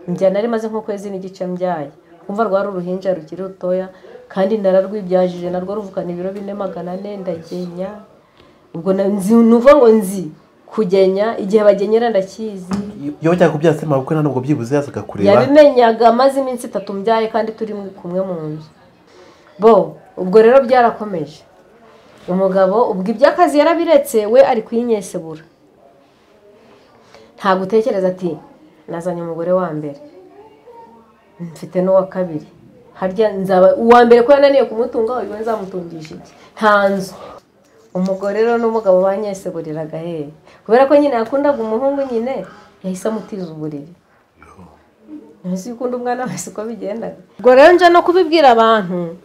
mbyara nari maze nk'ukwezi n'igice mbyaye kumva rwari uruhinja rukiri rutoya kandi nararwibyajije narwo ruvukana ibiro bine magana ane ndagenya ubwo na- nzi ni ukuvuga ngo nzi kugenya igihe bagenyera ndakizi iyo wajyaga kubyara se mawe kuko ntabwo byibuze yazaga kureba yabimenyaga amaze iminsi itatu mbyaye kandi turi kumwe mu nzu bo ubwo rero byarakomeje umugabo ubwo iby'akazi yarabiretse we ari kuyinyesebura ntabwo utekereza ati nazanye umugore wa mbere mfite n'uwa kabiri harya nzaba uwa mbere ko yananiye kumutunga uyu we nzamutungisha iki nta nzu umugore rero n'umugabo banyeseburiraga he kubera ko nyine yakundaga umuhungu nyine yahise amutiza uburiri ntuzi yuko undi umwana wese uko bigendaga ubwo rero nje no kubibwira abantu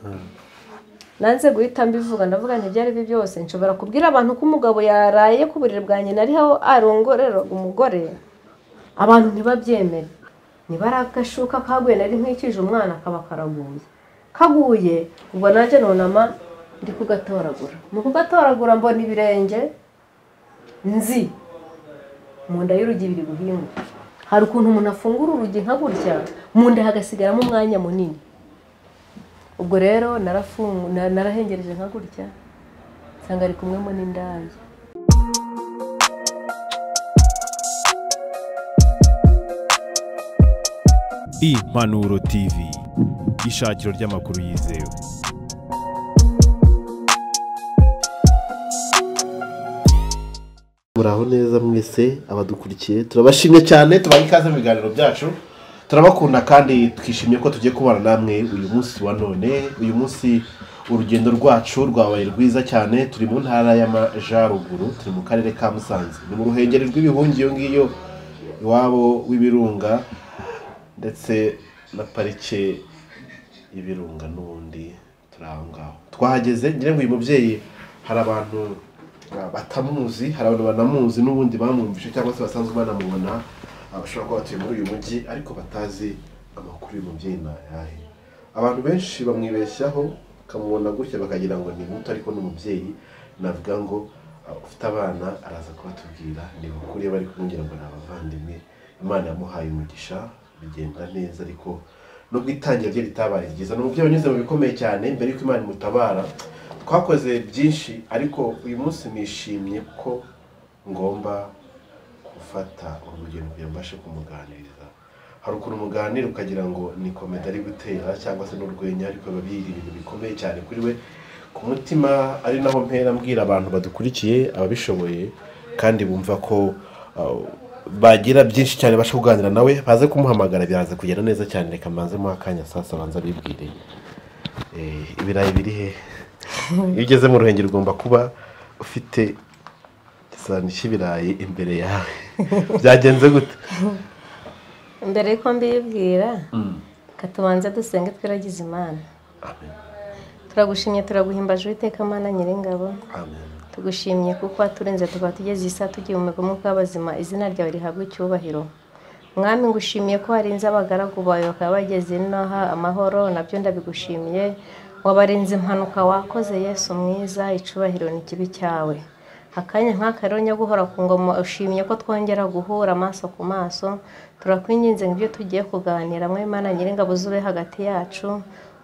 nanze guhita mbivuga ndavuga nti ibyo ari byo byose nshobora kubwira abantu ko umugabo yaraye ku buriri bwa nyina ariho arongoreraga umugore abantu ntibabyemere niba ari agashuka kaguye nari nkwikije umwana kaba karaguye kaguye ubwo nanjye nunama ndi kugatoragura mu kugatoragura mbona ibirenge nzi mu nda y'urugi biri guhinguka hari ukuntu umuntu afungura urugi nka gutya mu nda hagasigaramo umwanya munini ubwo rero narafungu na- narahengereje nka gutya nsanga ari kumwe n'indaya impanuro tv ishakiro ry'amakuru yizewe muraho neza mwese abadukurikiye turabashimye cyane tubaha ikaze mu biganiro byacu turabakunda kandi twishimiye ko tugiye kubana namwe uyu munsi wa none uyu munsi urugendo rwacu rwabaye rwiza cyane turi mu ntara y'amajyaruguru turi mu karere ka musanze ni mu ruhengeri rw'ibihungi iyo ngiyo iwabo w'ibirunga ndetse na parike y'ibirunga n'ubundi turi aho ngaho twahageze ngira ngo uyu mubyeyi hari abantu uh, batamuzi hari abantu banamuzi n'ubundi bamwumvishe cyangwa se basanzwe banamubona uh, bashobora kuba batuye muri uyu mujyi ariko batazi amakuru uyu mubyeyi ni ayahe abantu benshi bamwibeshyaho bakamubona gutya bakagira ngo ni muto ariko ni umubyeyi navuga ngo uh, ufite abana araza kubatubwira ni ukuri bari kumubwira ngo ni abavandimwe imana yamuhaye umugisha bigenda neza ariko nubwo itangira rye ritabaye ryiza nubwo byanyuze mu bikomeye cyane mbere y'uko imana imutabara twakoze byinshi ariko uyu munsi nishimye ko ngomba gufata urugero kugira ngo mbashe kumuganiriza hari ukuntu muganira ukagira ngo ni komedi ari gutera cyangwa se n'urwenya ariko biba biri ibintu bikomeye cyane kuri we ku mutima ari naho mpera mbwira abantu badukurikiye ababishoboye kandi bumva ko uh, bagira byinshi cyane bashaka kuganira nawe baze kumuhamagara biraza kugenda neza cyane reka mbanze muha akanya sasa abanza bibwire Eh, ibirayi biri he iyo ugeze mu ruhengeri ugomba kuba ufite igisahani cy'ibirayi imbere yawe byagenze gute mbere y'uko mbibwira katubanze dusenge twiragize imana Amen. turagushimye turaguhimbaje uwiteka mana nyiringabo Amen. tugushimye kuko waturinze tukaba tugeze iyi saa tugiye mu migomo bw'abazima izina ryawe rihabwa icyubahiro mwami ngushimiye ko warinze abagaragu bawe bakaba bageze inaha amahoro nabyo ndabigushimiye wabarinze impanuka wakoze yesu mwiza icubahiro ni ikibi cyawe akanya nk'aka rero njya guhora ku ngoma ushimye ko twongera guhura amaso ku maso turakwinginze ngo ibyo tugiye kuganira mwe mana nyiringabo zube hagati yacu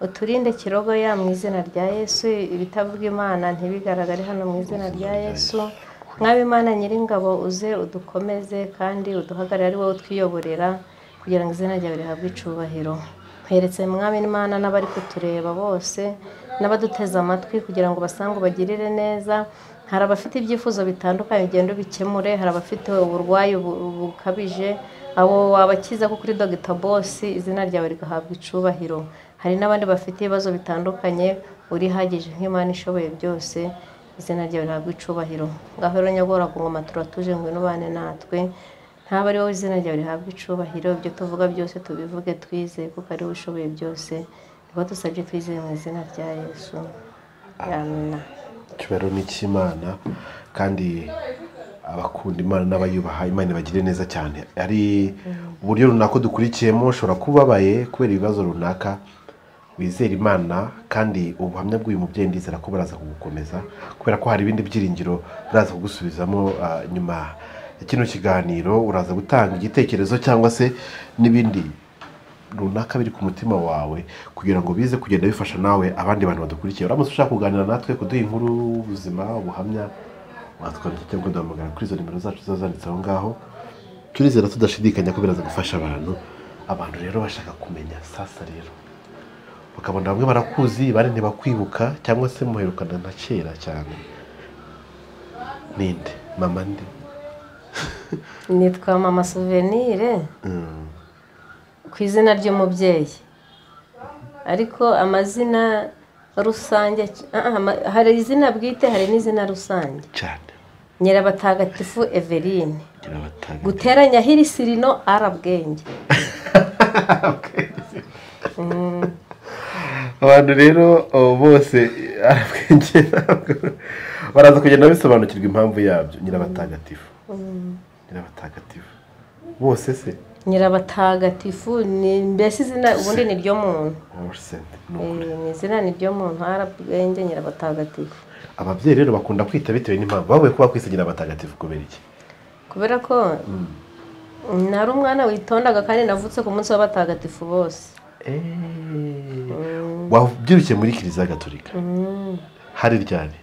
uturinde kirogo ya mu izina rya yesu ibitavuga imana ntibigaragare hano mu izina rya yesu mwaba imana nyiringabo uze udukomeze kandi uduhagarare ari wowe utwiyoborera kugira ngo izina ryawe rihabwe icubahiro nkweretse mwami imana n'abari kutureba bose n'abaduteze amatwi kugira ngo basange ubagirire neza hari abafite ibyifuzo bitandukanye ugenda ubikemure hari abafite uburwayi bu- bukabije abo wabakiza ko kuri dogita bosi izina ryawe rigahabwa icubahiro hari n'abandi bafite ibibazo bitandukanye urihagije nk'imana ishoboye byose izina ryawe rihabwa icubahiro ngaho rero nyagora ku ngoma turatuje ngo inubane natwe ntaba ari wowe izina ryawe rihabwa icubahiro ibyo tuvuga byose tubivuge twizeye kuko ari wowe ushoboye byose nibwo dusabye twizeye mu izina rya yesu amina icyubahiro ni icy'imana kandi abakunda imana n'abayubaha imana ibagire neza cyane ari uburyo runaka dukurikiyemo ushobora kuba ubabaye kubera ibibazo runaka wizera imana kandi ubuhamya bw'uyu mubyeyi ndizera ko buraza kugukomeza kubera ko hari ibindi byiringiro buraza kugusubizamo ah, nyuma ya kino kiganiro uraza gutanga igitekerezo cyangwa se n'ibindi runaka biri ku mutima wawe kugira ngo bize kugenda bifasha nawe abandi bantu badukurikiye uramutse ushaka kuganira natwe kuduha inkuru ubuzima ubuhamya watwandikira cyangwa uduhamagara kuri izo nimero zacu ziba zanditse aho ngaho turizera tudashidikanya ko biraza gufasha abantu abantu rero bashaka kumenya sasa rero bakabona bamwe barakuzi abandi ntibakwibuka cyangwa se muherukana na kera cyane ninde mama nde nitwa mama souvenire Mm. ku izina ry'umubyeyi ariko amazina rusange ah, ah, ama- hari izina bwite hari n'izina rusange cyane nyirabatagatifu everine ngira batanga guteranya hirisirino arabwenge abantu rero abo bose arabwenge baraza kugenda bisobanukirwa impambu yabyo nyirabatagatifu nyirabatagatifu bose se nyirabatagatifu ni mbese izina ubundi ni ryo muntu Orsent, ni Eh, ukuri ni izina ni ryo muntu arabwenge nyirabatagatifu ababyeyi rero bakunda kwita bitewe n'impamvu bavuye kuba kwisa nyirabatagatifu kubera iki kubera ko nari umwana witondaga kandi navutse ku munsi w'abatagatifu bose wabyirukiye muri kiliziya gatolika hari ryari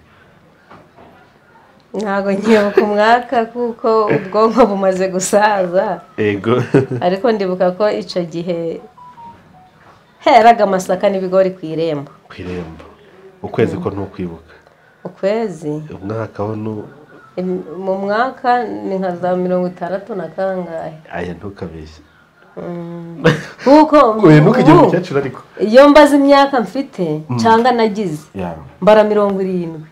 ntabwo nkibuka umwaka kuko ubwonko bumaze gusaza ego ariko ndibuka ko icyo gihe heraga amasaka n'ibigori ku irembo ku irembo ukwezi ko ntukwibuka ukwezi umwaka wo nu em- mu mwaka ni nka za mirongo itandatu na kangahe aya ntukabeshye kuko oya ntukajye mu ubu, cyaciro ariko iyo mbaze imyaka mfite cyangwa nagize yawe mbara mirongo irindwi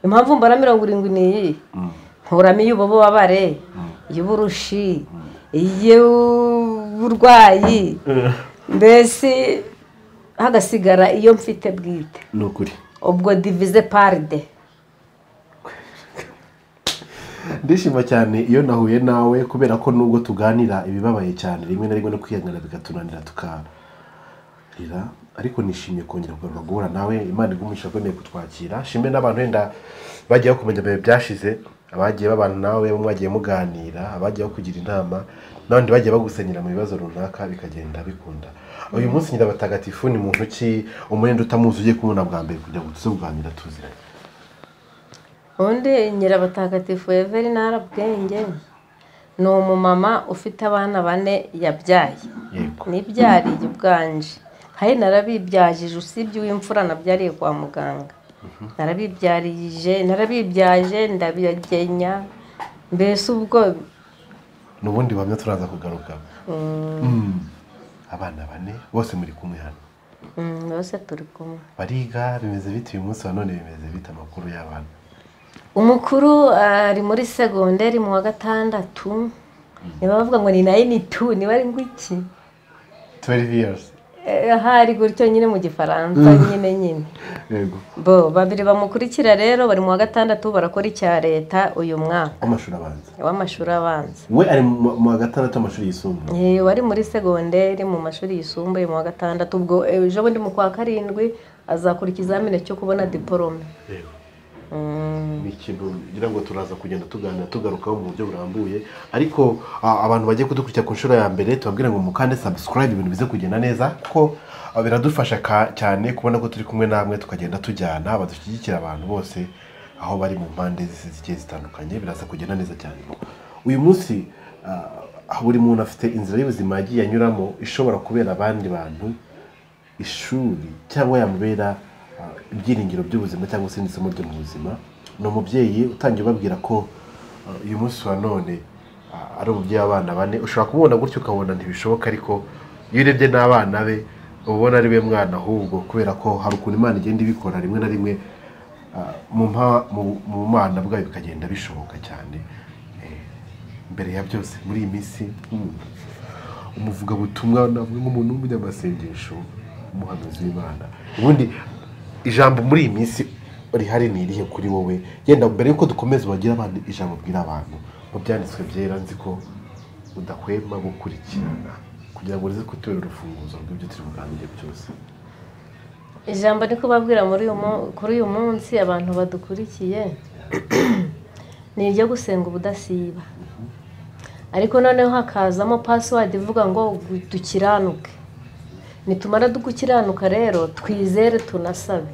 impamvu mbara mirongo irindwi ni iyi nkuramo iy'ububabare iy'uburushi iy'uburwayi mbese hagasigara iyo mfite bwite ni ukuri ubwo divize paride ndishima cyane iyo nahuye nawe kubera ko nubwo tuganira ibibabaye cyane rimwe na rimwe no kwihangana bigatunanira tukarira ariko nishimiye kongera kugaruka guhura nawe imana igumisha akomeye kutwakira shime n'abantu wenda bagiye kumenya ibihe byashize abagiye babana nawe bamwe bagiye muganira abagiye kugira inama n'abandi bagiye bagusenyera mu bibazo runaka bikagenda bikunda uyu munsi nyira batagatifu ni muntu ki umurenda utamuzi ugiye kumubona bwa mbere kugira ngo tuze kuganira tuziranye undi nyirabatagatifu everina harabwenge ni umumama ufite abana bane yabyaye yego nibyariye ubwanje kandi narabibyajije usibye uw'imfura nabyariye kwa muganga narabibyarije narabibyaje ndabigenya mbese ubwo n'ubundi buhamya turaza kugaruka Mm. abana bane bose muri kumwe hano mm, bose turi kumwe bariga bimeze bite uyu munsi wa none bimeze bite amakuru y'abana umukuru ari muri segonderi mu wa gatandatu niba bavuga ngo ni nayini tu niba ari ngwiki 12 years Eh, hari gutyo nyine mu gifaransa nyine nyine yego bo babiri bamukurikira rero bari mu wa gatandatu barakora icya leta uyu mwaka amashuri abanza w'amashuri abanza we ari mu mu wa gatandatu amashuri yisumbuye Eh, wari muri segonderi mu mashuri yisumbuye mu wa gatandatu ubwo eh, ejo bundi mu kwa karindwi azakora ikizamini cyo kubona diporome yego Mm, ni ikintu ngira ngo turaza kugenda tuganira tugarukaho mu buryo burambuye ariko a- abantu bagiye kudukurikira ku nshuro ya mbere tubabwira ngo mukande subscribe ibintu bize kugenda neza kuko a, biradufasha ka- cyane kubona ko turi kumwe namwe tukagenda tujyana badushyigikira abantu bose aho bari mu mpande zisi zigiye zitandukanye biraza kugenda neza cyane uyu munsi a, aho buri muntu afite inzira y'ubuzima yagiye anyuramo ishobora kubera abandi bantu ishuri cyangwa yamubera ah, ibyiringiro by'ubuzima cyangwa se n'isomo ryo mu buzima ni umubyeyi utangiye ubabwira ko ah, uyu munsi wa none ah, ari umubyeyi w'abana bane ushobora kumubona gutyo ukabona ntibishoboka ariko iyo urebye n'abana be uba ubona ari we mwana ahubwo kubera ko hari ukuntu imana igenda ibikora rimwe na rimwe ah, mu mpa- mu- mu bana bwayo bikagenda bishoboka cyane Eh, mbere ya byose muri iyi minsi nk'umuntu umuvugabutumwa navuga nk'umuntu w'umunyamasengesho umuhanuzi w'imana ubundi ijambo muri iyi minsi rihari ni irihe kuri wowe yenda mbere y'uko dukomeza wagira abandi ijambo bwira abantu mu byanditswe byera nzi ko udahwema gukurikirana kugira ngo rize kutubera urufunguzo rw'ibyo turi buganire byose ijambo ndi kubabwira muri uyu mu- kuri uyu munsi abantu badukurikiye ni iryo gusenga ubudasiba ariko noneho hakazamo pasiwadi ivuga ngo dukiranuke nitumara dukiranuka rero twizere tunasabe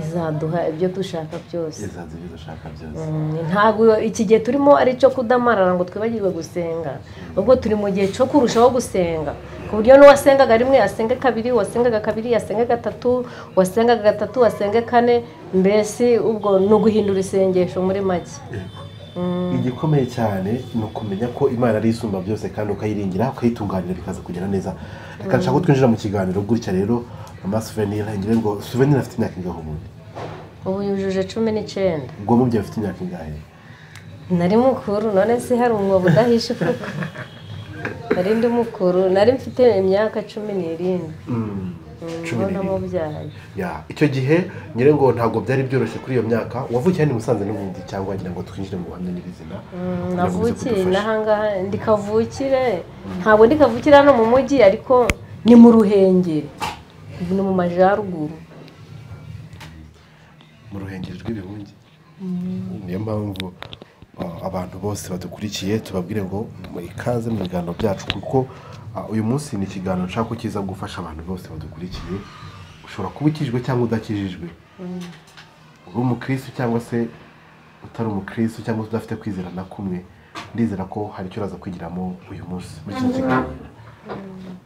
izaduha ibyo dushaka byose izaza ibyo dushaka byose ntabwo iki gihe turimo ari icyo kudamarara ngo twibagirwe gusenga ubwo turi mu gihe cyo kurushaho gusenga ku buryo n'uwasengaga rimwe yasenga kabiri wasengaga kabiri yasenga gatatu wasengaga gatatu wasenga kane mbese ubwo ni uguhindura isengesho muri make igikomeye cyane ni ukumenya ko imana ari isumba byose kandi ukayiringira ukayitunganira bikaza kugera neza reka nshaka ko twinjira mu kiganiro gutya rero mama souvenir ntangire ngo souvenir afite imyaka ingahe ubundi ubu yujuje cumi n'icyenda ubwo mubyeyi afite imyaka ingahe nari mukuru none se hari umwobo udahisha ifuka nari ndi mukuru nari mfite imyaka cumi n'irindwi cumi ubona n'irindwi. mubyaye Ya, icyo gihe nyine ngo ntabwo byari byoroshye kuri iyo myaka wavukiye hano i musanze n'ubundi cyangwa wagira ngo twinjire mu buhamya nyirizina Urakomeza navukiye kudufasha. n'ahangaha ndi kavukire ntabwo ndi kavukire hano mu mujyi ariko ni mu ruhengeri ni mu majyaruguru mu ruhengeri rw'ibihungi niyo mpamvu uh, abantu bose badukurikiye tubabwire ngo mu ikaze mu biganiro byacu kuko uh, uyu munsi ni ikiganiro nshaka ko kiza gufasha abantu bose badukurikiye ushobora kuba ukijijwe cyangwa udakijijwe uri umukirisitu cyangwa se utari umukirisitu cyangwa se udafite kwizera na kumwe ndizera ko hari icyo uraza kwigiramo uyu munsi muri kino kiganiro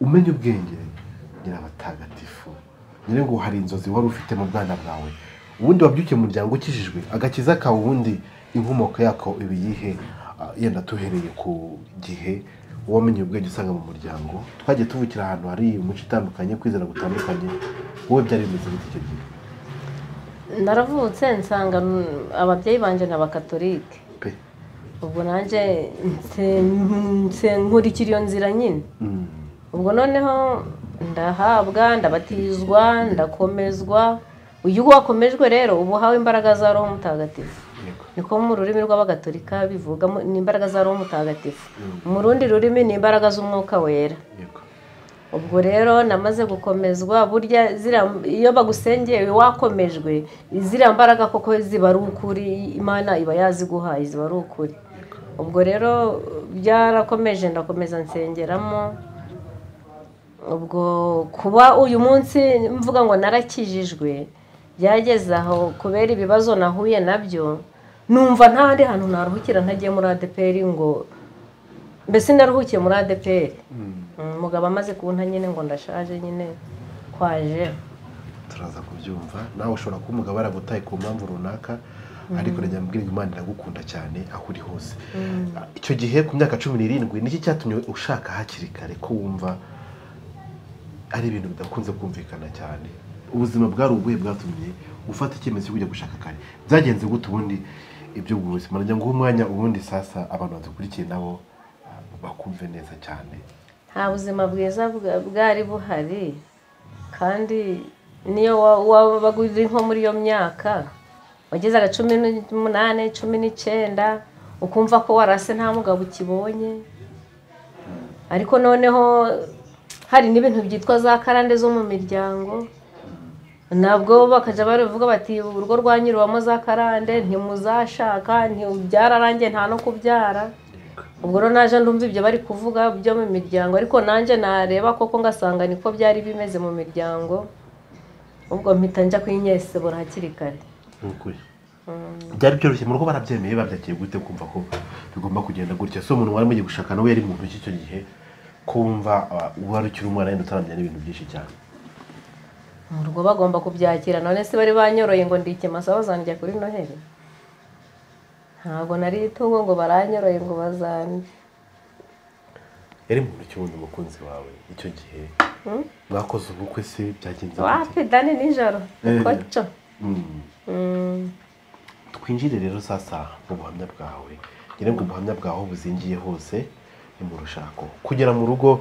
umenye ubwenge ngira abatagatifu nyine ngo hari inzozi wari ufite mu bwana bwawe ubundi wabyukiye mu muryango ukijijwe agakiza kawe ubundi inkomoko yako iba iyihe Ah, yenda tuhereye ku gihe wamenye ubwenge usanga mu muryango twagiye tuvukira ahantu hari imico itandukanye kwizera gutandukanye wowe byari bimeze gute icyo gihe naravutse nsanga mm, ababyeyi banjye ni abakatolike pe ubwo nanjye nse- nse- nkurikira iyo nzira nyine Mm. ubwo noneho ndahabwa ndabatizwa ndakomezwa uyu wakomejwe rero uba uhawe imbaraga za roho mutagatifu Yego. niko mu rurimi rw'abagatolika bivuga mu- ni imbaraga za roho mutagatifu mu rundi rurimi ni imbaraga z'umwuka wera Yego. ubwo rero namaze gukomezwa burya ziriya iyo bagusengeye wakomejwe ziriya mbaraga koko ziba ari ukuri imana iba yaziguhaye ziba ari ukuri ubwo rero byarakomeje ndakomeza nsengeramo ubwo kuba uyu munsi mvuga ngo narakijijwe byageze aho kubera ibibazo nahuye nabyo numva nta handi hantu naruhukira ntagiye muri adeperi ngo mbese naruhukiye muri adeperi umugabo amaze kubona nyine ngo ndashaje nyine kwaje turaza kubyumva nawe ushobora kuba umugabo yaragutaye ku mpamvu runaka ariko reka mbwira ngo imana iragukunda cyane aho uri hose Ah, icyo gihe ku myaka cumi n'irindwi niki cyatumye ushaka hakiri kare ko wumva ari ibintu bidakunze kumvikana cyane ubuzima bwari ubuhe bwatumye ufata icyemezo cyo kujya gushaka kare byagenze gute ubundi ibyo buzima nagira ngo uhe umwanya ubundi sasa abantu badukurikiye nabo ah, bakumve neza cyane nta buzima bwiza bwa- bwari buhari kandi niyo wa- wabaga uri nko muri iyo myaka wagezaga cumi n'umunani cumi n'icyenda ukumva ko warase nta mugabo ukibonye ariko noneho hari n'ibintu byitwa za karande zo mu miryango nabwo bakajya baravuga bati urugo rwanyurwamo za karande ntimuzashaka nti- byararangiye nta no kubyara ubwo rero naje ndumva ibyo bari kuvuga byo mu miryango ariko nanjye nareba koko ngasanga niko byari bimeze mu miryango ubwo mpita njya kwinyesebura hakiri kare Ni ukuri byari byoroshye mu rugo barabyemeye babyakiye gute kumva ko bigomba kugenda gutya so umuntu wari mugiye gushaka nawe yari muntu cy'icyo gihe kumva wari ukiri umwana yenda utaramenya n'ibintu byinshi cyane mu rugo bagomba kubyakira none se bari banyoroye ngo ndi ikimasa bazandya kuri noheli ntabwo nari itungo ngo baranyoroye ngo bazande yari muntu ki wundi umukunzi wawe icyo gihe mwakoze ubukwe se byagenze gute? wapi dani nijoro Eh. koco Mm. Mm, twinjire rero sasa mu buhamya bwawe ngira ngo ubuhamya bwawe buzingiye hose ni mu rushako kugera mu rugo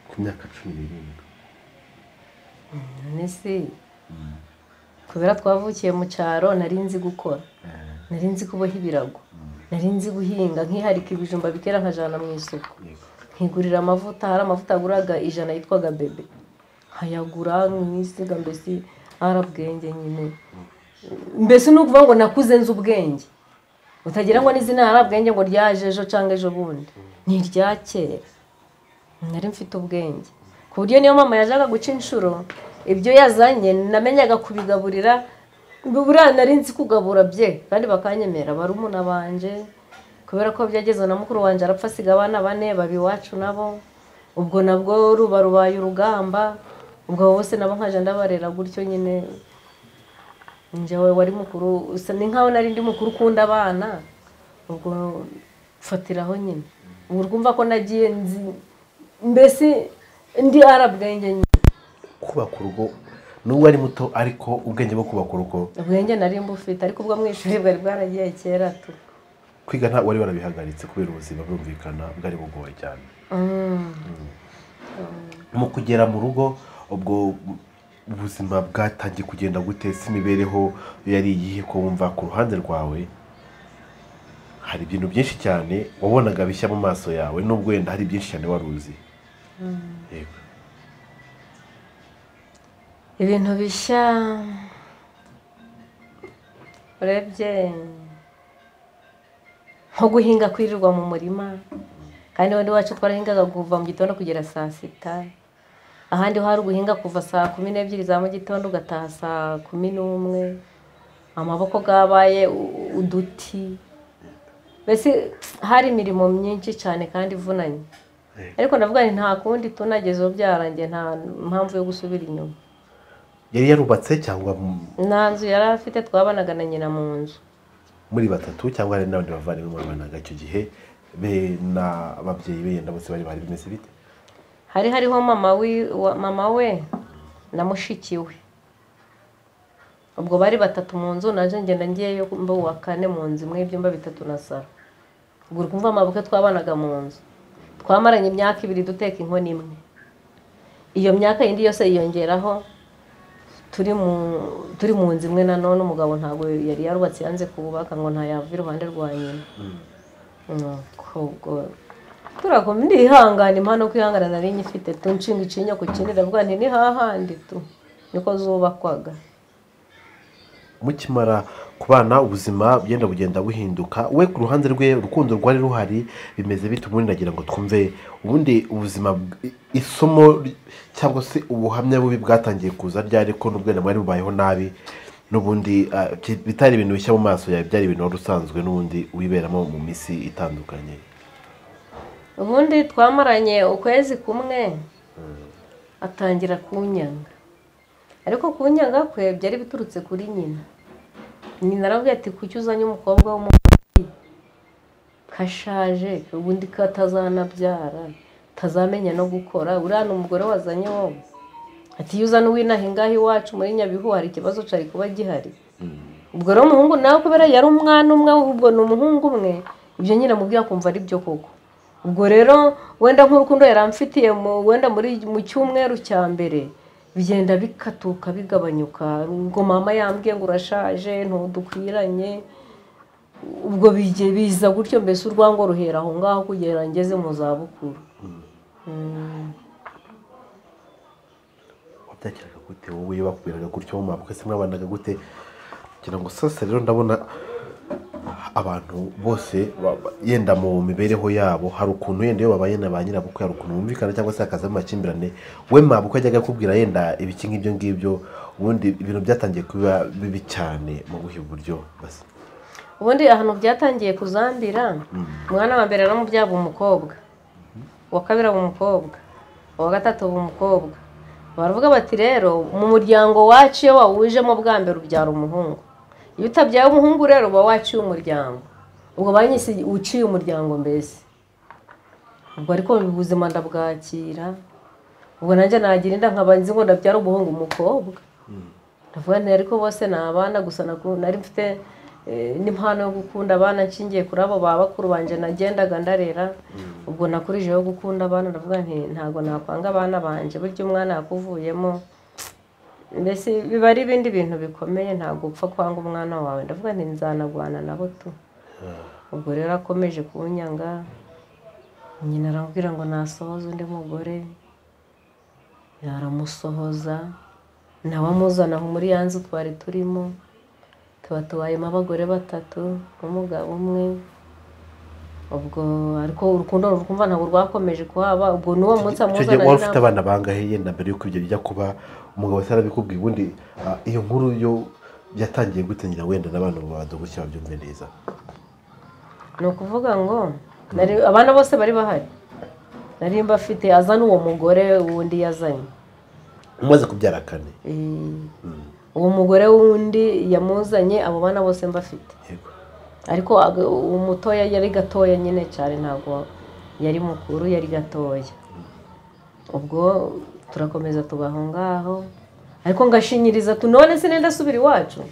ku myaka cumi n'irindwi none se kubera twavukiye mu cyaro nari nzi gukora nari nzi kuboha ibirago nari nzi guhinga nkiharika ibijumba bikera nkajana mu isoko Yego. nkigurira amavuta hari amavuta aguraga ijana yitwaga bebe nkayagura nkisiga mbese ari ubwenge nyine mbese ni ukuvuga ngo nakuze nzi ubwenge utagira ngo n'izina hari ubwenge ngo ryaje ejo cyangwa ejo bundi ni irya kera nari mfite ubwenge ku buryo niyo mama yajyaga guca inshuro ibyo yazanye namenyaga kubigaburira buriya nari nzi kugabura bye kandi bakanyemera barumuna banje kubera ko byageze na mukuru wanjye arapfa asiga abana bane baba iwacu nabo ubwo nabwo ruba rubaye urugamba ubwo abo bose nabo nkaje ndabarera gutyo nyine njyewe wari mukuru usa ni nkaho nari ndi mukuru ukunda abana ubwo mfatiraho nyine ubu rwumva ko nagiye nzi mbese ndi arabwenge nyine kubaka urugo nubwo ari muto ariko ubwenge bwo kubaka urugo ubwenge nari mbufite ariko ubwo mu ishuri bwari bwaragiye kera tu kwiga nta wari warabihagaritse kubera ubuzima bwumvikana bwari bugoye cyane mu kugera mu rugo ubwo ubuzima bwatangiye kugenda gute se imibereho yari iyihe ko wumva ku ruhande rwawe hari ibintu byinshi cyane wabonaga bishya mu maso yawe nubwo wenda hari byinshi cyane wari uzi Yego. ibintu bishya urebye nko guhinga kwirirwa mu murima kandi wenda iwacu twarahingaga kuva mu gitondo kugera saa sita ahandi ho hari uguhinga kuva saa kumi n'ebyiri za mu gitondo ugataha saa kumi n'umwe amaboko bwabaye u- uduti mbese hari imirimo myinshi cyane kandi ivunanye ariko ndavuga nti nta kundi tunageze ubu byarangiye nta mpamvu yo gusubira inyuma yari yarubatse cyangwa mu- nta nzu yari afite twabanaga na nyina mu nzu muri batatu cyangwa hari n'abandi bavandimwe murabanaga icyo gihe be n'ababyeyi be yenda bose bari bari bimeze bite hari hariho mama wi- wa- mama we na mushiki we ubwo bari batatu mu nzu naje ngenda ngiyeyo mba uwa kane mu nzu imwe y'ibyumba bitatu na saro ubwo uri kumva amabuke twabanaga mu nzu twamaranye imyaka ibiri duteka inkono imwe iyo myaka yindi yose yiyongeraho turi mu turi mu nzu imwe nanone umugabo ntabwo yari yarubatse yanze kubaka ngo ntayava iruhande rwa nyina Nuko ubwo turakoma ndihangana impano kwihangana nari nyifite tu nshinga ikinya ku kindi ndavuga nti ni hahandi tu niko zubakwaga mukimara kubana ubuzima bugenda bugenda buhinduka we ku ruhande rwe urukundo rwari ruhari bimeze bite ubundi nagira ngo twumve ubundi ubuzima bw- isomo ry- cyangwa se ubuhamya bubi bwatangiye kuza ryari ko n'ubwo na mwari bubayeho nabi n'ubundi ah, byi- bitari ibintu bishya mu maso yawe byari ibintu wari usanzwe n'ubundi wiberamo mu minsi itandukanye ubundi twamaranye ukwezi kumwe atangira kunyanga ariko kunyanga kwe byari biturutse kuri nyina nyina aravuga ati kuki uzanye umukobwa w'umuhungu kashaje ubundi katazanabyara tazamenya no gukora uriya ni umugore wazanye wowe ati iyo uzana uwinaha ingahe iwacu muri nyabihu hari ikibazo cari kuba gihari ubwo rero umuhungu nawe kubera yari umwana umwe ahubwo ni umuhungu umwe ibyo nyine amubwiye akumva ari byo koko ubwo rero wenda nk'urukundo yaramfitiye mu- wenda muri mu cyumweru cya mbere bigenda bikatuka bigabanyuka ubwo mama yambwiye ngo urashaje ntudukwiranye ubwo bijye- biza gutyo mbese urwango ruhera aho ngaho kugera ngeze mu zabukuru wabyakiraga gute wowe iyo bakubwiraga gutyo mu mabukwe se mwabanaga gute kugira ngo sasa rero ndabona abantu bose ba- ba- yenda mu mibereho yabo hari ukuntu yenda iyo babaye na ba nyirabukwe hari ukuntu bumvikana cyangwa se hakazamo amakimbirane we mabukwe ajyaga akubwira yenda ibiki nk'ibyo ngibyo ubundi ibintu byatangiye kuba bibi cyane mu buhe buryo basi ubundi ahantu byatangiye kuzambira umwana wa mbere yaramubyaga umukobwa uwa kabiri aba umukobba uwa gatatu aba umukobwa baravuga bati rero mu muryango wacu iyo wawujemo bwa mbere ubyara umuhungu iyo utabyaye umuhungu rero uba waciye umuryango ubwo banyise uciye umuryango mbese ubwo ariko ubuzima ndabwakira ubwo nanjye nagira inda nkaba nzi ngo ndabyara umuhungu umukobwa ndavuga nti ariko bose ni abana gusa naku- nari mfite eh, n'impano yo gukunda abana nshingiye kuri abo ba bakuru banjye nagendaga ndarera ubwo nakurijeho gukunda abana ndavuga nti ntabwo nakwanga abana banjye burya umwana yakuvuyemo mbese biba ari ibindi bintu bikomeye ntabwo upfa kwanga umwana wawe ndavuga nti nzanagwana nabo tu ubwo rero akomeje kunyanga nyina aramubwira ngo nasohoze undi mugore yaramusohoza nawe amuzana aho muri ya nzu twari turimo tuba tubayemo abagore batatu n'umugabo umwe ubwo ariko urukundo rukumva ntabwo rwakomeje kuhaba ubwo n'uwo munsi icyo amuzana gihe wari ufite n'inama. abana bangahe yenda mbere y'uko ibyo bijya kuba umugabo wese arabikubwiye ubundi ah, iyo nkuru yo yatangiye gutangira wenda n'abana babanza gutya babyumve neza ni ukuvuga ngo nari- abana bose bari bahari nari mbafite azana uwo mugore wundi yazanye umaze kubyara kane Eh, uwo mugore wundi yamuzanye abo bana bose mbafite yego ariko aga- uwo mutoya yari gatoya nyine cyane ntabwo yari mukuru yari gatoya ubwo turakomeza tubaho ngaho ariko ngashinyiriza tu none se nenda asubira iwacu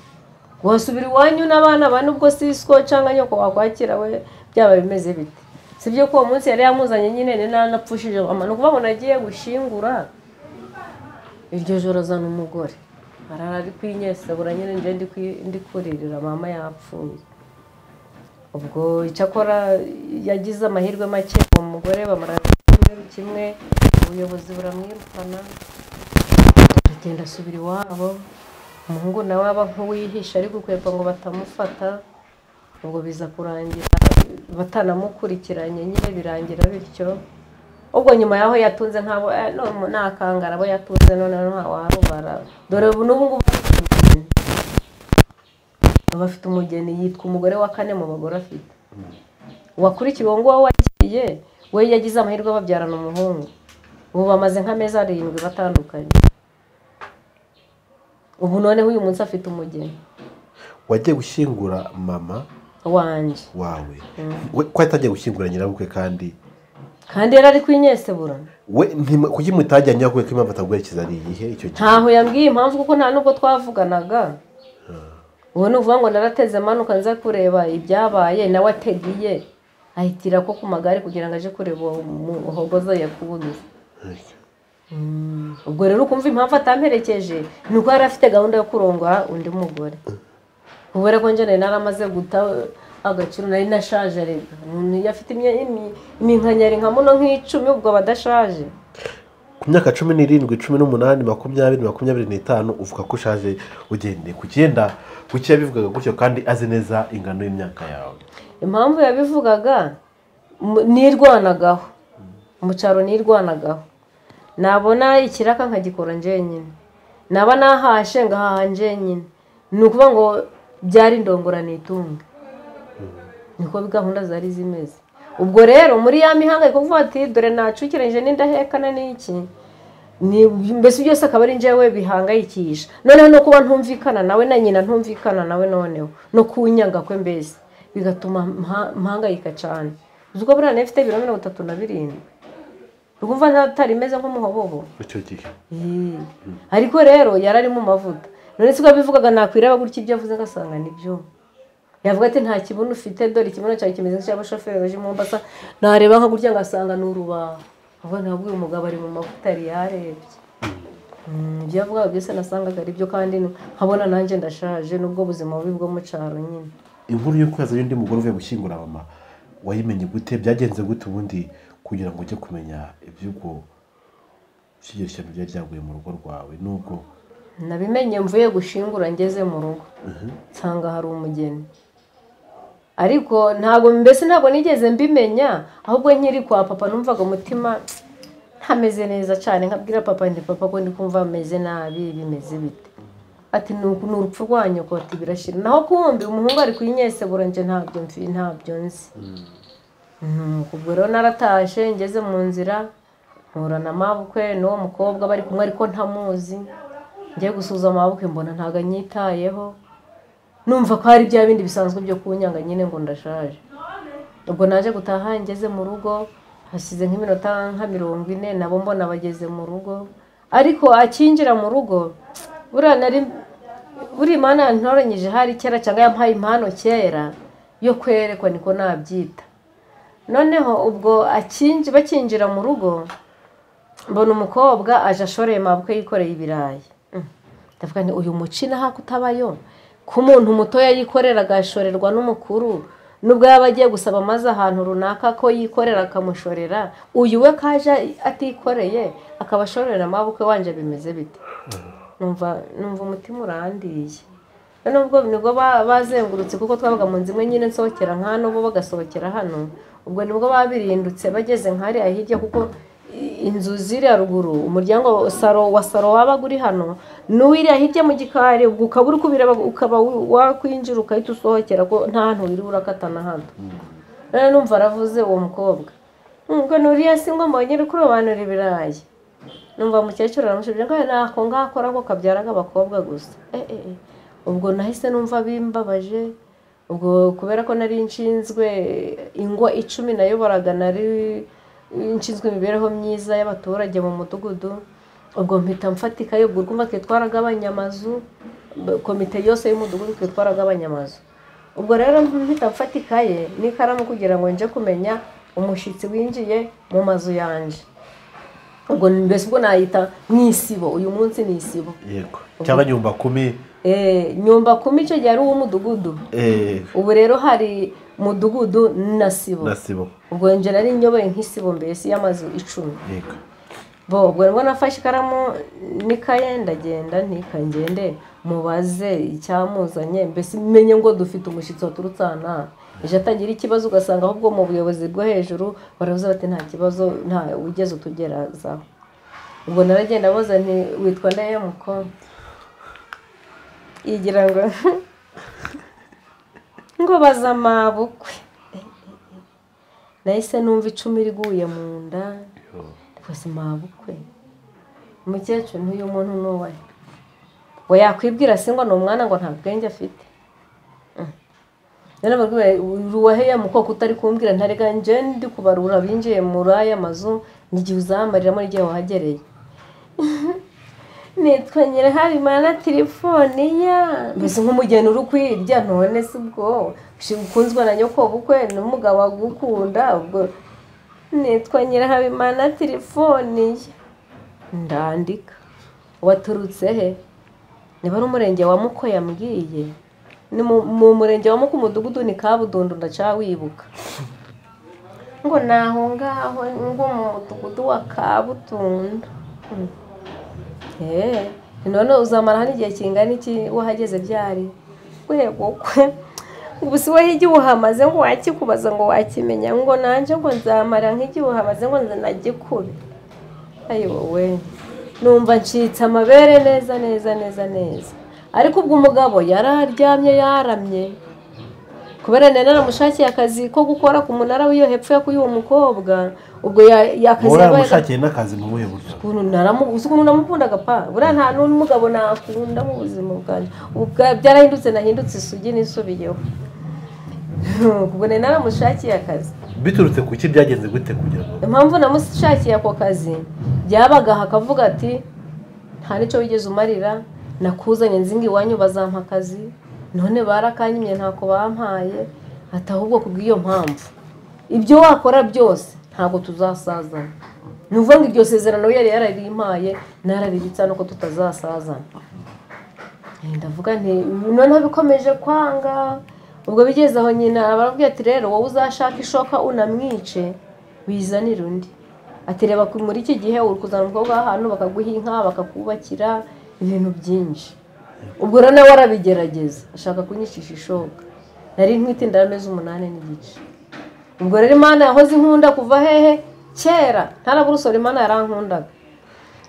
wasubira iwanyu n'abana ba nubwo si siko cyangwa nyoko wakwakira we byaba bimeze bite si byo ko uwo munsi yari yamuzanye nyine ni nanapfushije ni ukuvuga ngo nagiye gushingura iryo joro azana umugore arara ari kwinyesabura nyine njye ndi kwi- ndi kuririra mama yapfuye ubwo icyakora yagize amahirwe make uwo mugore bamara icyumweru kimwe ubuyobozi buramwirukana agenda asubira iwabo umuhungu nawe aba nk'uwihisha ari gukwepa ngo batamufata ubwo biza kurangira batanamukurikiranye nyine birangira bityo ubwo nyuma yaho yatunze ntabwo eh, no- nta kangara abo yatunze noneho ntawarubara dore ubu n'ubu ngubu afite umugeni. Aba afite umugeni yitwa umugore wa kane mu bagore afite uwakurikiye uwo nguwo wagiye we yagize amahirwe babyarana umuhungu ubu bamaze nk'amezi arindwi batandukanye ubu noneho uyu munsi afite umugeni wagiye gushyingura mama wanjye wawe we ko yatangiye gushyingura nyirabukwe kandi kandi yari ari kwinyesebura we ntima- kuki mutajyanye nyirabukwe ko impamvu ataguherekeza ari iyihe icyo gihe ntaho yambwiye impamvu kuko nta n'ubwo twavuganaga ubu ni ukuvuga ngo narateze amanuka nza kureba ibyabaye nawe ategiye ahitira ko ku magare kugira ngo aje kureba uwo muhogoza yakubuze ubwo rero ukumva impamvu atamperekeje ni uko yari afite gahunda yo kurongora undi mugore kubera ko njye nari naramaze guta agaciro nari nashaje rega umuntu iyo afite imya- imi- iminkanyari nka muno nk'icumi ubwo aba adashaje ku myaka cumi n'irindwi cumi n'umunani makumyabiri makumyabiri n'itanu uvuga ko ushaje ugendeye ku cyenda ku cyenda bivugaga gutyo kandi azi neza ingano y'imyaka yawe impamvu yabivugaga mu- nirwanagaho mu cyaro nirwanagaho nabona ikiraka nkagikora njenyine naba nahashe ngahaha njenyine ni ukuvuga ngo byari ndongorane itunga niko gahunda zari zimeze ubwo rero muri ya mihangayiko kuvuga ati dore nacukiranyije n'indahekana n'iki ni mbese byose akaba ari njyewe bihangayikisha noneho no kuba ntumvikana nawe na nyina ntumvikana nawe noneho no kunyanga kwe mbese bigatuma mpa- mpangayika cyane uzi ko buriya ifite ibiro mirongo itatu na birindwi urumva ntari imeze nk'umuhobobo icyo gihe Ee. ariko rero yari ari mu mavuta none se ubwo yabivugaga nakwiraba gutya ibyo avuze ngasanga nibyo yavuga ati nta kibuno ufite dore ikibuno cyawe kimeze nk'icy'abashoferi baje mu mbasa nareba nka gutya ngasanga ni urubaho ahubwo ntabwo uyu mugabo ari mu mavuta yari yarebye Mm, ibyo yavugaga byose nasangaga ari byo kandi nkabona nanjye ndashaje n'ubwo buzima bubi bwo mu cyaro nyine inkuru y'uko yazanye undi mugore uvuye gushyingura mama wayimenye gute byagenze gute ubundi kugira ngo ujye kumenya iby'ubwo by'iryo shyamba ryari ryaguye mu rugo rwawe n'ubwo nabimenye mvuye gushingura ngeze mu rugo nsanga hari umugeni ariko ntabwo mbese ntabwo nigeze mbimenya ahubwo nkiri kwa papa numvaga umutima ntameze neza cyane nkabwira papa nti papa ko ndi kumva bameze nabi bimeze bite ati ni uku- ni urupfu rwa nyoko ati birashira naho kumbi umuhungu ari kuyinyesebura nje ntabyo mfi ntabyo nzi Mm, ubwo rero naratashe ngeze mu nzira mpura na mabukwe n'uwo mukobwa bari kumwe ariko ntamuzi ngiye gusuza amabukwe mbona ntabwo anyitayeho numva ko hari bya bindi bisanzwe byo kunyanga nyine ngo ndashaje ubwo naje gutaha ngeze mu rugo hasize nk'iminota nka mirongo ine nabo mbona bageze mu rugo ariko akinjira mu rugo buriya nari buriya imana yantoranyije hari kera cyangwa yampaye impano kera yo kwerekwa niko nabyita noneho ubwo akinji bakinjira mu rugo mbona umukobwa aje ashoreye mabukwe yikoreye ibirayi Mm. ndavuga nti uyu muci naho kutabayo ko umuntu mutoya yikorera agashorerwa n'umukuru nubwo yaba agiye gusaba amaze ahantu runaka ko yikorera akamushorera uyu we kaje atikoreye akaba ashorera amabukwe wanje bimeze bite numva numva umutima urandiye none ubwo nibwo ba- bazengurutse kuko twabaga mu nzu imwe nyine nsohokera nka hano bo bagasohokera hano ubwo nibwo baba birindutse bageze nka hariya hirya kuko i- inzu ziri haruguru umuryango wa saro wa saro wabaga uri hano n'uwiriya hirya mu gikari ubwo ukaba uri kubireba ukaba wi- wakwinjira ugahita usohokera ko nta hantu wiriwe urakatana hano rero numva aravuze uwo mukobwa ngo nuriya si ngo mbonye uri kurobanura ibirayi numva umukecuru aramushije ngo ntako ngakora ngo kabyaraga abakobwa gusa Eh, eh, eh. ubwo nahise numva bimbabaje ubwo kubera ko nari nshinzwe ingwa icumi nayoboraga nari nshinzwe imibereho myiza y'abaturage mu mudugudu ubwo mpita mfatika yo urwumva twitwaragabanya amazu b- komite yose y'umudugudu twitwaragabanya amazu ubwo rero mpita mfata ikaye n'ikaramu kugira ngo nje kumenya umushyitsi winjiye mu mazu yanje ubwo mbese ubwo nayita mu isibo uyu munsi ni isibo yego cyangwa nyumba kumi Eh, nyumba kumi icyo gihe ari uw'umudugudu eh, ubu rero hari mudugudu na sibo na sibo ubwo nje nari nyoboye nk'isibo mbese y'amazu icumi yego bo ubwo nibwo nafashe ikaramu n'ikaye ndagenda ntikangende mubaze icyamuzanye mbese menye ngo dufite umushyitsi waturutse aha n'aha ejo atagira ikibazo ugasanga ahubwo mu buyobozi bwo hejuru baravuze bati nta kibazo nta wigeze utugerazaho ubwo naragenda mbaza nti witwa ndeye mukobwa igira ngo ngo baza amabukwe nahise numva icumi riguye mu nda rwose mabukwe umukecuru n'uyu muntu ni uwe ngo yakwibwira se ngo ni umwana ngo nta bwenge afite Mm. rero babwira uwaheya mukoko utari kumbwira ntarega njye ndi kubarura binjiye muri aya mazu n'igihe uzahamariramo n'igihe wahagereye nitwa nyirahabimana telefone ya mbese nk'umugeni uri kwirya none si ubwo ukunzwe na nyokobukwe n'umugabo agukunda ubwo nitwa nyirahabimana telefoni ye ndandika waturutse he niba ari umurenge wa muko yambwiye ni mu- mu murenge wa muko umudugudu ni kabudundu ndacawibuka ngo ni aho ngaho ngo mu mudugudu wa kabutunda Mm. Eh, none uzamara hano igihe kingana iki wahageze byari rwego kwe ubu si wowe igihe uhamaze ngo wakikubaza ngo wakimenya ngo nanjye ngo nzamara nk'igihe uhamaze ngo nagikube ayowe numva ncitse amabere neza neza neza neza ariko ubwo umugabo yari aryamye yaramye kubera nari naramushakiye akazi ko gukora ku munara w'iyo hepfo yo kuri uwo mukobwa ubwo ya- yakazi wowe yabaye yamushakiye n'akazi mu buhe buryo ukuntu naramu uzi ukuntu namukundaga pa buriya nta n'umugabo nakunda mu buzima bwanjye ubu bwa- byarahindutse nahindutse isugi n'isubiyeho ubwo nari naramushakiye akazi biturutse ku ki byagenze gute kugira ngo impamvu namushakiye ako kazi byabagaha akavuga ati nta n'icyo wigeze umarira nakuzanye nzinga iwanyu bazampa akazi none barakanyimye ntako bampaye ati ahubwo kubw'iyo mpamvu ibyo wakora byose ntabwo tuzasazana ni ukuvuga ngo iryo sezerano yari yararimpaye nararibitsa nuko tutazasazana Eh, ndavuga nti noneho bikomeje kwanga ubwo bigeze aho nyina barabwira ati rero wowe uzashaka ishoka unamwice wizanire undi ati reba ku- muri iki gihe uri kuzana umukobwa w'ahantu bakaguha inka bakakubakira ibintu byinshi ubwo rero nawe arabigerageza ashaka kunyicisha ishoka nari ntwite inda amezi umunani n'igice ubwo rero imana yahoze inkunda kuva hehe kera ntaraburusoro imana yarankundaga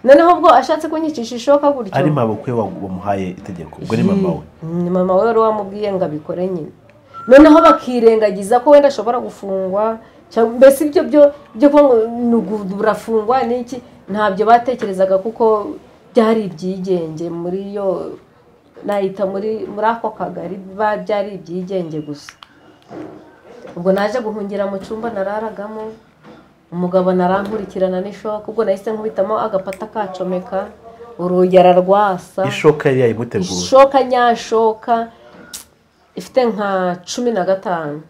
noneho ubwo ashatse kunyicisha ishoka gutyo ari mabukwe wa- wamuhaye itegeko ubwo ni mama we ni mama we wari wamubwiye ngo abikore nyine noneho bakirengagiza ko wenda ashobora gufungwa cyangwa- mbese ibyo byo byo kuba ngo ni ugu- urafungwa n'iki ntabyo batekerezaga kuko byari ibyigenge muri yo nahita muri muri ako kagari ba- byari ibyigenge gusa ubwo naje guhungira mu cyumba nararagamo umugabo narankurikirana n'ishoka ubwo nahise nkubitamo agapata kacomeka urugi ararwasa ishoka yari yayimuteguye ishoka nyashoka ifite nka cumi na gatanu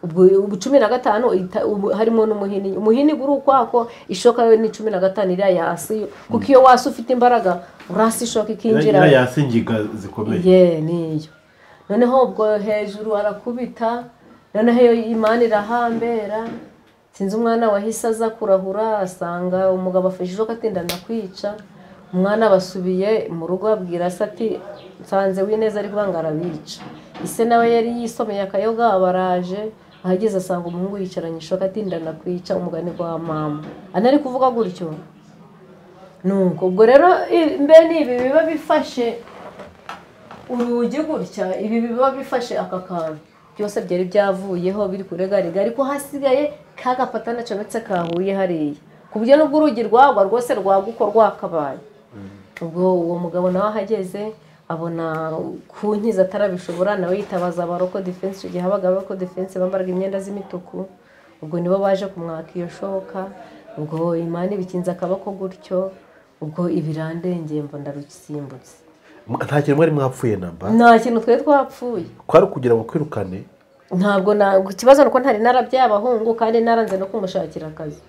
ubwo ubu cumi na gatanu ita- ubu harimo n'umuhini umuhini uri ukwako ishoka yo ni cumi na gatanu iriya yasi yo kuko iyo wasi ufite imbaraga urasi ishoka ikinjira Iriya yasingiga zikomeye ye niyo noneho ubwo hejuru arakubita noneho iyo imana irahambera sinzi umwana wahise aza kurahura asanga umugabo afashe ishoka atinda kwica umwana basubiye mu rugo abwira se ati nsanze w'ineza ari kubanga arabica ise nawe yari yisomeye akayoga baraje ahageze asanga umuhungu yicaranye ishoka atindana kwica umugani wa mama anari kuvuga gutyo nuko ubwo rero i- mbe ni ibi biba bifashe urugi gutya ibi biba bifashe aka kantu byose byari byavuyeho biri kuregariga ariko hasigaye ka gafatana cometse kahuye hariya ku buryo n'ubwo urugi rwagwa rwose rwaguko rwakabaye ubwo uwo mugabo nawe ahageze abona ku nkiza atarabishobora nawe yitabaza abaroko defense icyo gihe habaga abaroko defense bambaraga imyenda z'imituku ubwo nibo baje kumwaka iyo shoka ubwo imana ibikinze akaboko gutyo ubwo ibirandengeye mba ndarusimbutse nta kintu mwari mwapfuye namba nta kintu twari twapfuye kwari ukugira ngo kwirukane ntabwo na ikibazo ni uko ntari narabyabahungu kandi naranze no kumushakira akazi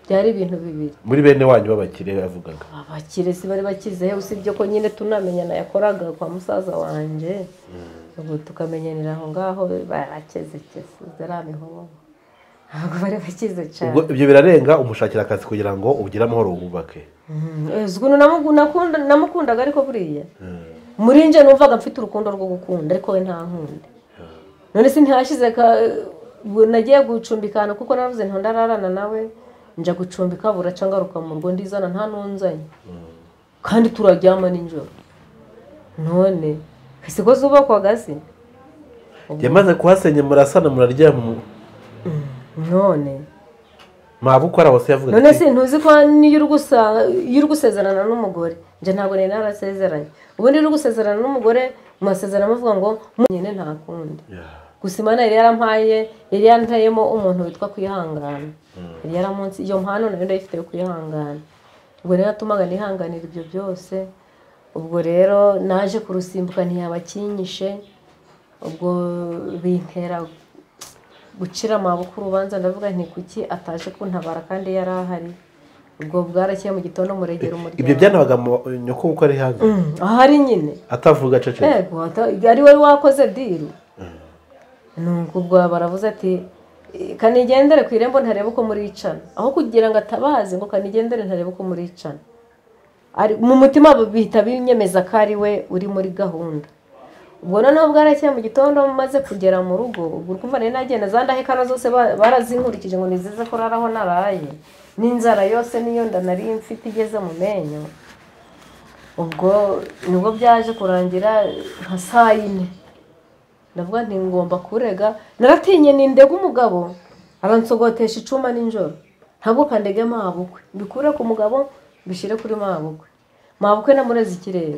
byari ibintu bibiri muri bene wanyu b'abakire yavugaga abakire si bari bakize usibye ko nyine tunamenyana yakoraga kwa musaza wanjye ubu tukamenyanira aho ngaho barakeze kese ziriya mihoro ntabwo bari bakize cyane ubwo ibyo birarenga umushakira akazi kugira ngo ugire amahoro wubake Mm, eh, uzi ukuntu namugu- nakunda- namukundaga ariko buriya muri nje numvaga mfite urukundo rwo gukunda ariko we ntankunda none se ntihashize ka- ubwo nagiye gucumbikana kuko navuze nto ndararana nawe nja gucumbika buraca ngaruka mu rugo ndizana nta nunzanye kandi turaryama nijoro none ese ko zubakwaga se yamaze kuhasenya murasana muraryama none mwaba ukora hose yavuga none se ntuzi ko n'iyo uri gusa- iyo uri gusezerana n'umugore njye ntabwo nari narasezeranye ubundi uri gusezerana n'umugore mwasezerana muvuga ngo nyine nta kundi gusa imana yari yarampaye yari yantayemo umuntu witwa kwihangana yari yaramunsi iyo mpano nayo ndayifite yo kwihangana ubwo rero yatumaga nihanganira ibyo byose ubwo rero naje kurusimbuka ntiyabakinyishe ubwo bintera gucira amaboko urubanza ndavuga nti kuki ataje kuntabara kandi yari ahari ubwo bwarakeye mu gitondo muregera umuryango ibyo byanabaga mu- nyoko uko ari hanze Mm, ahari nyine atavuga acecetse yego ata- ari wowe wakoze diru nuko ubwo baravuze ati "Eh, kanigendere ku irembo ntarebe uko muricana aho kugira ngo atabaze ngo kanigendere ntarebe uko muricana Ari- mu mutima bihita binyemeza ko ari we uri muri gahunda ubwo noneho bwarakeye mu gitondo maze kugera mu rugo ubwo urumva nari nagenda za ndahekano zose ba- barazinkurikije ngo nizize ko raraho naraye n'inzara yose niyo nda nari mfite igeze mu menyo ubwo nibwo byaje kurangira nka saa yine ndavuga nti ngomba kurega naratinye nindega umugabo aransogotesha icuma nijoro ntabwo kandege mabukwe mbikure ku mugabo mbishyire kuri mabukwe mabukwe namureze ikirere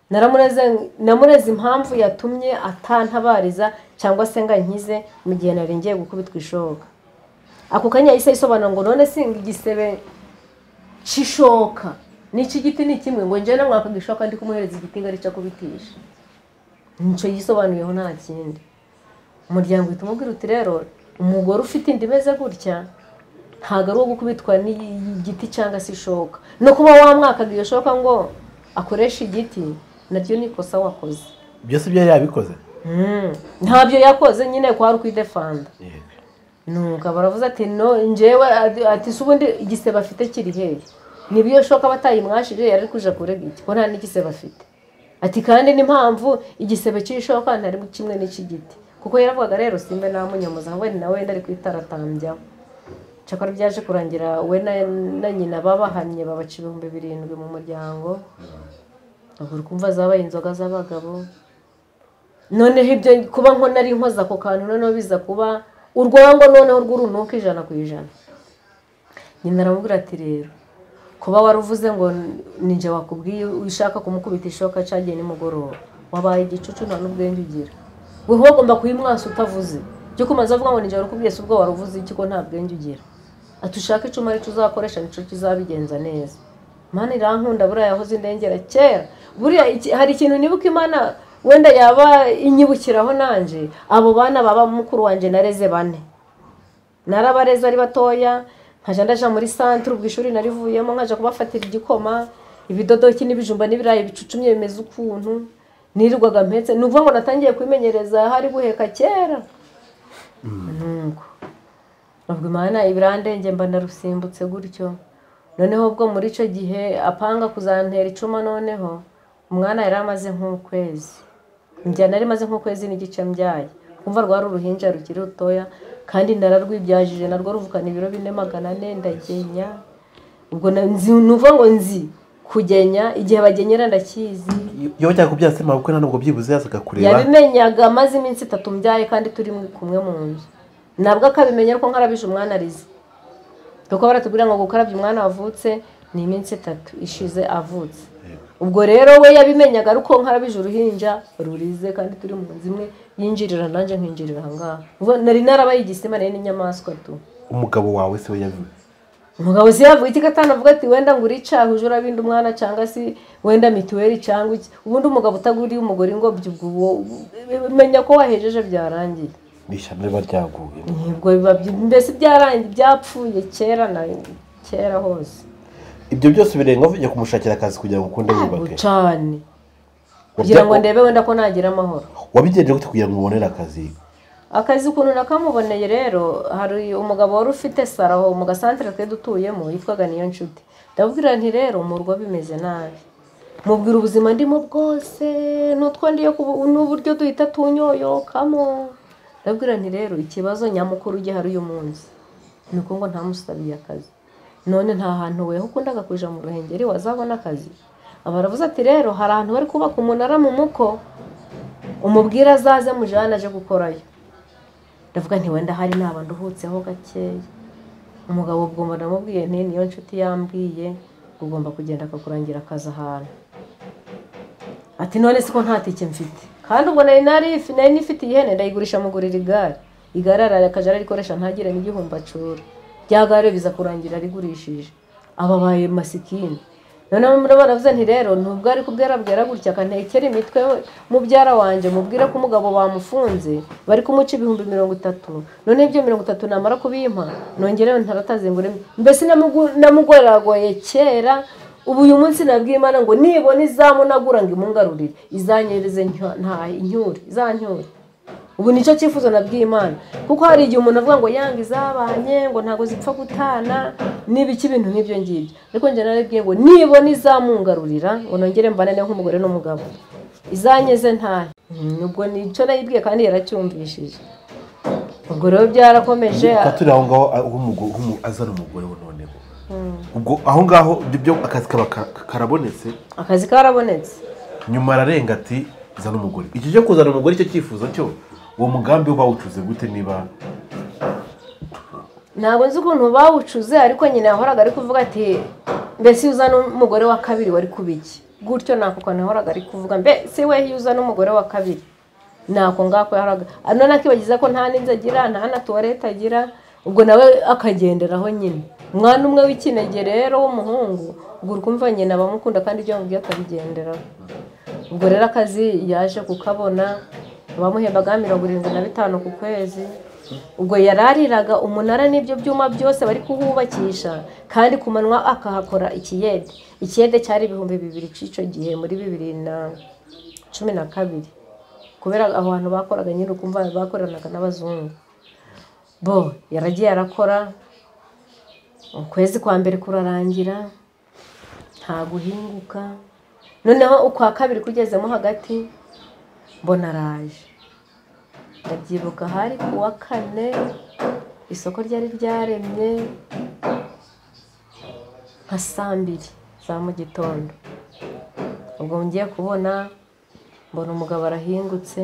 naramureze namureze impamvu yatumye atantabariza cyangwa se ngo ankize mu gihe nari ngiye gukubitwa ishoka ako kanya yahise ayisobanura ngo none singa igisebe cy'ishoka n'iki giti ni kimwe ngo njyewe namwakaga ishoka ndi kumuhereza igiti ngo arica kubitisha nicyo yisobanuriyeho nta kindi umuryango uhita umubwira uti rero umugore ufite inda imeze gutya ntabwo ari uwo gukubitwa n'igiti cyangwa se ishoka no kuba wamwakaga iyo shoka ngo akoreshe igiti naryo ni ikosa wakoze byose ibyo yari yabikoze Mm. ntabyo yakoze nyine kwari ukwidefanda nuko baravuze ati no njyewe ati- ati si ubundi igisebe afite kiri hehe niba iyo shoka batayimwashije yari kuja kurega iki ko nta n'igisebe afite ati kandi n'impamvu igisebe cy'ishoka ntari kimwe n'icy'igiti kuko yaravugaga rero simbe namunyamuza ahubwo ni nawe ari kwitaratambyaho cyakora byaje kurangira we na- na nyina babahannye babaca ibihumbi birindwi mu muryango ubwo uri kumva zabaye inzoga z'abagabo noneho ibyo kuba nkona ari nkoza ako kantu noneho biza kuba urwango noneho rw'urunuka ijana ku ijana nyina aramubwira ati rero kuba waruvuze ngo ninjye wakubwiye ushaka kumukubita ishoka cyagiye nimugoroba wabaye igicucu nta n'ubwenge ugira we wagomba kuyimwasa utavuze byo kumaze avuga ngo ninjye warukubwiye si ubwo waruvuze iki ko nta bwenge ugira ati ushake icuma aricyo uzakoresha nicyo kizabigenza neza imana irankunda buriya yahoze indengera kera buriya iki- hari ikintu nibuka imana wenda yaba inyibukiraho nanjye abo bana baba mukuru wanjye nareze bane narabareze ari batoya nkajya ndaja muri santire ubwo ishuri narivuyemo nkaja kubafatira igikoma ibidodoki n'ibijumba n'ibirayi bicucumye bimeze ukuntu nirirwaga mpetse ni ukuvuga ngo natangiye kwimenyereza hari guheka kera nuko ubwo imana ibirandenge mba narusimbutse gutyo noneho ubwo muri icyo gihe apanga kuzantera icuma noneho umwana yari amaze nk'ukwezi njyana nari maze nk'ukwezi n'igice mbyaye kumva rwari uruhinja rukiri rutoya kandi nararwibyajije narwo ruvukana ibiro bine magana ane ndagenya ubwo na- nzi ni ukuvuga ngo nzi kugenya igihe bagenyera ndakizi iyo cyangwa kubyaza se kuko ntabwo byibuze yazaga kureba yabimenyaga amaze iminsi itatu mbyaye kandi turi kumwe mu nzu nabwo akabimenya ariko nkarabije umwana arize kuko baratubwira ngo gukarabya umwana wavutse ni iminsi itatu ishize avutse ubwo rero we yabimenyaga ariko nkarabije uruhinja rurize kandi turi mu nzu imwe yinjirira nanjye nkinjirira ahangaha Ubwo nari narabaye igisima nari n'inyamaswa tu umugabo wawe se we yabimenye umugabo si yavuga iki atanavuga ati wenda ngo uricahe uje urabinda umwana cyangwa se wenda mituweli cyangwa iki ubundi umugabo utaguriye umugore ingobyi ubwo uwo menya ko wahejeje byarangiye ni ishyamba riba ryaguye ntabwo biba byi- mbese byarangiye byapfuye kera na kera hose ibyo byose birenga uvuye kumushakira akazi kugira ngo ukunde ntabwo wiyubake cyane kugira ngo Wabya- ndebe wenda ko nagira amahoro wabigenje gute kugira ngo ubonere akazi akazi ukuntu nakamuboneye rero hari umugabo wari ufite saro aho mu gasantere twe dutuyemo yitwaga niyo nshuti ndabwira nti rero murwa bimeze nabi mubwira ubuzima ndimo bwose n'utwo ndiyo kubu- n'uburyo duhita tunyoyokamo ndabwira nti rero ikibazo nyamukuru gihari uyu munsi ni uko ngo ntamusabiye akazi none nta hantu we ukundaga kuja mu ruhengeri wazabona akazi aba aravuze ati rero hari ahantu bari kubaka umunara mu muko umubwira azaze mujana aje gukorayo ndavuga nti wenda hari naba nduhutseho gakeya umugabo ubwo mba namubwiye nti niyo nshuti yambwiye ngo ugomba kugenda akakurangira akazi ahantu ati none se ko nta tike mfite kandi ubwo nari nari nari nifite ihene ndayigurisha mugurira igare igare arakajya ararikoresha ntagire n'igihumbi acura rya gare biza kurangira rigurishije ababaye masikini noneho muri baravuze nti rero nubwo ari kubwera bwera gutya akantekera imitwe we mubyara wanjye mubwire ko umugabo bamufunze bari kumuca ibihumbi mirongo itatu noneho ibyo mirongo itatu namara kubimpa nongerewe ntaratazengure mbese namugu- namugoragoye kera ubu uyu munsi nabwiye imana ngo nibona izamunagura ngo imungarurire izanyereze ntyo- nta incyure izancyure ubu nicyo cyifuzo nabwiye imana kuko hari igihe umuntu avuga ngo yanga izabanye ngo ntabwo zipfa gutana n'ibiki ibintu nk'ibyo ngibyo ariko njye narabwiye ngo nibona izamungarurira ngo nongere mbanane nk'umugore n'umugabo izanyeze ntahe Mm, ubwo nicyo nayibwiye kandi yaracyumvishije ubwo rero byarakomeje Tuba turi aho ngaho ah, w'umugo- w'umu- azana umugore we noneho ubwo aho ngaho ibyo byo akazi kaba ka- karabonetse akazi karabonetse nyuma ararenga ati zana umugore iki cyo kuzana umugore icyo cyifuzo cyo uwo mugambi wo bawucuze gute niba ntabwo nzi ukuntu bawucuze ariko nyine yahoraga ari kuvuga ati mbese iyo uzana umugore wa kabiri wari kuba iki gutyo nako kantu yahoraga ari kuvuga mbese we iyo uzana umugore wa kabiri nako ngako yahoraga none akibagiza ko nta n'inzu agira nta na tuwarete agira ubwo nawe akagenderaho nyine umwana umwe w'ikinege rero w'umuhungu ubwo uri kumva nyine abamukunda kandi ibyo yamubwiye akabigenderaho ubwo rero akazi yaje kukabona bamuhembaga mirongo irindwi na bitanu ku kwezi ubwo yarariraga umunara n'ibyo byuma byose bari kuhubakisha kandi ku manywa akahakora ikiyede ikiyede cyari ibihumbi bibiri cy'icyo gihe muri bibiri na cumi na kabiri kubera aho hantu bakoraga nyine ukumva bakoranaga n'abazungu bo yaragiye arakora ukwezi kwa mbere kurarangira nta guhinguka noneho ukwa kabiri kugezemo hagati mbona araje ndabyibuka hari ku wa kane isoko ryari ryaremye nka saa mbiri za mu gitondo ubwo ngiye kubona mbona umugabo arahingutse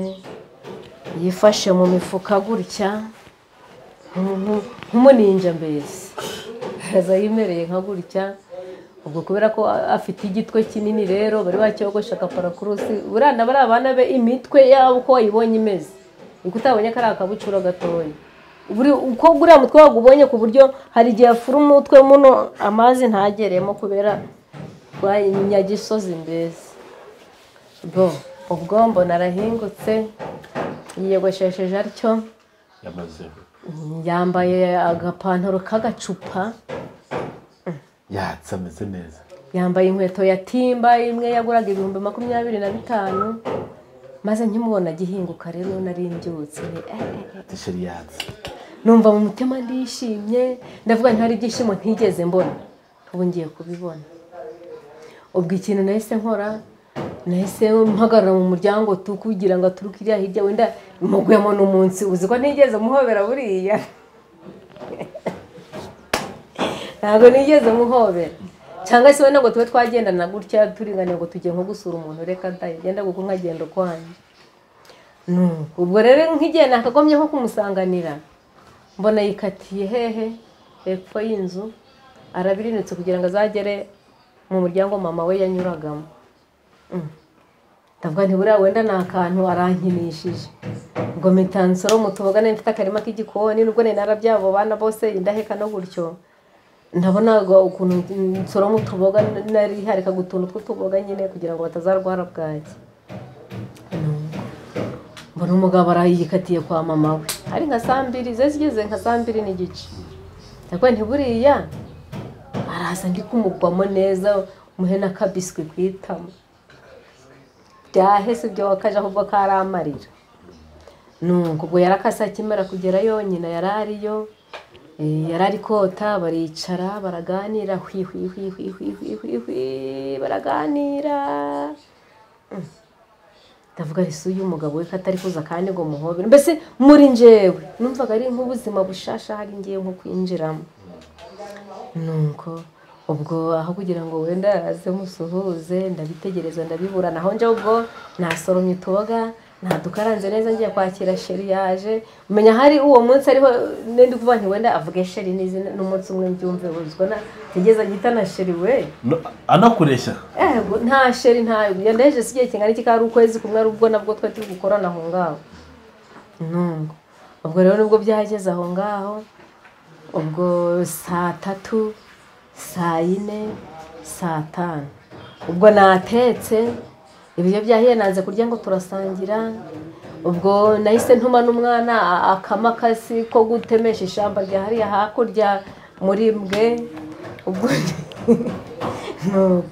yifashe mu mifuka gutya nk'umu- nk'umuninja mbese aza yimereye nka gutya ubwo kubera ko afite igitwe kinini rero bari bacyogosha agaparakurusi buriya na bariya bana be imitwe yabo uko wayibonye imeze niko utabonye kariya kabucura gatoya Buri- uko buriya mutwe wabwo ubonye ku buryo hari igihe afura umutwe muno amazi ntageremo kubera rwanyagisozi mbese bwo ubwo mbona arahingutse yiyogoshesheje atyo yamaze yambaye agapantaro k'agacupa yatse ameze neza yambaye inkweto ya timba imwe yaguraga ibihumbi makumyabiri na bitanu maze nkimubona agihinguka rero nari mbyutse nti, eh, eh, eh. tisheri yatse numva mu mutima ndishimye ndavuga ntihari ibyishimo ntigeze mbona ubu ngiye kubibona ubwo ikintu nahise nkora nahise mpagarara mu muryango tu kugira ngo aturuke iriya hirya wenda mugwemo n'umunsi uzi ko ntigeze muhobera buriya ntabwo nigeze muhobera cyangwa se wenda ngo tube twagendana gutya turinganiye ngo tujye nko gusura umuntu reka da genda kuko nkagenda ukwanjye ubwo rero nk'igihe nakagombye nko kumusanganira mbona yikatiye hehe hepfo y'inzu arabirinutse kugira ngo azagere mu muryango mama we yanyuragamo ndavuga nti buriya wenda ni akantu arankinishije ngo mitansoro mutubogane mfite akarima k'igikoni nubwo nari narabyabo bana bose indaheka no gutyo ndabona ukuntu nsoro mutuboga nari hareka gutuntu tw'utuboga nyine kugira ngo batazarwara bwaki mbona umugabo arayikatiye kwa mama we ari nka saa mbiri ze zigeze nka saa mbiri n'igice ndavuga nti buriya araza ndi kumugwamo neza umuhe n'akabiswi ku itama byahese ibyo wakaje ahubwo karamarira nuko ubwo yarakase akimara kugera yonyine yari ariyo yari ari kota baricara baraganira hwi hwi hwi hwi hwi hwi hwi hwi baraganira ndavuga ari uyu mugabo we ko atari kuza kandi ngo muhobere mbese muri njyewe numvaga ari nk'ubuzima bushasha hari ngiye nko kwinjiramo nuko ubwo aho kugira ngo wenda aze musuhuze ndabitegereza ndabibura naho njya ubwo nasoromye utuboga ntadukaranze neza ngiye kwakira sheri yaje menya hari uwo munsi ariho n'indi kuvuga nti wenda avuge sheri n'izina n'umunsi umwe mbyumve buzwi na ntigeze gita na sheri we No- anakureshya Ego, nta sheri ntayo yandeje si igihe kingana iki kari ukwezi kumwe ari ubwo nabwo twari turi gukorana aho ngaho ntungo ubwo rero nubwo byageze aho ngaho ubwo saa tatu saa yine saa tanu ubwo natetse ibiryo byahiye nanze kurya ngo turasangira ubwo nahise ntuma n'umwana a- akamakasi ko gutemesha ishyamba rya hariya hakurya muri bwe ubwo Nuko.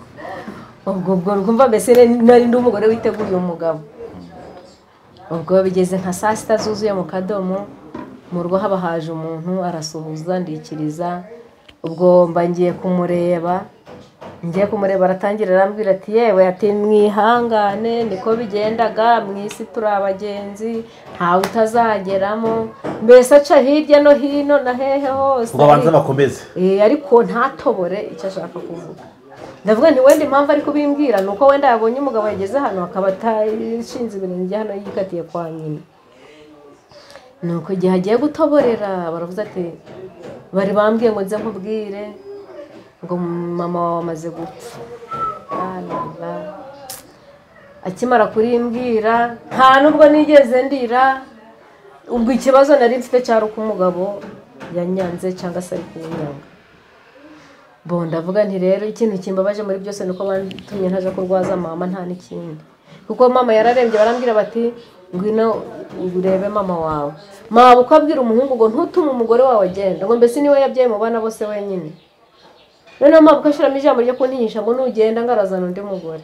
ubwo ubwo rwumva mbese nari ndi umugore witeguye umugabo ubwo bigeze nka saa sita zuzuye mu kadomo mu rugo haba haje umuntu arasuhuza ndikiriza ubwo mba ngiye kumureba ngiye kumureba aratangira arambwira ati yewe ati mwihangane niko bigendaga mu isi turi abagenzi ntawe utazageramo mbese aca hirya no hino na hehe hose ngo abanze bakomeze Eh, ariko ntatobore icyo ashaka kuvuga ndavuga nti wenda impamvu ari kubimbwira ni uko wenda yabonye umugabo yageze hano akaba atashinze ibirenge hano yikatiye kwa nyina ni uko igihe agiye gutoborera baravuze ati bari bambwiye ngo nze nkubwire ngo mama wawe amaze gupfa La, la, la. akimara kurimbwira nta nubwo nigeze ndira ubwo ikibazo nari mfite cyari uko umugabo yanyanze cyangwa se ari kunyanga bo ndavuga nti rero ikintu kimbabaje muri byose ni uko bantumye ntaje kurwaza mama nta n'ikindi kuko mama yararembye barambwira bati ngwino urebe mama wawe mama uko abwira umuhungu ngo ntutume umugore wawe agenda ngo mbese niwe yabyaye mu bana bose wenyine noneho mama uko ashyiramo ijambo ryo kuntinyisha ngo nugenda ngarazana undi mugore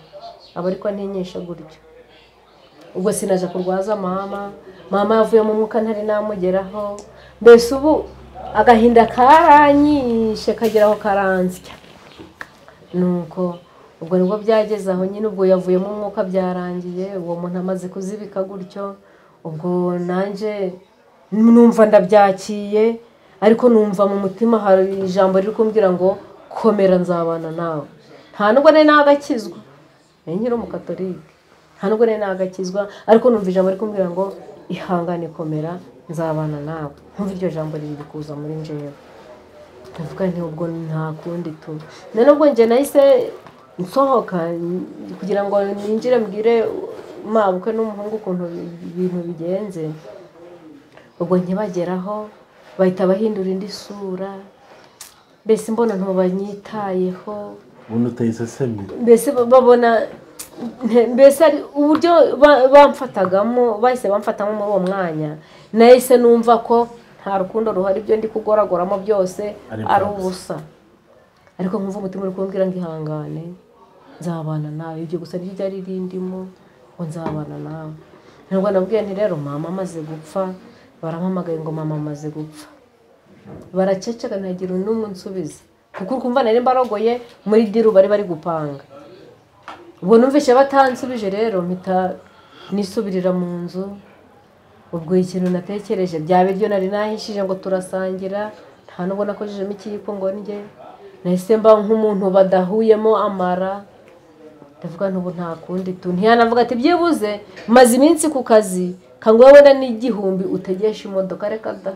aba ariko antinyisha gutyo ubwo sinaje kurwaza mama mama yavuye mu mwuka ntari namugeraho mbese ubu agahinda karanyishe kagera aho karansya nuko ubwo nibwo byageze aho nyine ubwo yavuyemo umwuka byarangiye uwo muntu amaze kuzibika gutyo ubwo nanjye numva ndabyakiye ariko numva mu mutima hari ijambo riri kumbwira ngo komera nzabana nawe nta nubwo nari nagakizwa ni nkiri umukatorike nta nubwo nari nagakizwa ariko numva ijambo riri kumbwira ngo ihangane komera nzabana nawe nkumva iryo jambo riri kuza muri njyewe ndavuga nti ubwo nta kundi tu na nubwo njye nahise nsohoka n- kugira ngo ninjire mbwire mabukwe n'umuhungu ukuntu bi- ibintu bigenze ubwo ntibageraho bahita bahindura indi sura mbese mbona ntubanyitayeho ubundi utayisesemye mbese ba- babona nte- mbese ari uburyo ba- bamfatagamo bahise bamfatamo muri uwo mwanya nahise numva ko nta rukundo ruhari ibyo ndi kugoragoramo byose Ari ari iby'ubusa. ubusa ariko nkumva umutima uri kumbwira ngo ihangane nzabana nawe ibyo gusa niryo ryari rindimo ngo nzabana nawe ntabwo nabwiye nti rero mama amaze gupfa barampamagaye ngo mama amaze gupfa baraceceka ntagira n'umwe unsubiza kuko uri kumva nari mbarogoye muri diru bari bari gupanga ubu numvise batansubije rero mpita nisubirira mu nzu ubwo ikintu natekereje bya biryo nari nahishije ngo turasangira nta nubwo nakorejemo ikiyiko ngo ndye nahise mba nk'umuntu badahuyemo amara ndavuga ntubu nta kundi tu ntiyanavuga ati byibuze maze iminsi ku kazi kanguhe wenda n'igihumbi utegesha imodoka reka da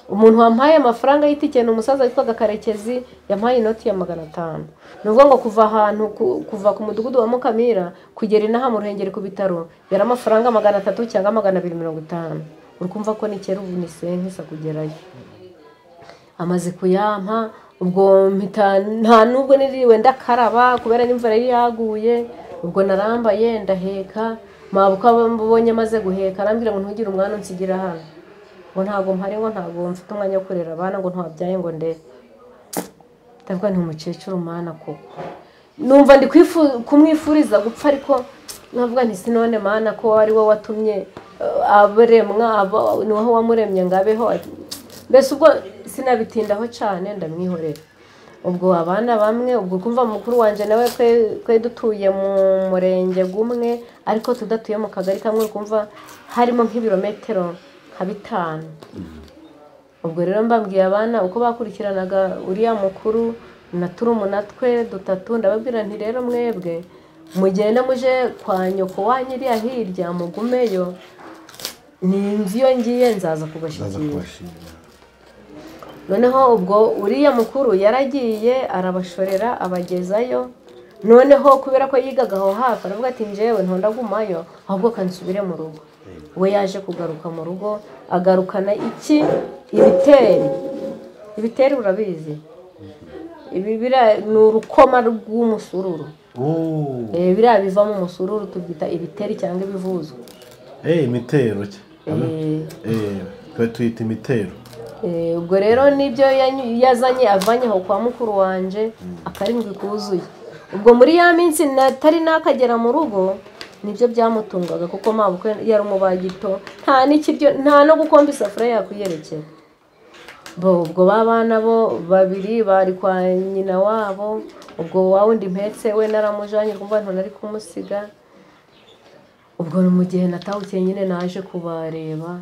umuntu wampaye amafaranga y'itike ni umusaza witwaga karekezi yampaye inoti ya magana atanu ni ukuvuga ngo kuva ahantu ku- kuva ku mudugudu wa mukamira kugera inaha mu ruhengeri ku bitaro yari amafaranga magana atatu cyangwa magana abiri mirongo itanu uri kumva ko ni kera ubu ni senkisa kugerayo amaze kuyampa ubwo mpita nta nubwo niriwe ndakaraba kubera n'imvura yari yaguye ubwo narambaye ndaheka mabuka mbonye amaze guheka arambwira ngo ntugire umwana unsigira hano ngo ntabwo mpari ngo ntabwo mfite umwanya wo kurera abana ngo ntwabyaye ngo ndebe ndavuga ni umukecuru mana koko numva ndi kwifu- kumwifuriza gupfa ariko navuga nti sinone mana ko ari we watumye eh, abaremwa aba- ni wowe wamuremye ngo abeho mbese ubwo sinabitindaho cyane ndamwihorera ubwo abana bamwe ubwo kumva mukuru wanjye nawe twe- twe dutuye mu murenge gumwe ariko tudatuye mu kagari kamwe kumva harimo nk'ibirometero nka bitanu ubwo rero mbabwiye abana uko bakurikiranaga uriya mukuru na turumuna twe dutatu ndababwira nti rero mwebwe mugenda muje kwa nyoko wanyu iriya hirya mugumeyo ni inzu iyo ngiye nzaza baza kubashyikira kubashimira noneho ubwo uriya mukuru yaragiye arabashorera abagezayo noneho kubera ko yigaga aho hafi aravuga ati njyewe ntondagumayo ahubwo kansubire mu rugo we yaje kugaruka mu rugo agarukana iki ibiteri ibiteri urabizi ibi bira- ni urukoma rw'umusururu Oh. Eh, biriya bivamo umusururu tubyita ibiteri cyangwa ibivuzwa Eh, imitero cya. Eh, Eh, twe tuyita imitero. Eh, ubwo rero nibyo yanyu- yazanye avanye aho kwa mukuru wanje akarindwi kuzuye ubwo muri ya minsi natari nakagera mu rugo nibyo byamutungaga kuko mabukwe yari umubagito nta n'ikiryo nta no gukomba isafuriya yakwiyerekera bo ubwo ba bana bo babiri bari kwa nyina wabo ubwo wa wundi mpetse we naramujanye kumva ntonari kumusiga ubwo ni mu gihe natahutse nyine naje kubareba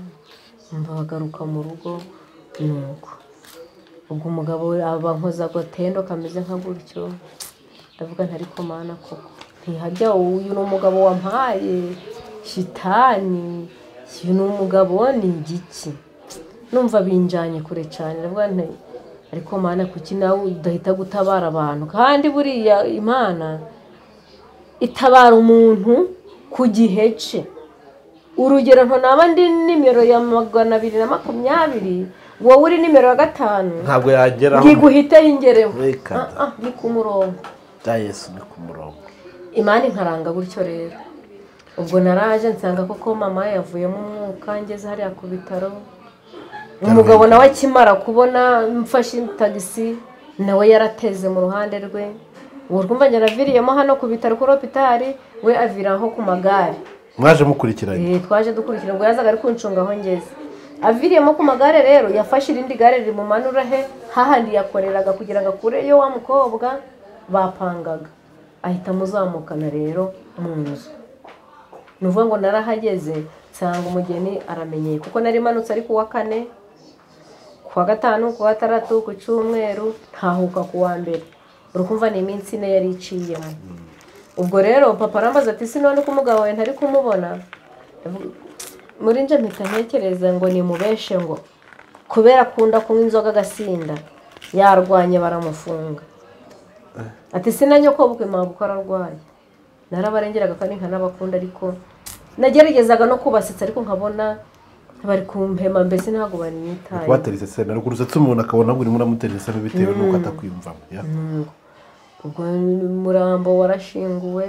mbagaruka mu rugo nuko ubwo umugabo we abankoza agatendo kameze nka gutyo ndavuga ntari komana koko ntihajya uyu ni umugabo wampaye shitani uyu ni umugabo ni igiki numva binjanye kure cyane ndavuga nti ariko mana kuki nawe udahita gutabara abantu kandi buriya imana itabara umuntu ku gihe cye urugero ntonaba ndi nimero ya magana abiri na makumyabiri wowe uri nimero ya gatanu ntabwo yageraho ntiguhite y'ingereho Reka da. ni ku murongo bya yesu ni ku murongo imana inkaranga gutyo rero ubwo naraje nsanga koko mama yavuyemo umwuka ngeze hariya ku bitaro umugabo nawe akimara kubona mfashe tagisi nawe yarateze mu ruhande rwe ubu twumva yaraviriyemo hano ku bitaro kuri hopitari we aviraho ku magare mwaje mukurikiranye Eh, twaje dukurikira ubwo yazaga ari kuncunga aho ngeze aviriyemo ku magare rero yafashe irindi gare rimumanura he hahandi yakoreraga kugira ngo akureyo wa mukobwa bapangaga ahita amuzamukana rero mu nzu ni ukuvuga ngo narahageze nsanga umugeni aramenyeye kuko nari manutse ari ku wa kane ku wa gatanu ku wa gatandatu ku cyumweru ntahuka ku wa mbere urukumva ni iminsi ine yari iciyemo ubwo rero papa arambaza ati sinone ko umugabo we ntari kumubona muri nje mpita ntekereza ngo nimubeshe ngo kubera akunda kunywa inzoga agasinda yarwanye baramufunga ati sinanyokobukwe mpamvu ko ararwaye narabarengeraga kandi nkanabakunda ariko nageragezaga no kubasetsa ariko nkabona bari kumpema mbese ntabwo banyitaye kubateretse sena ruguru uretse umuntu akabona ngo urimo uramuteretse bitewe n'uko atakwiyumvamo ya ubwo umurambo warashinguwe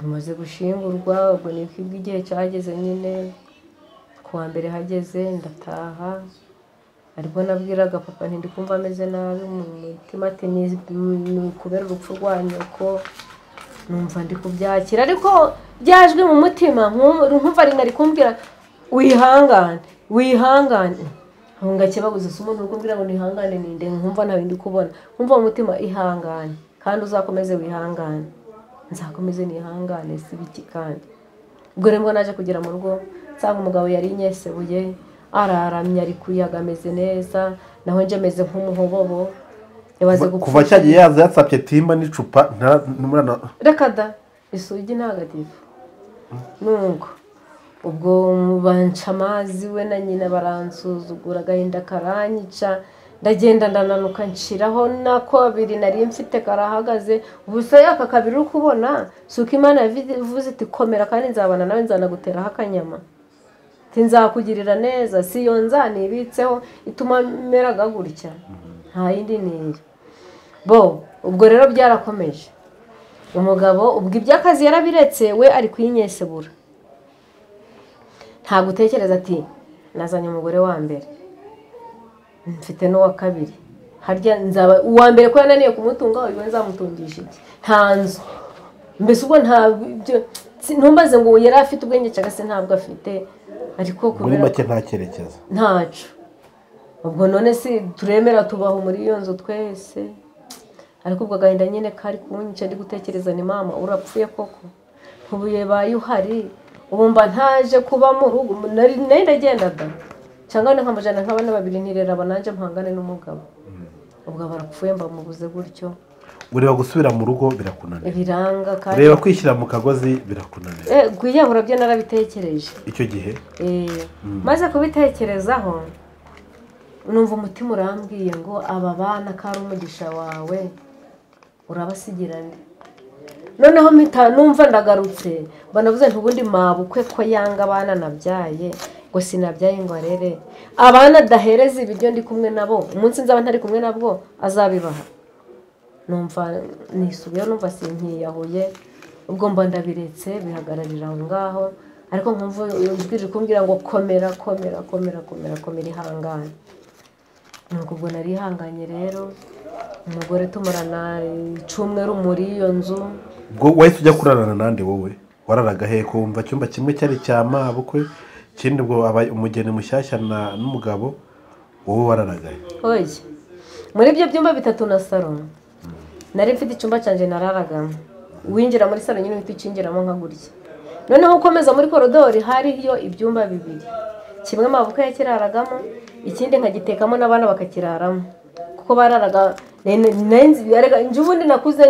umaze gushingurwa ubwo ni uko igihe cyageze nyine ku wa mbere hageze ndataha ariko nabwiraga papa nti ndi kumva ameze nabi mu mutima ati ni ni kubera urupfu rwa nyoko numva ndi kubyakira ariko byajwe mu mutima nkumva nkumva rimwe ari kumbwira wihangane wihangane ntunga kibabuze si umuntu uri kumbwira ngo nihangane ninde nkumva nta bindi kubona nkumva mu mutima ihangane kandi uzakomeze wihangane nzakomeze nihangane si biki kandi ubwo rero mbwo naje kugera mu rugo nsanga umugabo yari inyesebuye araramye ari kuyaga ameze neza naho nje meze nk'umuhobobo yabaze Kuva- kuva cyagiye yaza yatsapye timba n'icupa nta- n'umwana reka da isugi ntagatifu nubwo ubwo mubanca amazi we na nyina baransuzugura agahinda karanyica ndagenda ndananuka nshiraho nako abiri nari mfite karahagaze ubusa yaka kabiri uri kubona si uko imana yavuze iti komera kandi nzabana nawe nzanaguteraho akanyama Iti, nzakugirira neza si iyo nzanibitseho ituma meraga gutya nta yindi ntiyo bo ubwo rero byarakomeje umugabo ubwo iby'akazi yarabiretse we ari kuyinyesebura ntabwo utekereza ati nazanye umugore wa mbere mfite n'uwa kabiri harya nzaba uwa mbere ko yananiye kumutunga we nzamutungisha iki nta nzu mbese ubwo nta byo si- ntumbaze ngo yari afite ubwenge cyangwa se ntabwo afite ariko muri kubera make nta cyerekezo ntacu ubwo none si turemera tubaho muri iyo nzu twese ariko ubwo agahinda nyine kari kunyica ndi gutekereza ni mama urapfuye koko ntubuye baye uhari ubu mba ntaje kuba mu rugo nari nari ndagenda da cyangwa ni nk'amajana nk'abana babiri ntireraba nanjye mpangane n'umugabo ubwo barapfuye mba mubuze gutyo ureba gusubira mu rugo birakunanira biranga kandi reba kwishyira mu kagozi birakunanira Eh, kwiyahura byo narabitekereje icyo gihe Eh, maze kubitekerezaho numva umutima urambwiye ngo aba bana ko ari umugisha wawe urabasigira nde noneho mpita numva ndagarutse banavuze nti ubundi mabukwe ko yanga abana nabyaye ngo sinabyaye ngo arere abana adahereza ibiryo ndi kumwe nabo umunsi nzaba ntari kumwe nabwo azabibaha numva nisubiyeho numva sinkiyahuye ubwo mba ndabiretse bihagararira aho ngaho ariko nkumva ubwije kumbwira ngo komera komera komera komera komera ihangane nuko ubwo nari ihanganye rero umugore tumurana icumweru muri iyo nzu ubwo wahise ujya kurarana nande wowe wararaga he ko wumva icyumba kimwe cyari cya mabukwe ikindi ubwo aba umugeni mushyashya na- n'umugabo wowe wararaga he oye muri ibyo byumba bitatu na saro nari mfite icyumba cyanjye nararagamo winjira muri saro nyine uhita ukingiramo nka gutya noneho ukomeza muri korodori hariyo ibyumba bibiri kimwe mabuka yakiraragamo ikindi nkagitekamo n'abana bakakiraramo kuko bararaga ne- ne- nari nzi- yarega- nje ubundi nakuze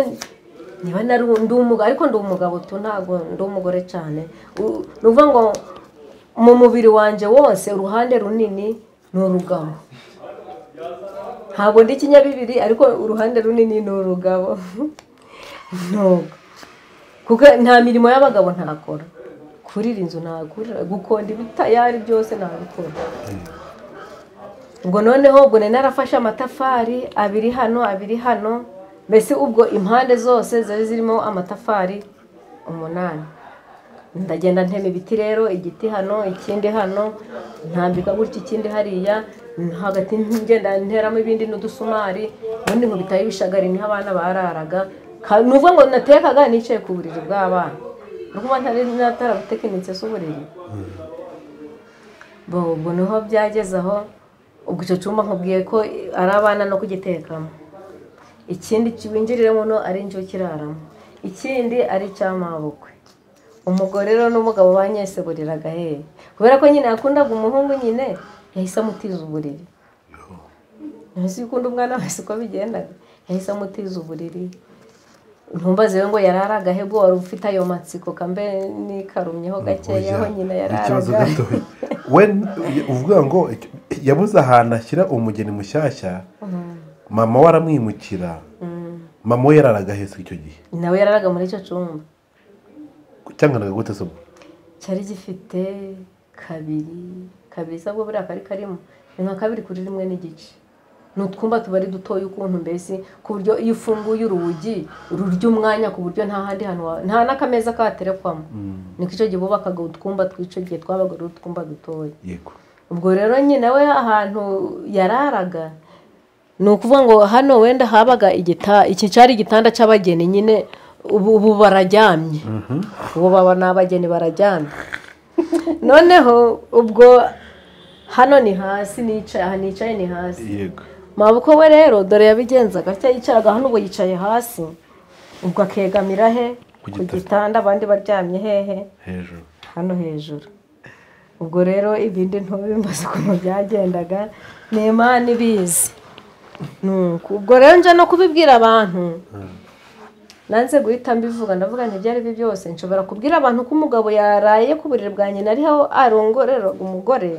niba nari ndi umugabo ariko ndi umugabo tu ntabwo ndi umugore cyane U- ni ukuvuga ngo mu mubiri wanjye wose uruhande runini ni urugabo ntabwo ndi ikinyabibiri ariko uruhande runini ni urugabo ntabwo kuko nta mirimo y'abagabo ntakora kurira inzu ntakora gukonda ibitayari byose ntabikora ubwo noneho ubwo nari narafashe amatafari abiri hano abiri hano mbese ubwo impande zose zari zirimo amatafari umunani ndagenda ntema ibiti rero igiti hano ikindi hano ntambika gutya ikindi hariya hagati ngenda nteramo ibindi n'udusumari ubundi nkubitaho ibishagari niho abana bararaga Ka- ni ukuvuga ngo natekaga nicaye ku buriri bw'abana ni ukuvuga ntari natarabutekinitse si uburiri Bo, ubwo niho byageze aho ubwo icyo cyumba nkubwiye ko ari abana no kugitekamo ikindi winjiriremo no ari njye ukiraramo ikindi ari icy'amabukwe umugore rero n'umugabo banyeseburiraga he kubera ko nyine yakundaga umuhungu nyine yahise amutiza uburiri ntuzi ko ukunda umwana wese uko bigendaga yahise amutiza uburiri ntumbaze we ngo yararaga he bwo wari ufite ayo matsiko kambe nikarumyeho gakeya aho nyina ikibazo yararaga gitoya we uvuga ngo yabuze ahantu ashyira umugeni mushyashya mama we aramwimukira mama we yararaga heza icyo gihe nawe yararaga muri icyo cyumba cyanganaga gute se ubwo cyari gifite kabiri kabiri se bwo buriya kari karimo ni nka kabiri kuri rimwe n'igice ni utwumba tuba ari dutoya ukuntu mbese ku buryo iyo ufunguye urugi rurya umwanya ku buryo nta handi hantu wa- nta n'akameza katerekwamo niko icyo gihe bubakaga utwumba tw'icyo gihe twabaga ari utwumba dutoya yego ubwo rero nyine we ahantu yararaga ni ukuvuga ngo hano wenda habaga igita iki cyari igitanda cy'abageni nyine ubu ubu bararyamye ubu baba ni abageni bararyamye noneho ubwo hano ni hasi nicaye aha nicaye ni hasi yego mabukwe we rero dore yabigenzaga cya yicaraga hano ubu yicaye hasi ubwo akegamira he ku gitanda abandi baryamye hehe hejuru hano hejuru ubwo rero ibindi ntubimbaze ukuntu byagendaga ni imana ibizi Ni uko. ubwo rero nje no kubibwira abantu nanze guhita mbivuga ndavuga nti ibyo ari byo byose nshobora kubwira abantu ko umugabo yaraye ku buriri bwa nyina ariho arongoreraga umugore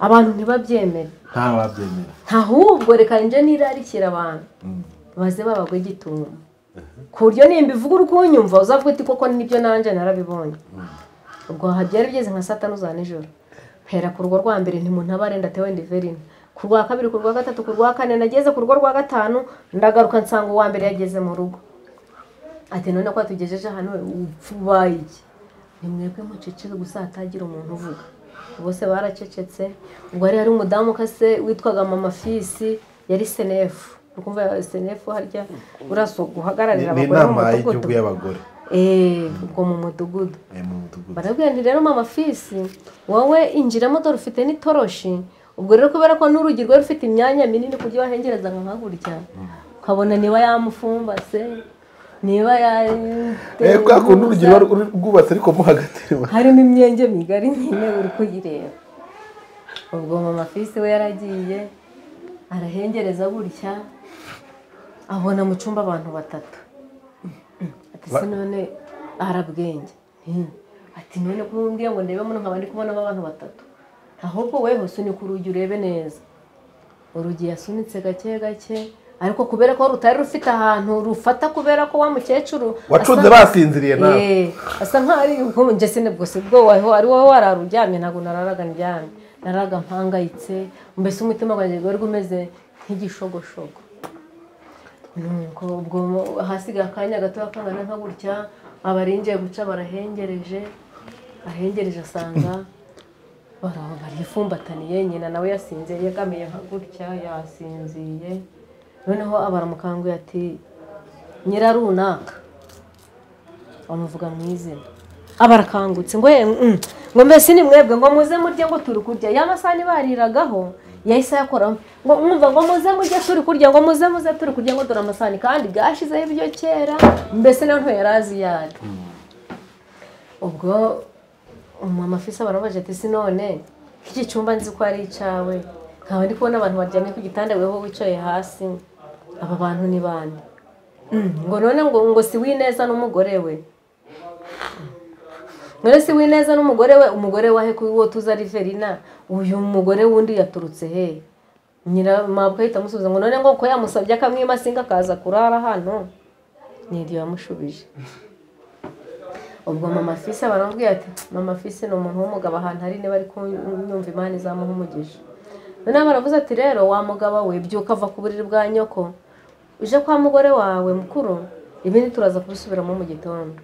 abantu ntibabyemere nta wabyemera ahubwo reka njye nirarikira abantu baze babagwe igituntu ku buryo nimba ivuga uri kunyumva uzavuga uti koko nibyo nanjye narabibonye ubwo byari bigeze nka saa tanu za nijoro mpera ku rugo rwa mbere ntimuntabare ndatewe ndiverine ku rwa kabiri ku rwa gatatu ku rwa kane nageze ku rugo rwa gatanu ndagaruka nsanga uwa mbere yageze mu rugo ati none ko tugejeje hano ubaye iki ni mwebwe muceceke gusa hatagira umuntu uvuga bose baracecetse ubwo hari hari umudamu kase witwaga mama fisi yari senefu uri kumva senefu harya urasa guhagararira ni abagore mu inama y'igihugu mudugudu y'abagore Eh, ubwo mu mudugudu eh, mu mudugudu barabwira nti rero mama fisi wowe injiramo dore ufite n'itoroshi ubwo rero kubera ko n'urugi rwe rufite imyanya minini ku buryo wahengereza nka hakurya ukabona niba yamufumbatse niba ya Eh, kwa kuntu urugero rwubatse ariko mo hagati reba. harimo imyenge migari nyine uri kuyireba ubwo mama fisi we yaragiye arahengereza gutya abona mu cyumba abantu batatu ati se none arabwenge Hmm. ati none ko mbwiye ngo ndebe muno nkaba ndi kubonamo abantu batatu ahubwo weho sunika urugi urebe neza urugi yasunitse gake gake ariko kubera ko rutari rufite ahantu rufata kubera ko wa mukecuru wacunze asa- basinziriye nawe Eh, asa nkaho ari ubwo njye nibwo se bwo waho ari wowe warara uryamye ntabwo nararaga ndyamye nararaga mpangayitse mbese umutima wanjye wari umeze nk'igishogoshogo nuko ubwo hasigaye akanya gatoya kangana nka gutya abarinjiye guca barahengereje ahengereje asanga bara- barifumbataniye nyina nawe yasinze yegamiye nka gutya yasinziye noneho abaramukanguye ati nyirarunaka bamuvuga mu izina abarakangutse ngo "Eh, mm, ngo mbese ni mwebwe ngo muze murye ngo turi kurya ya masaha ntibariragaho yahise ayakoramo ngo mwumva ngo muze murye turi kurya ngo muze muze turi kurya ngo dore amasahani kandi bwashyizeho ibyo kera mbese nawe ntiyari azi iyo ari ubwo umumama afise barabaje ati si none iki cyumba nzi ko ari icyawe nkaba ndi kubona abantu baryamye ku gitanda weho wicaye hasi aba bantu ni bande ngo none ngo ngo si wineza n'umugore we none si wineza n'umugore we umugore wahe kuri uwo tuza riverina uyu mugore wundi yaturutse he nyira mabwa ahita amusubiza ngo none ngo ko yamusabye akamwima singa akaza kurara hano n'iryo yamushubije ubwo mama fise baramubwira ati mama fise ni umuntu w'umugabo ahantu ari niba ari kunyumva imana izamuha umugisha noneho baravuze ati rero wa mugabo we byuka ava ku buriri bwa nyoko uje kwa mugore wawe mukuru ibindi turaza kubisubiramo mu gitondo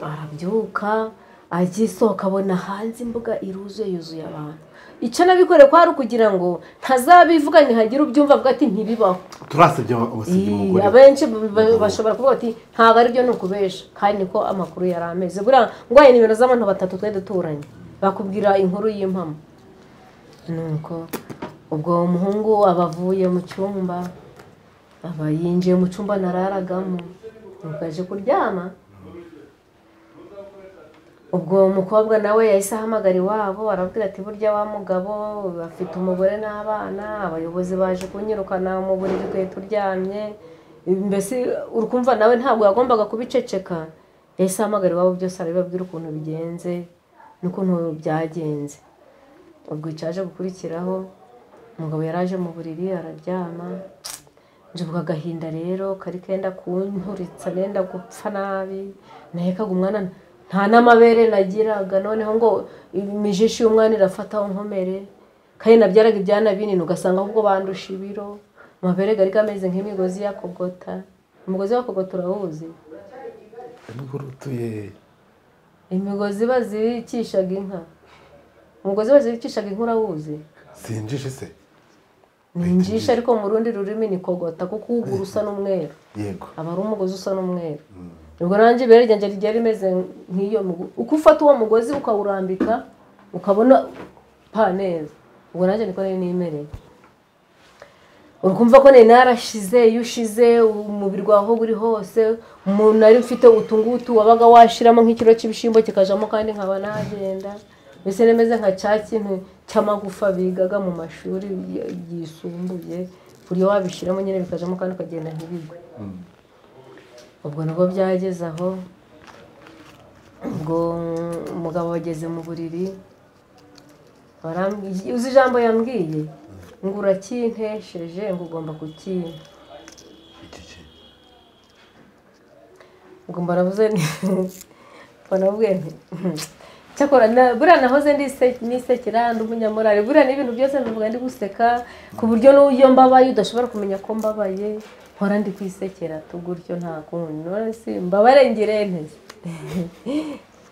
arabyuka agiye isohoka abona hanze imbuga iruzuye yuzuye abantu icyo nabikoreye ko hari ukugira ngo ntazabivuga ntihagire ubyumva avuga ati ntibibaho turasabye abasibye Ii, umugore abenshi b- b- bashobora kuvuga bati ntabwo aribyo ni ukubesha kandi niko amakuru yari ameze buriya ngo aya nimero z'abantu batatu twari duturanye bakubwira inkuru y'impamo nuko ubwo uwo muhungu aba avuye mu cyumba aba yinjiye mu cyumba nararagamo nuko aje kuryama ubwo uwo mukobwa nawe yahise ahamagara iwabo arabwira ati burya wa mugabo afite umugore n'abana abayobozi baje kunyirukana mu buriri bwe turyamye mbese uri kumva nawe ntabwo yagombaga kubiceceka yahise ahamagara iwabo byose arabibabwira ukuntu bigenze n'ukuntu byagenze ubwo icyaje gukurikiraho umugabo yaraje mu buriri araryama njibuka agahinda rero kari kenda kunturitsa nenda gupfa nabi nahekaga umwana nta n'amabere nagiraga noneho ngo imijishi y'umwana irafataho nkomere kandi nabyaraga ibyana binini ugasanga ahubwo bandusha ibiro amabere gari kameze nk'imigozi ya kogota umugozi wa kogota urawuzi urutuye imigozi bazirikishaga inka umugozi bazirikishaga inka urawuzi sinjije se ni injisha ariko mu rundi rurimi ni kogota kuko uwugura usa n'umweru yego aba ari umugozi usa n'umweru ubwo nanjye ibere ryanjye ryari rimeze nk'iyo mugo- uko ufata uwo mugozi ukawurambika ukabona pa neza ubwo nanjye niko nari nimereye urumva ko nari narashize iyo ushize umubiri wawe aho uri hose umuntu nari mfite utungutu wabaga washiramo nk'ikiro cy'ibishyimbo kikajamo kandi nkaba nagenda mbese nemeze nka cya kintu cy'amagufa bigaga mu mashuri y- yisumbuye buriya wabishyiramo nyine bikajamo kandi ukagenda ntibigwe ubwo nabwo byageze aho ubwo umugabo wageze mu buriri barambwiye uzi ijambo yambwiye ngo uracyintesheje ngo ugomba kucyimpa ubwo mbaravuze banabwiye nti cyakora na- buriya nahoze ndise- nisekera ndi umunyamurari buriya ni ibintu byose mbivuga ndi guseka ku buryo n'iyo mbabaye udashobora kumenya ko mbabaye mpora ndi kwisekera tu gutyo nta kundi none si mbabare ngire ntese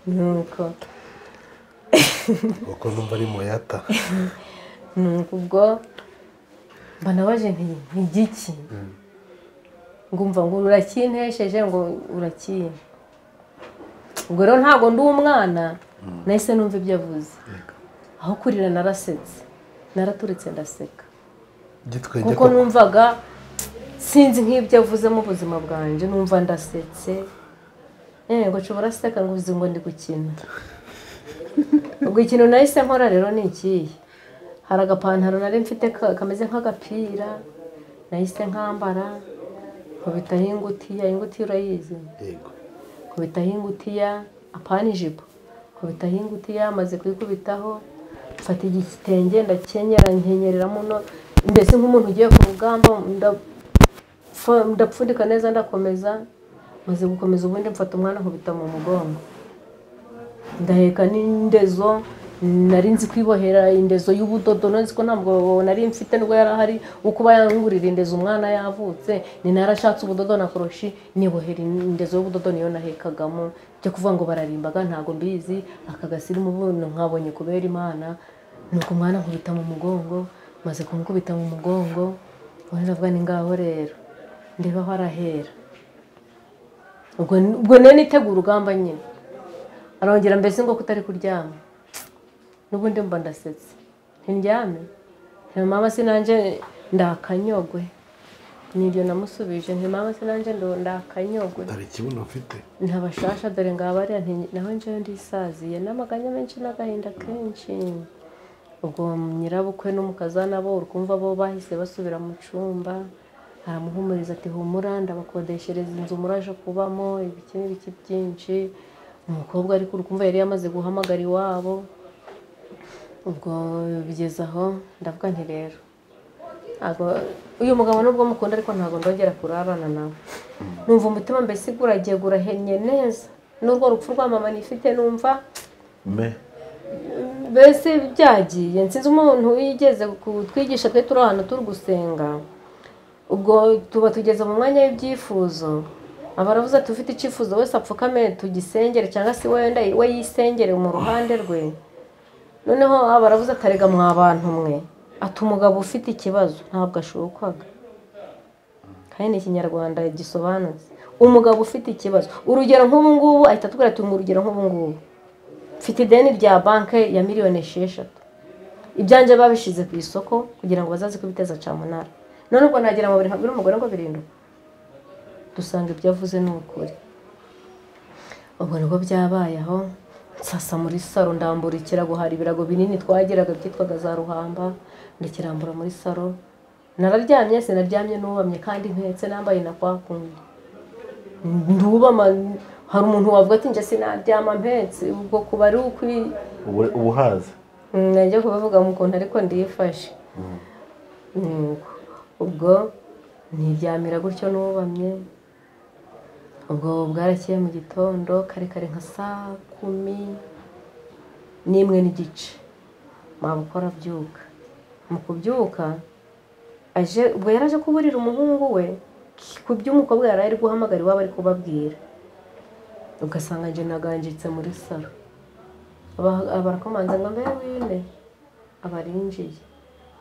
nuko kuko numva ari moyata nuko ubwo mba nabaje nti ni igiki ngumva ngo uracyintesheje ngo urakina ubwo rero ntabwo ndi umwana nahise numva ibyo avuze aho kurira narasetse naraturitse ndaseka gitwenge kuko numvaga sinzi nk'ibyo avuzemo ubuzima bwanjye numva ndasetse yego nshobora aseka ngo uzi ngo ndi gukina ubwo ikintu nahise nkora rero ni ikihe hari agapantaro nari mfite ka- kameze nk'agapira nahise nkambara nkubitaho ingutiya ingutiya urayizi yego kubitaho ingutiya apana ijipo kubitaho ingutiya maze kuyikubitaho mfata igitenge ndakenyera nkenyerera muno mbese nk'umuntu ugiye ku rugamba ndapfu- ndapfundika neza ndakomeza maze gukomeza ubundi mfata umwana nkubita mu mugongo ndaheka n'indezo nari nzi kwibohera indezo y'ubudodo nzi ko ntabwo nari mfite nubwo yari ahari wo kuba yangurira indezo umwana yavutse ni narashatse ubudodo na koroshi nibohera indezo y'ubudodo niyo nahekagamo byo kuvuga ngo bararimbaga ntabwo mbizi akagasirimu buntu nkabonye kubera imana nuko umwana nkubita mu mugongo maze kumukubita mu mugongo ubundi ndavuga ni ngaho rero ndeba aho arahera ubwo ubwo niyo nitegura urugamba nyine arongera mbese ngo kutari kuryama n'ubundi mba ndasetse ntiryame nti mama sinanjye ndakanyogwe nibyo namusubije nti mama sinanjye ndo ndakanyogwe hari ikibuno mfite ntabashasha dore ngo abariya naho njyewe ndisaziye n'amaganya menshi n'agahinda kenshi ubwo nyirabukwe n'umukazana bo uri kumva bo bahise basubira mu cyumba aramuhumuriza ati humura ndabakodeshereza inzu muraje kubamo ibiki n'ibiki byinshi umukobwa ariko uri kumva yari yamaze guhamagara iwabo ubwo bigeze aho ndavuga nti rero ntabwo uyu mugabo nubwo mukunda ariko ntabwo ndongera kurarana nawe numva umutima mbese uragiye urahennye neza n'urwo rupfu rwa mama nifite numva me mbese byagiye nsinzi umuntu wigeze kutwigisha twe turi ahantu turi gusenga ubwo tuba tugeze mu mwanya w'ibyifuzo aba aravuze ati ufite icyifuzo wese apfukame tugisengere cyangwa se wenda we yisengere mu ruhande rwe noneho aba aravuze atarega mwa bantu mwe ati umugabo ufite ikibazo ntabwo ashukwaga kandi ni ikinyarwanda gisobanutse umugabo ufite ikibazo urugero nk'ubu ngubu ahita atubwira ati ngo urugero nk'ubu ngubu mfite ideni rya banki ya miliyoni esheshatu ibyanjye babishyize ku isoko kugira ngo bazaze kubiteza camunara none ubwo nagira mu buriri nkabwira umugore ngo birindwi dusanga ibyo avuze ni ukuri ubwo nibwo byabaye aho nsasa muri saro ndambura ikirago hari ibirago binini twagiraga byitwaga za ruhamba ndakirambura muri saro nararyamye sinaryamye n'ubamye kandi mpetse nambaye na kwa kundi ndubama hari umuntu wavuga ati njye sinaryama mpetse ubwo kuba ari ukuri ubu- ubuhaza najya kubivuga mu kuntu ariko ndiyifashe Nuko, ubwo niryamira gutyo n'ubamye ubwo bwarakeye mu gitondo kare kare nka saa kumi n'imwe n'igice wabukora abyuka mu kubyuka aje ubwo yari aje kuburira umuhungu we ku by'umukobwa yari ari guhamagara iwabo ari kubabwira ugasanga njye naganjitse muri salo Aba- barakomanza ngo mbe wine abarinjiye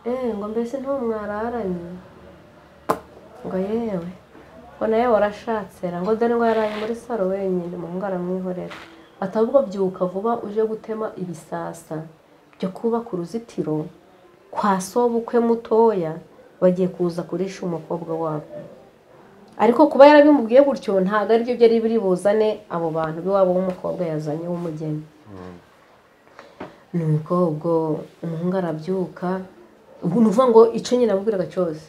eee ngo mbese nta mwararanye ngo yewe ngo nawe warashatse ra ngo dore ngo yaraye muri salo wenyine umuhungu aramwihorera ati ahubwo byuka vuba uje gutema ibisasa byo kubaka uruzitiro kwa sobukwe mutoya bagiye kuza kurisha umukobwa wabo ariko kuba yarabimubwiye gutyo ntabwo aribyo byari biri buzane abo bantu b'iwabo w'umukobwa yazanye w'umugeni nuko ubwo umuhungu arabyuka ubwo ni ukuvuga ngo icyo nyine abubwiraga cyose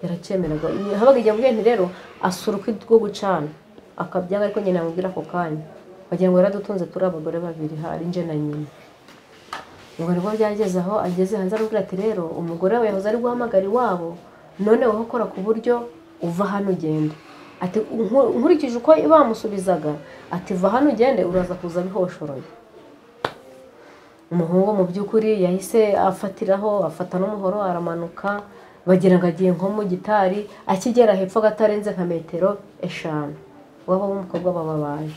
yaracyemeraga habaga igihe amubwiye nti rero asura ukwi rwo gucana akabyanga ariko nyine amubwira ako kanya wagira ngo yaradutunze turi abagore babiri hari nje na nyina ubwo nibwo byageze aho ageze hanze arabwira ati rero umugore wawe yahoze ari guhamagara iwabo none wowe ukora ku buryo uva hano ugenda ati "Nku- nkurikije uko bamusubizaga ati va hano ugende uraza kuza bihoshoroye umuhungu mu by'ukuri yahise afatiraho afata n'umuhoro aramanuka bagira ngo agiye nko mu gitari akigera hepfo agatarenze nka metero eshanu waba w'umukobwa baba baje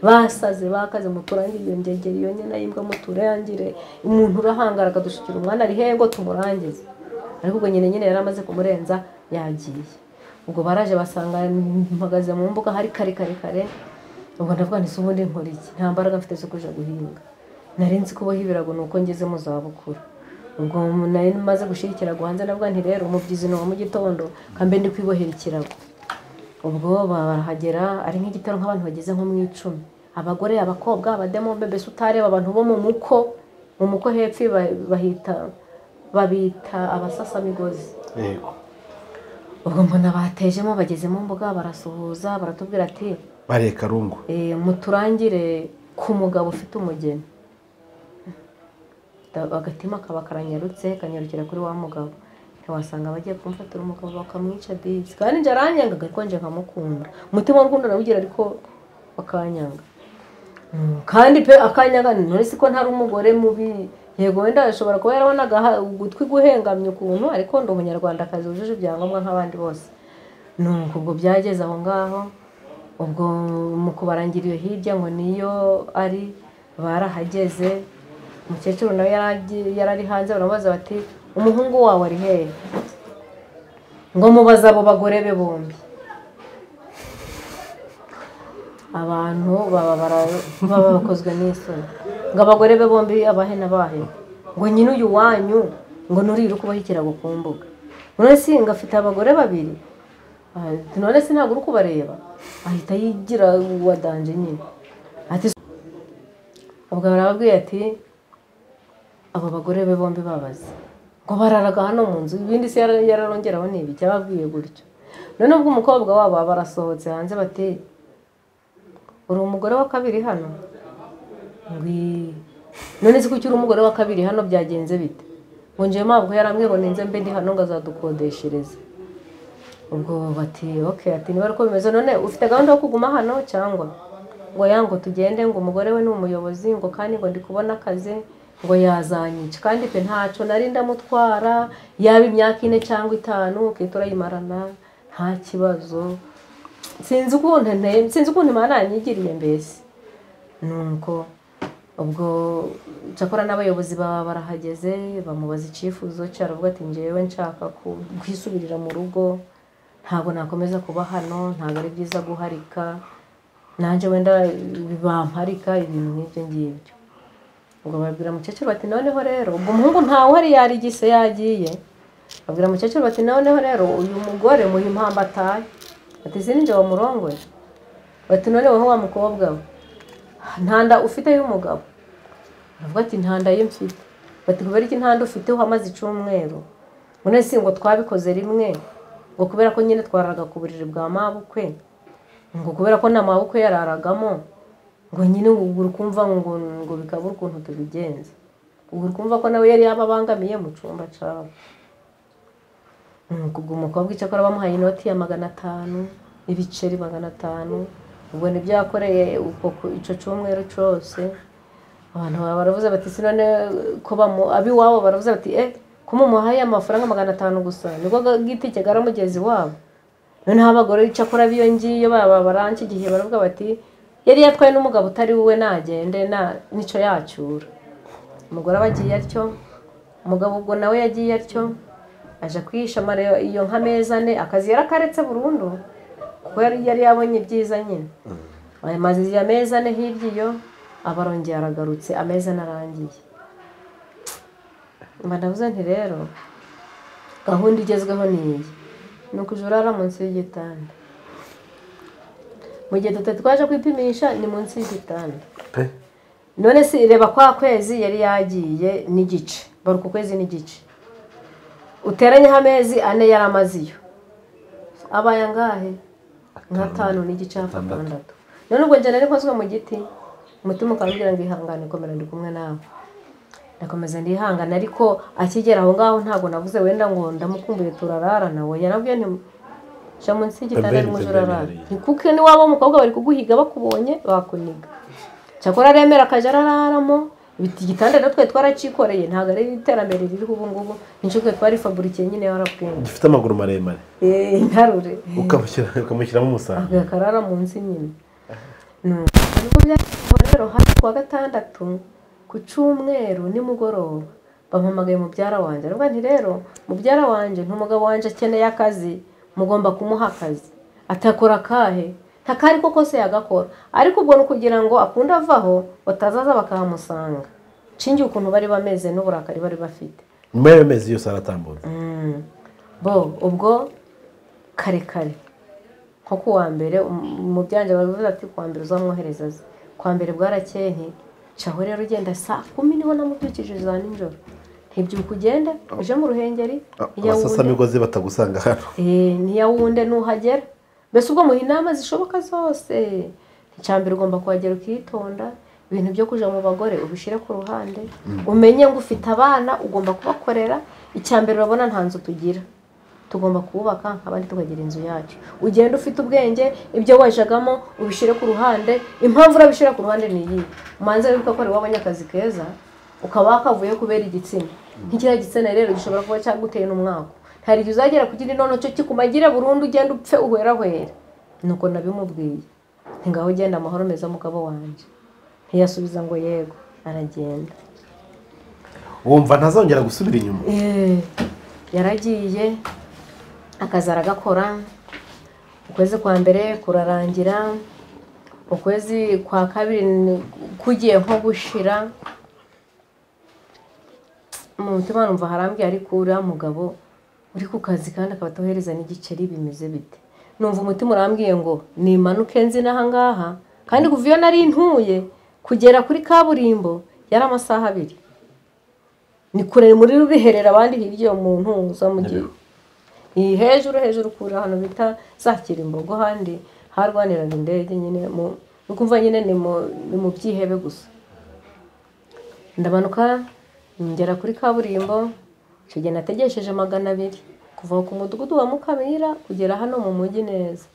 basaze bakaze muturangire iyo ngegeri iyo nyina y'imbwa muturangire umuntu urahangara akadusukira umwana ari hengo tumurangize ariko ubwo nyine nyine yari amaze kumurenza yagiye ubwo baraje basanga mpagaze mu mbuga hari kare kare kare ubwo ndavuga nti se ubundi nkora iki nta mbaraga mfite zo kuja guhinga nari nzi kuboha ibirago ni uko ngeze mu zabukuru ubwo nari maze gushyira ikirago hanze ndavuga nti rero umubyizi ni uwa mu gitondo kambe ndi kwibohera ikirago ubwo barahagera ari nk'igitero nk'abantu bageze nko mu icumi abagore abakobwa abademombe mbese utareba abantu bo mu muko mu muko hepfo ba- bahita babita abasasamigozi yego ubwo mbona batejemo bageze mu mbuga barasuhuza baratubwira ati bariye karungu "Eh, muturangire ku mugabo ufite umugeni Da- agatima kaba karanyarutse kanyarukira kuri wa mugabo ntiwasanga bagiye kumfatira umugabo bakamwica disi kandi njye aranyangaga ariko njye nkamukunda umutima w'urukundo narawugira ariko bakanyanga Mm, kandi pe akanyanga none si ko ntari umugore mubi yego wenda ashobora kuba yarabonaga ha- ugutwi guhengamye ukuntu ariko ndi umunyarwandakazi wujuje ibyangombwa nk'abandi bose nuko ubwo byageze aho ngaho ubwo mu kubarangira iyo hirya ngo niyo ari barahageze umukecuru nawe yari agi- yari ari hanze baramubaza bati umuhungu wawe ari hehe ngo mubaze abo bagore be bombi abantu baba bara- baba bakozwe n'isoni ngo abagore be bombi abahe n'abahe ngo nyine uyu wanyu ngo nurire uko ikirago ku mbuga none si ngo afite abagore babiri Ah, none se ntabwo uri kubareba ahita yigira uwa danje nyine ati ubwo barababwiye ati abo bagore be bombi babaze ngo bararaga hano mu nzu ibindi se yara- yararongeraho ni ibi cyababwiye gutyo none ubwo umukobwa wabo aba barasohotse hanze bati uri umugore wa kabiri hano ngwi none se kuki uri umugore wa kabiri hano byagenze bite ngo njyewe mpabwo yarambwiye ngo ninze mbe ndi hano ngo azadukodeshereze ubwo bati ok ati niba ariko bimeze none ufite gahunda yo kuguma hano cyangwa ngo ya ngo tugende ngo umugore we ni umuyobozi ngo kandi ngo ndi kubona akazi ngo yazanyica kandi pe ntacyo nari ndamutwara yaba imyaka ine cyangwa itanu ukita urayimarana nta kibazo sinzi ukuntu nteye sinzi ukuntu imana yanyigiriye mbese nuko ubwo cyakora n'abayobozi baba barahageze bamubaza icyifuzo cye aravuga ati njyewe nshaka ku- kwisubirira mu rugo ntabwo nakomeza kuba hano ntabwo ari byiza guharika nanjye wenda bamparika ibintu nk'ibyo ngibyo ubwo babwira mukecuru bati noneho rero ubwo umuhungu ntawe uhari yarigise yagiye babwira mukecuru bati noneho rero uyu mugore muha impamvu ataye ati sinjye wamurongoye bati none wowe wa mukobwa we nta nda ufite y'umugabo aravuga ati nta nda ye mfite bati kubera iki nta nda ufite uhamaze icyumweru none si ngo twabikoze rimwe ngo kubera ko nyine twararaga ku buriri bwa mabukwe ngo kubera ko nta mabukwe yararagamo ngo nyine ngo uri kumva ngo ngo bikabura ukuntu tubigenza ubu uri kumva ko nawe yari yababangamiye mu cyumba cyawe ubwo umukobwa icyakora bamuhaye inoti ya magana atanu ibiceri magana atanu ubwo nibyo yakoreye uko ku- icyo cyumweru cyose abantu baba baravuze bati si none ko bamu ab'iwabo baravuze bati eh ko mumuhaye amafaranga magana atanu gusa niko ga- gitike karamugeza iwabo noneho abagore icyakora b'iyo ngiyo baba baranca igihe baravuga bati yari yatwaye n'umugabo utari wowe nagende na n'icyo yacyura umugore aba agiye atyo umugabo ubwo nawe yagiye atyo aje kwihishama rero iyo nka meza ane akazi yarakaretse burundu kuko yari yari yabonye ibyiza nyine amaze iyo meza ane hirya iyo abarongeye aragarutse ameza ane arangiye mba ndavuze nti rero gahunda igezweho ni iyi ni ukujya urara munsi y'igitanda mu gihe tutari twaje kwipimisha ni munsi y'igitanda pe none se reba kwa kwezi yari yagiye n'igice baruka ukwezi n'igice uteranyeho amezi ane yari amaziyo abaye angahe nk'atanu n'igice hafi atandatu none ubwo njye nari nkozwe mu giti umutima ukamubwira ngo ihangane komera ndi kumwe nawe ndakomeza ndihangana ariko akigera aho ngaho ntabwo navuze wenda ngo ndamukumbuye turararana we yanabwiye nti jya munsi y'igitanda Pembeni, arimo pembeni urarara hariya. ntikuke n'iwabo w'umukobwa bari kuguhiga bakubonye bakuniga cyakora aremera akajya arararamo ibiti igitanda natwe twaracikoreye ntabwo ari iterambere ririho ubu ngubu nicyo twe twarifaburikiye nyine warabwenge gifite amaguru maremare Eh, intarure ukamushyira- ukamushyiramo umusambi agakarara munsi nyine Nuko niko byagenze rero hafi kuwa gatandatu ku cyumweru nimugoroba bampamagaye mubyara wanjye aravuga nti rero mubyara wanjye n'umugabo wanjye akeneye akazi mugomba kumuha akazi atakora akahe nta kari ko kose yagakora ariko ubwo ni ukugira ngo akunde avaho batazaza bakahamusanga nshingiye ukuntu bari bameze n'uburakari bari bafite nyuma y'ayo mezi yose aratambutse bo ubwo kare kare nko ku wa mbere um- mu byanjye baravuze ati ku wa mbere uzamwohereza aze ku wa mbere bwarakeye nti caho rero ugenda saa kumi niho namubyukije za nijoro ntibyuka ugende uje mu ruhengeri iya wunde abasasamigozi batagusanga hano Eh, n'iya wunde nuhagera mbese ubwo muha inama zishoboka zose icyambere ugomba kuhagera ukitonda ibintu byo kuja mu bagore ubishyire ku ruhande umenye ngo ufite abana ugomba kubakorera icyambere urabona nta nzu tugira tugomba kubaka abandi tukagira inzu yacu ugenda ufite ubwenge ibyo wajagamo ubishyire ku ruhande impamvu urabishyira ku ruhande ni iyi umanza wibuka ko wabonye akazi keza ukaba wakavuye kubera igitsina nk'ikiriya gitsina rero gishobora kuba cyaguteye n'umwaka hari igihe uzagera kugira inono cyo kikumagire burundu ugenda upfe uhwerahwera nuko nabimubwiye ntingaho ugenda amahoro meza mugabo wanjye ntiyasubiza ngo yego aragenda wumva ntazongera gusubira inyuma Eh, yaragiye akazi aragakora ukwezi kwa mbere kurarangira ukwezi kwa kabiri ni- kugiye nko gushira mu mutima numva harambwiye ariko uriya mugabo uri ku kazi kandi akaba atohereza n'igiceri bimeze bite numva umutima urambwiye ngo nimanuke nzina aha ngaha kandi kuva iyo nari ntuye kugera kuri kaburimbo yari amasaha abiri ni kure muri rubiherera abandi hirya iyo muntu uza mu gihe iyi hejuru hejuru kure ahantu bita za kirimbogo handi harwaniraga indege nyine mu uri kumva nyine ni mu ni mu byihebe gusa ndamanuka ngera kuri kaburimbo icyo gihe nategesheje magana abiri kuva ku mudugudu wa mukamira kugera hano mu mujyi neza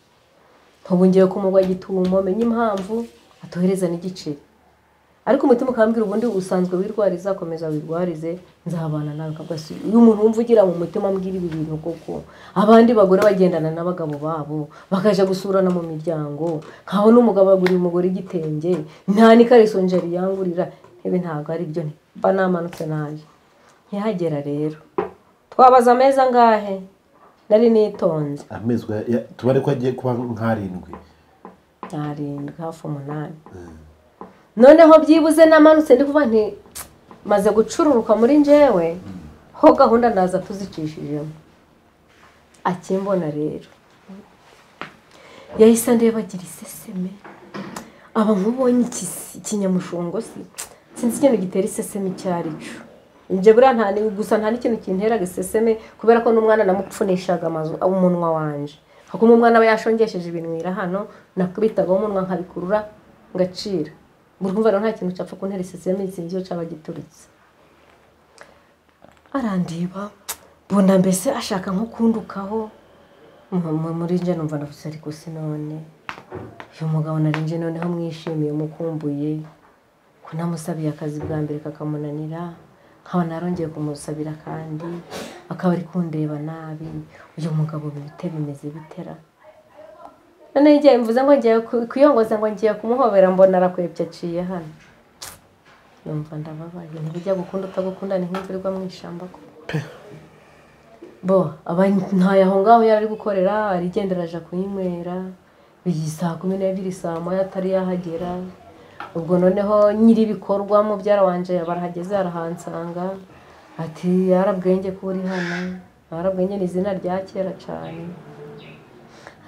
ubu ngiye ku mugwa gitumo menye impamvu atohereza n'igiceri ariko umutima ukambwira ubundi usanzwe wirwariza komeza wirwarize nzabana nawe kabwa si uyu muntu wumva ugira mu mutima ambwira ibi bintu koko abandi bagore bagendana n'abagabo babo bakaja gusurana mu miryango nkaho n'umugabo agurira umugore igitenge nta n'ikariso nje riyangurira ibi ntabwo ari byo mba namanutse naje ntihagera rero twabaza ameza angahe nari nitonze amezi uko- ya- tubare ko agiye kuba nk'arindwi arindwi hafi umunani noneho byibuze namanutse ndi kuvuga nti maze gucururuka muri njyewe ho gahunda naza tuzicishijemo akimbona rero yahise andeba agira iseseme aba nk'ubonye ikisi- ikinyamushongo si sinzi ikintu gitera iseseme icyo ari cyo ibyo buriya nta ni- gusa nta n'ikintu kintera iseseme kubera ko n'umwana namupfunishaga amazu umunwa wanjye hakuma umwana aba yashongesheje ibinwira hano nakubitagaho umunwa nkabikurura ngacira buri kumva rero nta kintu cyapfa kuntera iseseme sinzi iyo cyaba giturutse arandeba mbona mbese ashaka nko kundukaho Mu- mu- muri njye numva ndavuze ariko si none uyu mugabo nari nje noneho mwishimiye mukumbuye ko namusabiye akazi bwa mbere kakamunanira nkaba narongeye kumusabira kandi akaba ari kundeba nabi uyu mugabo bite bimeze bitera none igihe mvuze ngo ngiye ku- kuyongoza ngo ngiye kumuhobera mbona arakwebye aciye hano numva ndababaye ntibijya gukunda utagukunda ni nk'imvurwa mu ishyamba ko bo aba ntayo aho ngaho yari ari gukorera arigendera aja kuyinywera iyi saa kumi n'ebyiri saa moya atari yahagera ubwo noneho nyiri ibikorwa mubyara wanje barahageze arahansanga ati yarabwenge ko uri hano abarabwenge ni izina rya kera cyane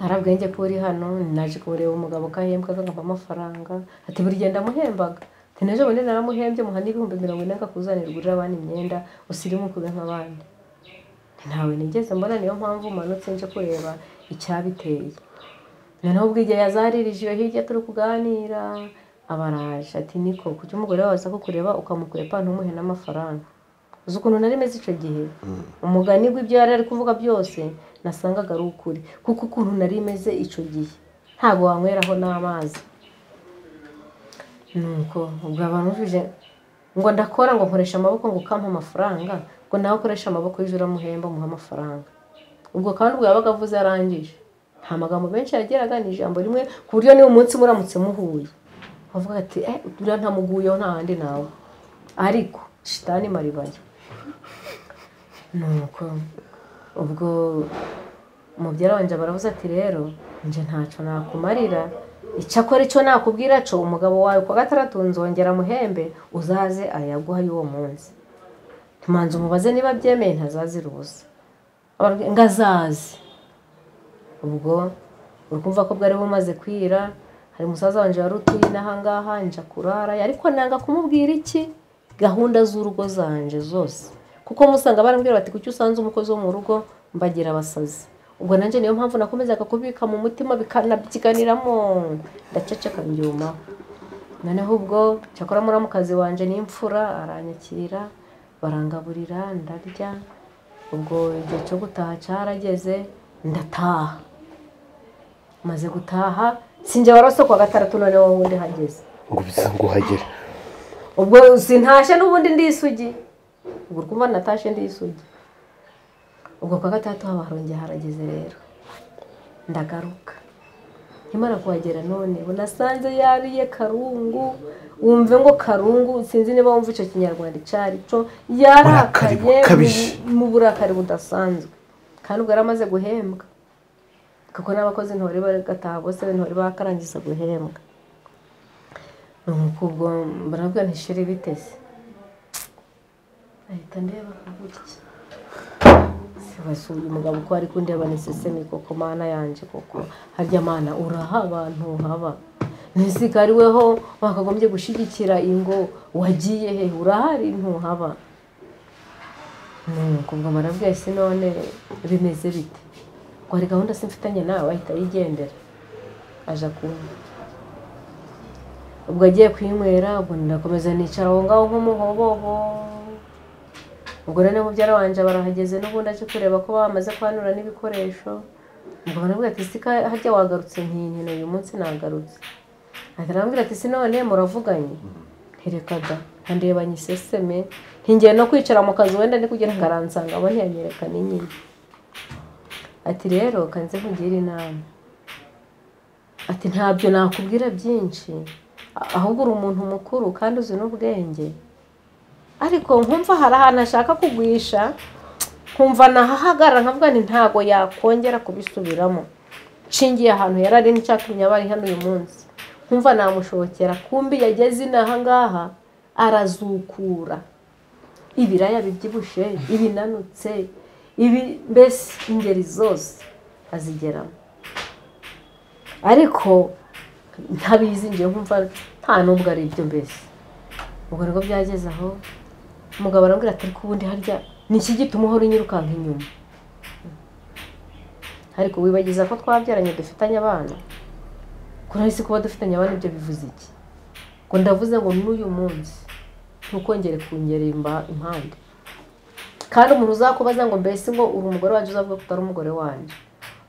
aharabwenge ko uri hano naje kureba umugabo kahembwa kagamba amafaranga ati buri gihe ndamuhembaga ati n'ejo bundi naramuhembye muhana ibihumbi mirongo ine akakuzanira ugurira abana imyenda usirimu kube nk'abandi ntawe nigeze mbona niyo mpamvu umanutse nje kureba icyabiteye noneho ubwo igihe yazaririje iyo hirya turi kuganira abaraje ati niko kuki umugore wawe aza kukureba ukamukwepa ntumuhe n'amafaranga uzi ukuntu nari meze icyo gihe umugani w'ibyo yari ari kuvuga byose nasangaga ari ukuri kuko ukuntu nari meze icyo gihe ntabwo wanyweraho n'amazi nuko ubwo bamuvije ngo ndakora ngo nkoresha amaboko ngo ukampa amafaranga ngo nawe ukoresha amaboko y'ijoro uramuhemba umuhe amafaranga ubwo kandi ubwo yabaga avuze arangije nta magambo menshi yageraga ni ijambo rimwe ku buryo niba umunsi muramutse muhuye bavuga ati eh uriya ntamuguyeho nta handi nawe ariko shitani maribaya nuko ubwo umubyeyi wanje baravuze ati rero nje ntacyo nakumarira icyakora icyo nakubwira cyo umugabo wawe ku wa gatandatu nzongera muhembe uzaze ayaguha y'uwo munsi tumanze umubaze niba abyemeye ntazazira ubusa Ababwira ngo azaze ubwo uri kumva ko bwari bumaze kwira hari umusaza wanje wari utuye n'aha ngaha nja kurara ariko nanga kumubwira iki gahunda z'urugo zanje zose kuko musanga barambwira bati kuki usanze umukozi wo mu rugo mbagira abasazi ubwo nanjye niyo mpamvu nakomezaga kubika mu mutima bikanabyiganiramo ndaceceka mbyuma noneho ubwo cyakora muramukazi wanje n'imfura aranyakira barangaburira ndarya ubwo igihe cyo gutaha cyarageze ndataha maze gutaha sinjye warose ku wa gatandatu noneho wundi hageze ngo biza ngo uhagere ubwo sintashye n'ubundi ndi isugi ubwo uri kumva natashye ndi isugi ubwo kwa gatandatu haba harongeye harageze rero ndagaruka nkimara kuhagera none unasanze yariye karungu wumve ngo karungu sinzi niba wumva icyo kinyarwanda icyo ari cyo Burakari yarakaye bukabije. mu- mu burakari budasanzwe kandi ubwo yari amaze guhembwa kuko n'abakozi ntibari bagataha bose ntibari bakarangiza guhembwa nuko ubwo barabwira ntishiri biteze ahita ndeba akavuga iki basuye umugabo uko ari kundeba ni sesemi koko mana yanjye koko harya mana uraha abantu haba ntisigare weho wakagombye gushyigikira ingo wagiye he urahari ntuhaba nuko ngo barabwiye si none bimeze bite ngo hari gahunda se mfitanye nawe ahita yigendera aja kunywa ubwo agiye kwinywera ubwo ndakomeza nicara aho ngaho nk'umuhobobo ubwo noneho mubyara wanje barahageze n'ubundi aje kureba ko bamaze kwanura n'ibikoresho ubwo baramubwira ati sika harya wagarutse ntinkino uyu munsi nagarutse ahita arambwira ati si none muravuganye ntirekaga ndebanye iseseme ntingiye no kwicara mu kazi wenda ni kugira ngo aransanga abo ntiyanyereka n'inyine ati rero kanze nkugire inama ati ntabyo nakubwira byinshi a- ahubwo uri umuntu mukuru kandi uzi n'ubwenge ariko nkumva hari ahantu ashaka kugwisha nkumva nahahagarara nkavuga nti ntabwo yakongera kubisubiramo nshingiye ahantu yari ari n'icyatumye aba ari hano uyu munsi nkumva namushokera kumbi yageze inaha ngaha arazukura ibiraya bibyibushye ibinanutse ibi mbese ingeri zose azigeramo ariko ntabizingiye nkumva nta n'ubwo ari ibyo mbese ubwo rero byageze aho umugabo arambwira ati ariko ubundi harya ni iki gituma uhora unyirukanka inyuma ariko wibagiza ko twabyaranye dufitanye abana ko nahise kuba dufitanye abana ibyo bivuze iki ngo ndavuze ngo n'uyu munsi ntukongere kungerera imba- impande kandi umuntu uzakubaza ngo mbese ngo uri umugore wanjye uzavuga ko utari umugore wanjye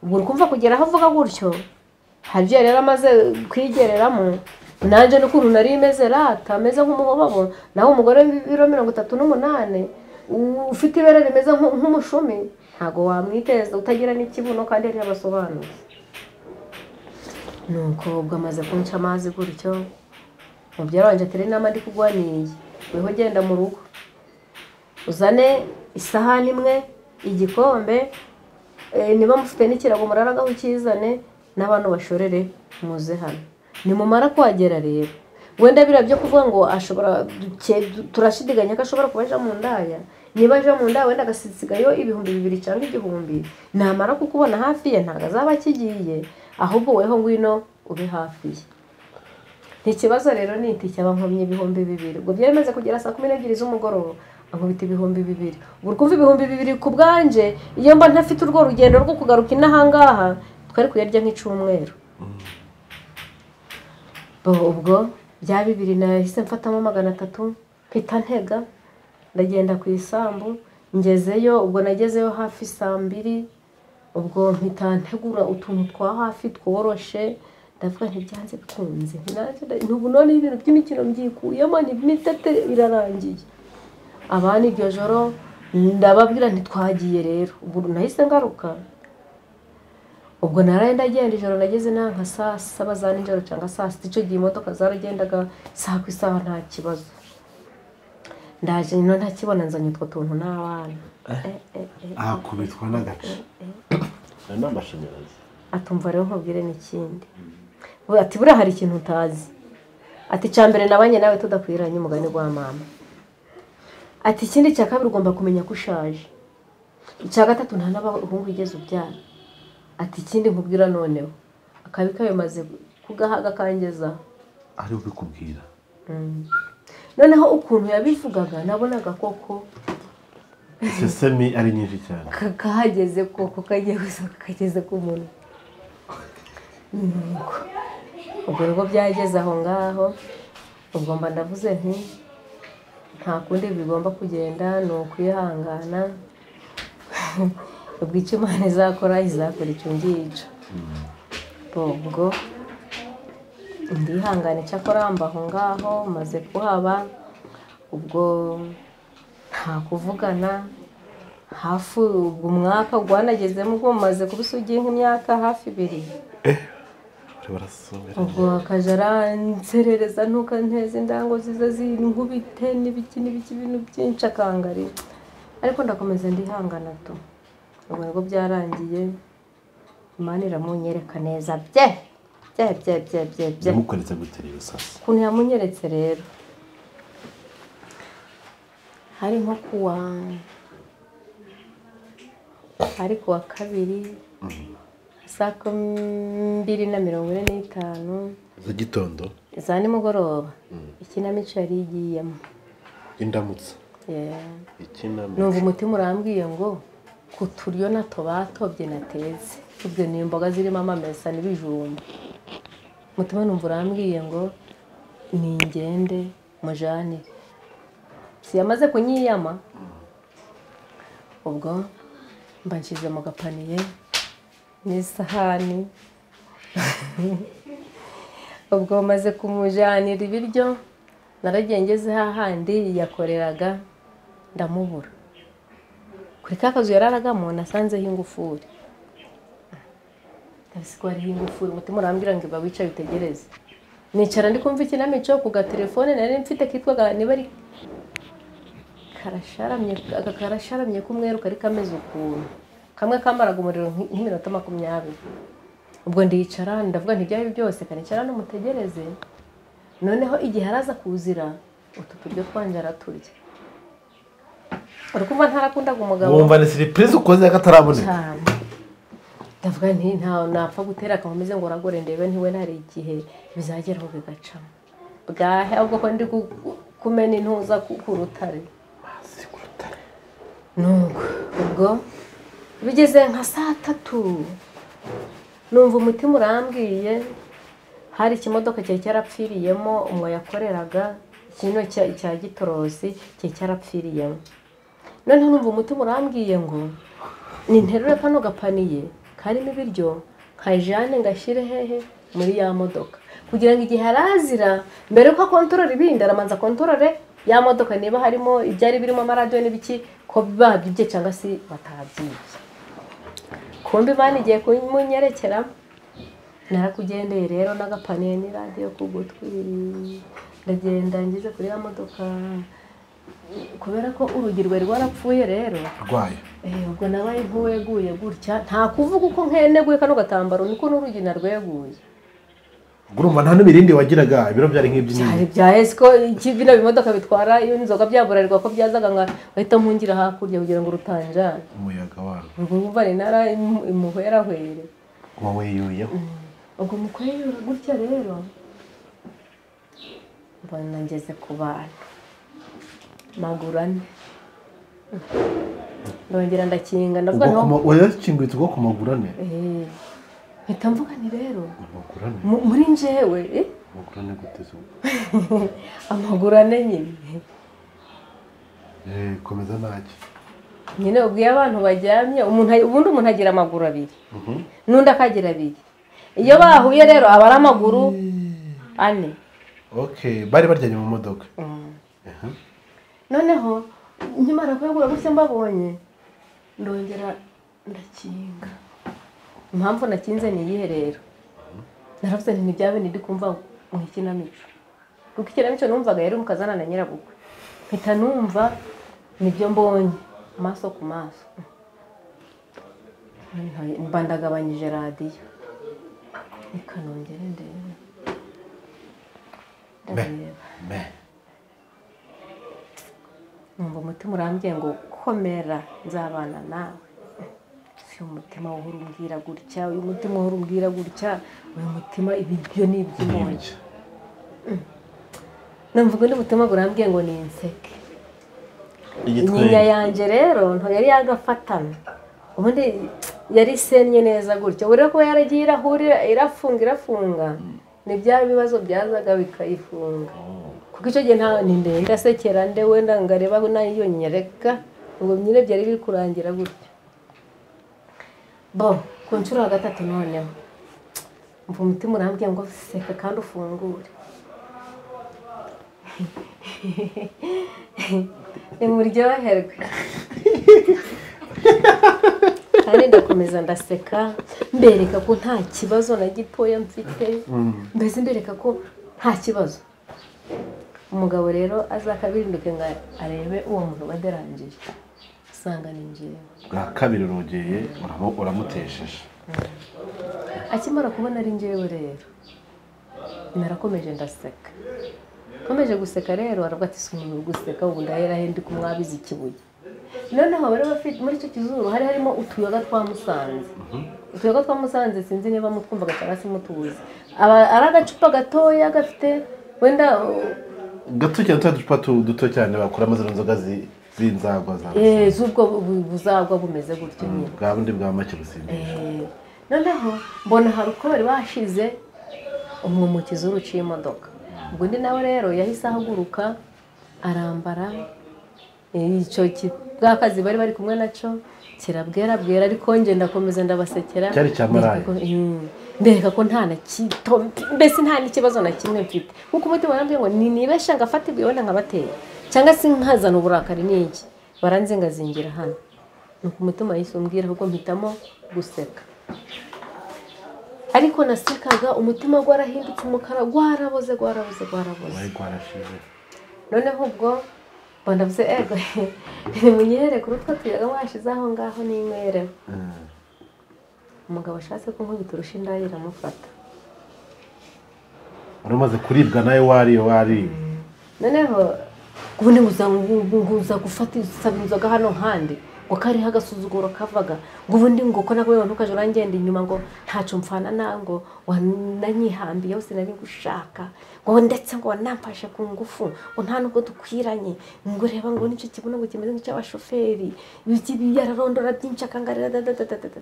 ubwo uri kumva kugera aho avuga gutyo hari ibyo yari amaze kwigereramo nanjye n'ukuntu nari meze rata ameze nk'umuhobabo nawe umugore w'ibiro mirongo itatu n'umunani u- ufite ibere rimeze nk'u- nk'umushumi ntabwo wamwiteza utagira n'ikibuno kandi ntiyabasobanuye nuko ubwo amaze kunca amazi gutyo mubyara wanjye atera inama ndi kuguha niyi weho genda mu rugo uzane isahani imwe igikombe eh, niba mufite n'ikirago muraragaho ukizane n'abantu bashorere muze hano nimumara kuhagera rero wenda biriya byo kuvuga ngo ashobora duke- du- turashidikanya ko ashobora kuba aje mu ndaya niba aje mu nda wenda agasigayo ibihumbi bibiri cyangwa igihumbi namara kukubona hafi ye ntabwo azaba akigiye ahubwo weho ngwino ube hafi ye ikibazo rero ni iti cyaba nkomye ibihumbi bibiri ubwo byari bimaze kugera saa kumi n'ebyiri z'umugoroba ankubita ibihumbi bibiri ubu kumva ibihumbi bibiri ku bwanjye iyo mba ntafite urwo rugendo rwo kugaruka inahangaha twari kuyarya nk'icumweru ubwo bya bibiri nahise mfatamo magana atatu mpita ntega ndagenda ku isambu ngezeyo ubwo nagezeyo hafi saa mbiri ubwo mpita ntegura utuntu twa hafi tworoshe ndavuga ntibyanze bikunze ubu none ibintu by'imikino mbyikuyemo n'imitete birarangiye abana iryo joro ndababwira ntitwagiye rero ubu nahise ngaruka ubwo naraye ndagenda ijoro nageze nawe nka saa saba za nijoro cyangwa saa sita icyo gihe imodoka zaragendaga saa ku isaha nta kibazo ndaje no ntakibona nzanye utwo tuntu n'abana Eh, eh, eh. ahakubitwa n'agace hari n'amashanyarazi atumva rero nkubwire n'ikindi Ubu ati buriya hari ikintu utazi ati icya mbere nabanye nawe tudakwiranye umugani wa mama ati ikindi cya kabiri ugomba kumenya ko ushaje icya gatatu nta n'abahungu wigeze ubyara ati ikindi nkubwira noneho akabi kayo maze kugahaga kangezaho ari ubikubwira noneho ukuntu yabivugaga nabonaga koko sesemi ari nyinshi cyane ka- kahageze koko kagiye gusohoka kageze ku munwa nuko ubwo rero byageze aho ngaho ubwo mba ndavuze nti nta kundi bigomba kugenda ni ukwihangana ubwo icyo imana izakora izakora icyo ngicyo ubwo ndihangana icyakora mba aho ngaho maze kuhaba ubwo nta kuvugana hafi ubwo umwaka rwanagezemo ubwo mumaze kuba isugiye nk'imyaka hafi ibiri bari barasomera ubwo akajya aranserereza ntuka nteza indango ziza zinkubite n'ibiki n'ibiki ibintu byinshi akangarira ariko ndakomeza ndihangana tu ubwo nibwo byarangiye imana iramunyereka neza bye bye bye bye bye bye yamukoretse gutera ibisasu ukuntu yamunyeretse rero hari nko kuwa hari kuwa kabiri saa kumi mbiri na mirongo ine n'itanu z'igitondo za nimugoroba ikinamico yari igiyemo indamutsa Yeah. ikinamico numva umutima urambwiye ngo ku turyo nato batobye natetse tubwe ni imboga zirimo amamesa n'ibijumba umutima numva urambwiye ngo ni ingende mujanire siyamaze kunyiyama ubwo mba nshyize mu gapaniye n'isahani ubwo maze kumujyanira ibiryo naragiye ngeze hahandi yakoreraga ndamubura kuri ka kazu yararagamo nasanzeho ingufuri ndabizi ko hariho ingufuri umutima urambwira ngo iba wicaye utegereze nicara ndi kumva ikinamico ku gatelefone nari mfite kitwaga niba ari karasharamye aka karasharamye k'umweru kari kameze ukuntu kamwe kamaraga umuriro nk- nk'iminota makumyabiri ubwo ndicara ndavuga nti ibyari byose kanicara n'umutegereze noneho igihe araza kuzira utu turyo twanje araturya uri kumva ntarakundaga umugabo wumva ni siripurize ukoze y'akataraboneka cyane ndavuga nti ntawe napfa gutera akamumeze ngo uragore ndebe ntiwe hari igihe bizageraho bigacamo bwahe ahubwo ko ndi ku- ku- kumena intuza ku- ku rutare nuko ubwo bigeze nka saa tatu numva umutima urambwiye hari ikimodoka cyari cyarapfiriyemo umwo yakoreraga kino cya- cya gitorosi cyari cyarapfiriyemo noneho numva umutima urambwiye ngo ninterure kano gapaniye karimo ibiryo nkajyane ngashyire hehe muri ya modoka kugira ngo igihe arazira mbere yuko akontorora ibindi aramanza akontorore ya modoka niba harimo ibyari birimo amaradiyo n'ibiki ko babyibye cyangwa se batabyibye kumbi imana igiye kumunyerekera narakugendeye rero n'agapaniye n'iradiyo ku gutwi ndagenda ngeze kuri ya modoka kubera ko urugi rwari rwarapfuye rero rwayo Eh, ubwo nabaye nk'uweguye gutya nta kuvuga uko nkeneguye kano gatambaro niko n'urugi narweguye ubwo urumva nta n'ibirindi wagiraga ibiro byari byari nk'iby'inini byaheze ko iki bino bimodoka bitwara iyo inzoga byaburirwa ko byazaga nka bahita mpungira hakurya kugira ngo rutanjana umuyaga wabo urwo rumva ni nara imu- imuhwerahwere uba weyuyeho ubwo mukweyura gutya rero mbona ngeze ku bantu maguru ane ndongera ndakinga ndavuga ubwo ntaho wayakingutse ubwo ku maguru ane mpita mvuga nti rero amaguru ane mu- muri njyewe eh, amaguru ane guteze ubu amaguru ane nyine Eh, komeza ntacyo nyine ubwiye abantu bajyamye umuntu ubundi umuntu agira amaguru abiri n'undi akagira abiri iyo bahuye rero aba ari amaguru ane okay bari baryamye mu modoka Aha. noneho nkimara kuyagura gutya mbabonye ndongera ndakinga impamvu nakinze ni iyihe rero naravuze nti ntibyaba ndi kumva mu ikinamico kuko ikinamico numvaga yari umukazana na nyirabukwe mpita numva nibyo mbonye amaso ku maso mba ndagabanyije radiyo reka nongere ndebe ndareba Mbe. numva umutima urambwiye ngo komera nzabana nawe si umutima uhora umbwira gutya uyu mutima uhora umbwira gutya uyu mutima ibiryo ni iby'umuntu numva undi mutima burambwiye ngo ni inseke inyinya yanjye rero ntabwo yari yagafatana ubundi yari isennye neza gutya ubu rero kuba yaragiye irahurira irafunga irafunga ni bya bibazo byazaga bikayifunga kuko icyo gihe nta ni ndende ndasekera nde wenda ngo arebe aho nayo nyereka ngo nyine byari biri kurangira gutya bo ku nshuro ya gatatu noneho mva umutima urambwiye ngo seka kandi ufungure nimuryoherwe kandi ndakomeza ndaseka mbereka ko nta kibazo na gitoya mfite mbese mbereka ko nta kibazo umugabo rero azakabirinduke ngo arebe uwo muntu baderangije usanga ni njyewe bwa kabiri urogeye uramu- uramutesheje akimara kubona ari njyewe rero narakomeje ndaseka nkomeje guseka rero aravuga ati si umuntu uri guseka ubu ndaherahe ndi kumwabiza ikibuye noneho bari bafite muri icyo kizuru hari harimo utuyoga twa musanze utuyoga twa musanze sinzi niba mutwumvaga cyangwa se mutubuze Aba- ari agacupa gatoya gafite wenda uh, gato cyane twa ducupa tu- duto cyane bakuramo zino nzoga zi- z'inzagwa za eh, z'ubwo bu- buzagwa bumeze gutyo nyine bwa bundi bwa make busindisha Eh, noneho mbona hari uko bari bashize umwumukizi w'uruciye imodoka ubwo undi nawe rero yahise ahaguruka arambara eh, icyo ki- bwa kazi bari bari kumwe nacyo kirabwera bwera ariko njye ndakomeza ndabasekera Cyari icya maraya. Mbereka ko- Mm. mbereka ko nta na kito mbese nta n'ikibazo na kimwe mfite nkuko umutima warambwiye ngo ninibesha ngafata ibuye wenda nkabatera cyangwa se nkazana uburakari n'iki baranzingazingira hano nuko umutima yahise umbwira ahubwo mpitamo guseka ariko nasekaga umutima warahindutse umukara waraboze waraboze waraboze wari rwarashize noneho ubwo mba ndavuze ego nimunyere kuri utwo tuyaga washize aho ngaho ninywerewe umugabo ashatse kunkubita urushinda iramufata wari umaze kuribwa nawe wariyo wariye noneho ubundi nguza nguza gufata isaba inzoga hano handi ngo kariho agasuzuguro kavaga ngo ubundi ngo ko nawe ntukajya urangenda inyuma ngo ntacyo mfana na ngo wananyihambiye hose nari gushaka ngo ndetse ngo wanamfashe ku ngufu ngo nta nubwo dukwiranye ngo reba ngo nicyo kibona ngo kimeze nk'icy'abashoferi ibi yararondora byinshi akangarira dadadadadada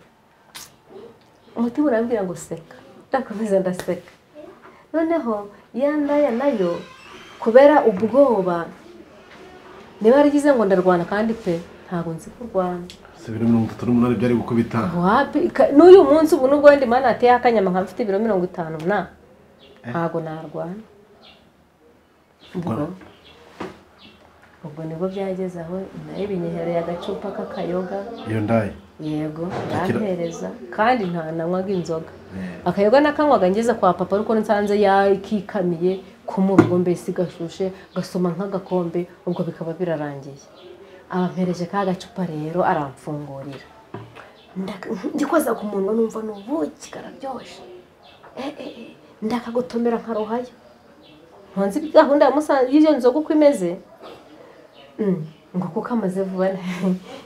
umutima urambwira ngo seka ndakomeza ndaseka noneho ya ndaya nayo kubera ubwoba niba yaragize ngo ndarwana kandi pe ntabwo nzi kurwana si biri mirongo itatu n'umunani byari gukubita wapi Ka- n'uyu munsi ubu nubwo wenda imana yateye akanyama nkaba mfite ibiro mirongo itanu na ntabwo narwana ubwo ubwo nibwo byageze aho nayo binyehereye agacupa k'akayoga iyo ndaye yego Akira- yampereza kandi nta nanywaga inzoga akayoga nakanywaga ngeze kwa papa ariko nsanze yakikamiye ku muriro mbese gashushe gasoma nk'agakombe ubwo bikaba birarangiye abampereje ka gacupa rero aramfungurira Ndaka- ndikoza ku munwa numva ni ubuki kararyoshye Eh, eh, eh. ndakagutomera nkaruhayo ntunzi gahunda ya Musanze- y'ibyo nzoga uko imeze Mm, ngo kuko amaze vuba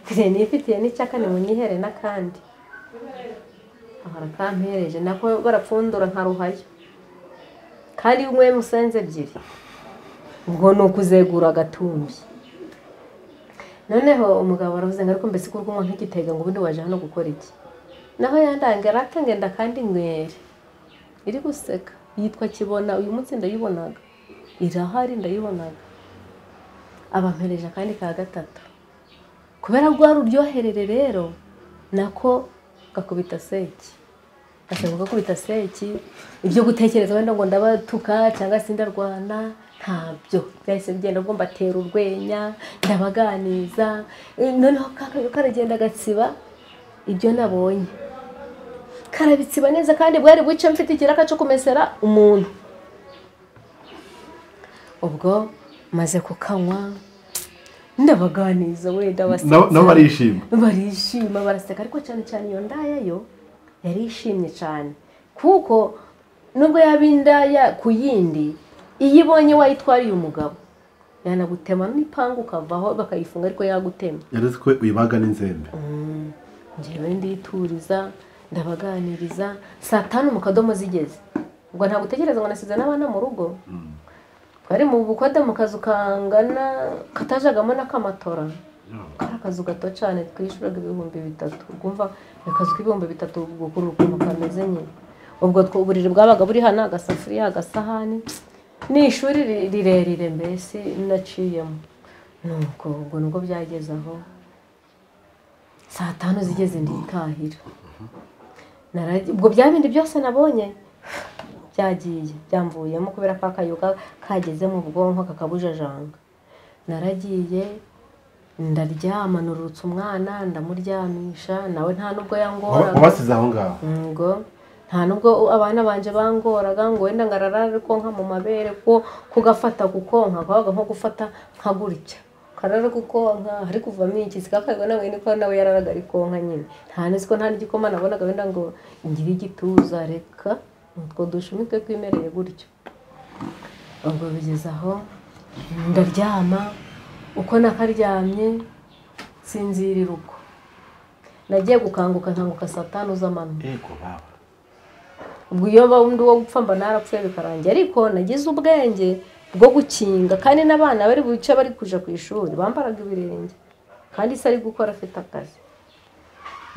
ntiye nifitiye n'icyaka nimunyihere n'akandi ahora kampereje nako barapfundura nkaruhayo kandi iyo unyweye musenze ebyiri ubwo ni ukuzegura agatumbi noneho umugabo aravuze ngo ariko mbese kuko unywa nk'igitega ngo ubundi waje hano gukora iki naho yandanga arakangenda kandi nywere iri guseka yitwa kibona uyu munsi ndayibonaga irahari ndayibonaga abampereje akandi ka gatatu kubera rwa ruryoherere rero nako gakubita seki ashaka gukubita seki ibyo gutekereza wenda ngo ndabatuka cyangwa se ndarwana ntabyo byahise bigenda ubwo mbatera urwenya ndabaganiza Eh, noneho ka- karagenda gatsiba ibyo nabonye karabitsiba neza kandi bwari buce mfite ikiraka cyo kumesera umuntu ubwo maze kukanywa ndabaganiza wenda nabo nabo basetsa barishima barishima baraseka ariko cyane cyane iyo ndaya yo yari ishimye cyane kuko nubwo yaba indaya ku yindi iyo ibonye wayitwariye umugabo yanagutema n'ipangu ukavaho bakayifunga ariko yagutema yaretse ko uyibaga n'inzembe ngewe ndituriza ndabaganiriza saa tanu mu kadomo zigeze ubwo ntabwo utekereza ngo nasize n'abana mu rugo twari mu bukode mu kazu kangana katajagamo n'akamatora kari akazu gato cyane twishyuraga ibihumbi bitatu rwumva akazu k'ibihumbi bitatu gukura ukuntu kameze nyine ubwo two uburiri bwabaga buri hano agasafuriya agasahani ni ishuri ri- rirerire mbese naciyemo nuko ubwo nubwo byageze aho saa tanu zigeze nditahira Naragi- ubwo bya bindi byose nabonye byagiye byamvuyemo kubera ko akayoga kageze mu bwonko kakabujajanga naragiye ndaryama nurutse umwana ndamuryamisha nawe nta n'ubwo Wa- yangoraga wabasize aho ngaho ngo nta nubwo abana banjye bangoraga ngo wenda ngarara ari konka mu mabere ko kugafata kukonka kwabaga nko gufata nka gutya karara kukonka hari kuvamo iki sikakabwa nawe niko nawe yararaga ari konka nyine nta nzi ko nta n'igikoma nabonaga wenda ngo ngire igituza reka utwo dushumi twe twimereye gutyo ubwo bigeze aho ndaryama uko nakaryamye sinzirira uko nagiye gukanguka nkanguka saa tanu z'amanywa yego baba ubwo iyo wundi wo gupfa mba narapfuye bikarangira ariko nagize ubwenge bwo gukinga kandi n'abana bari buce bari kuja ku ishuri bambaraga ibirenge kandi se ari gukora afite akazi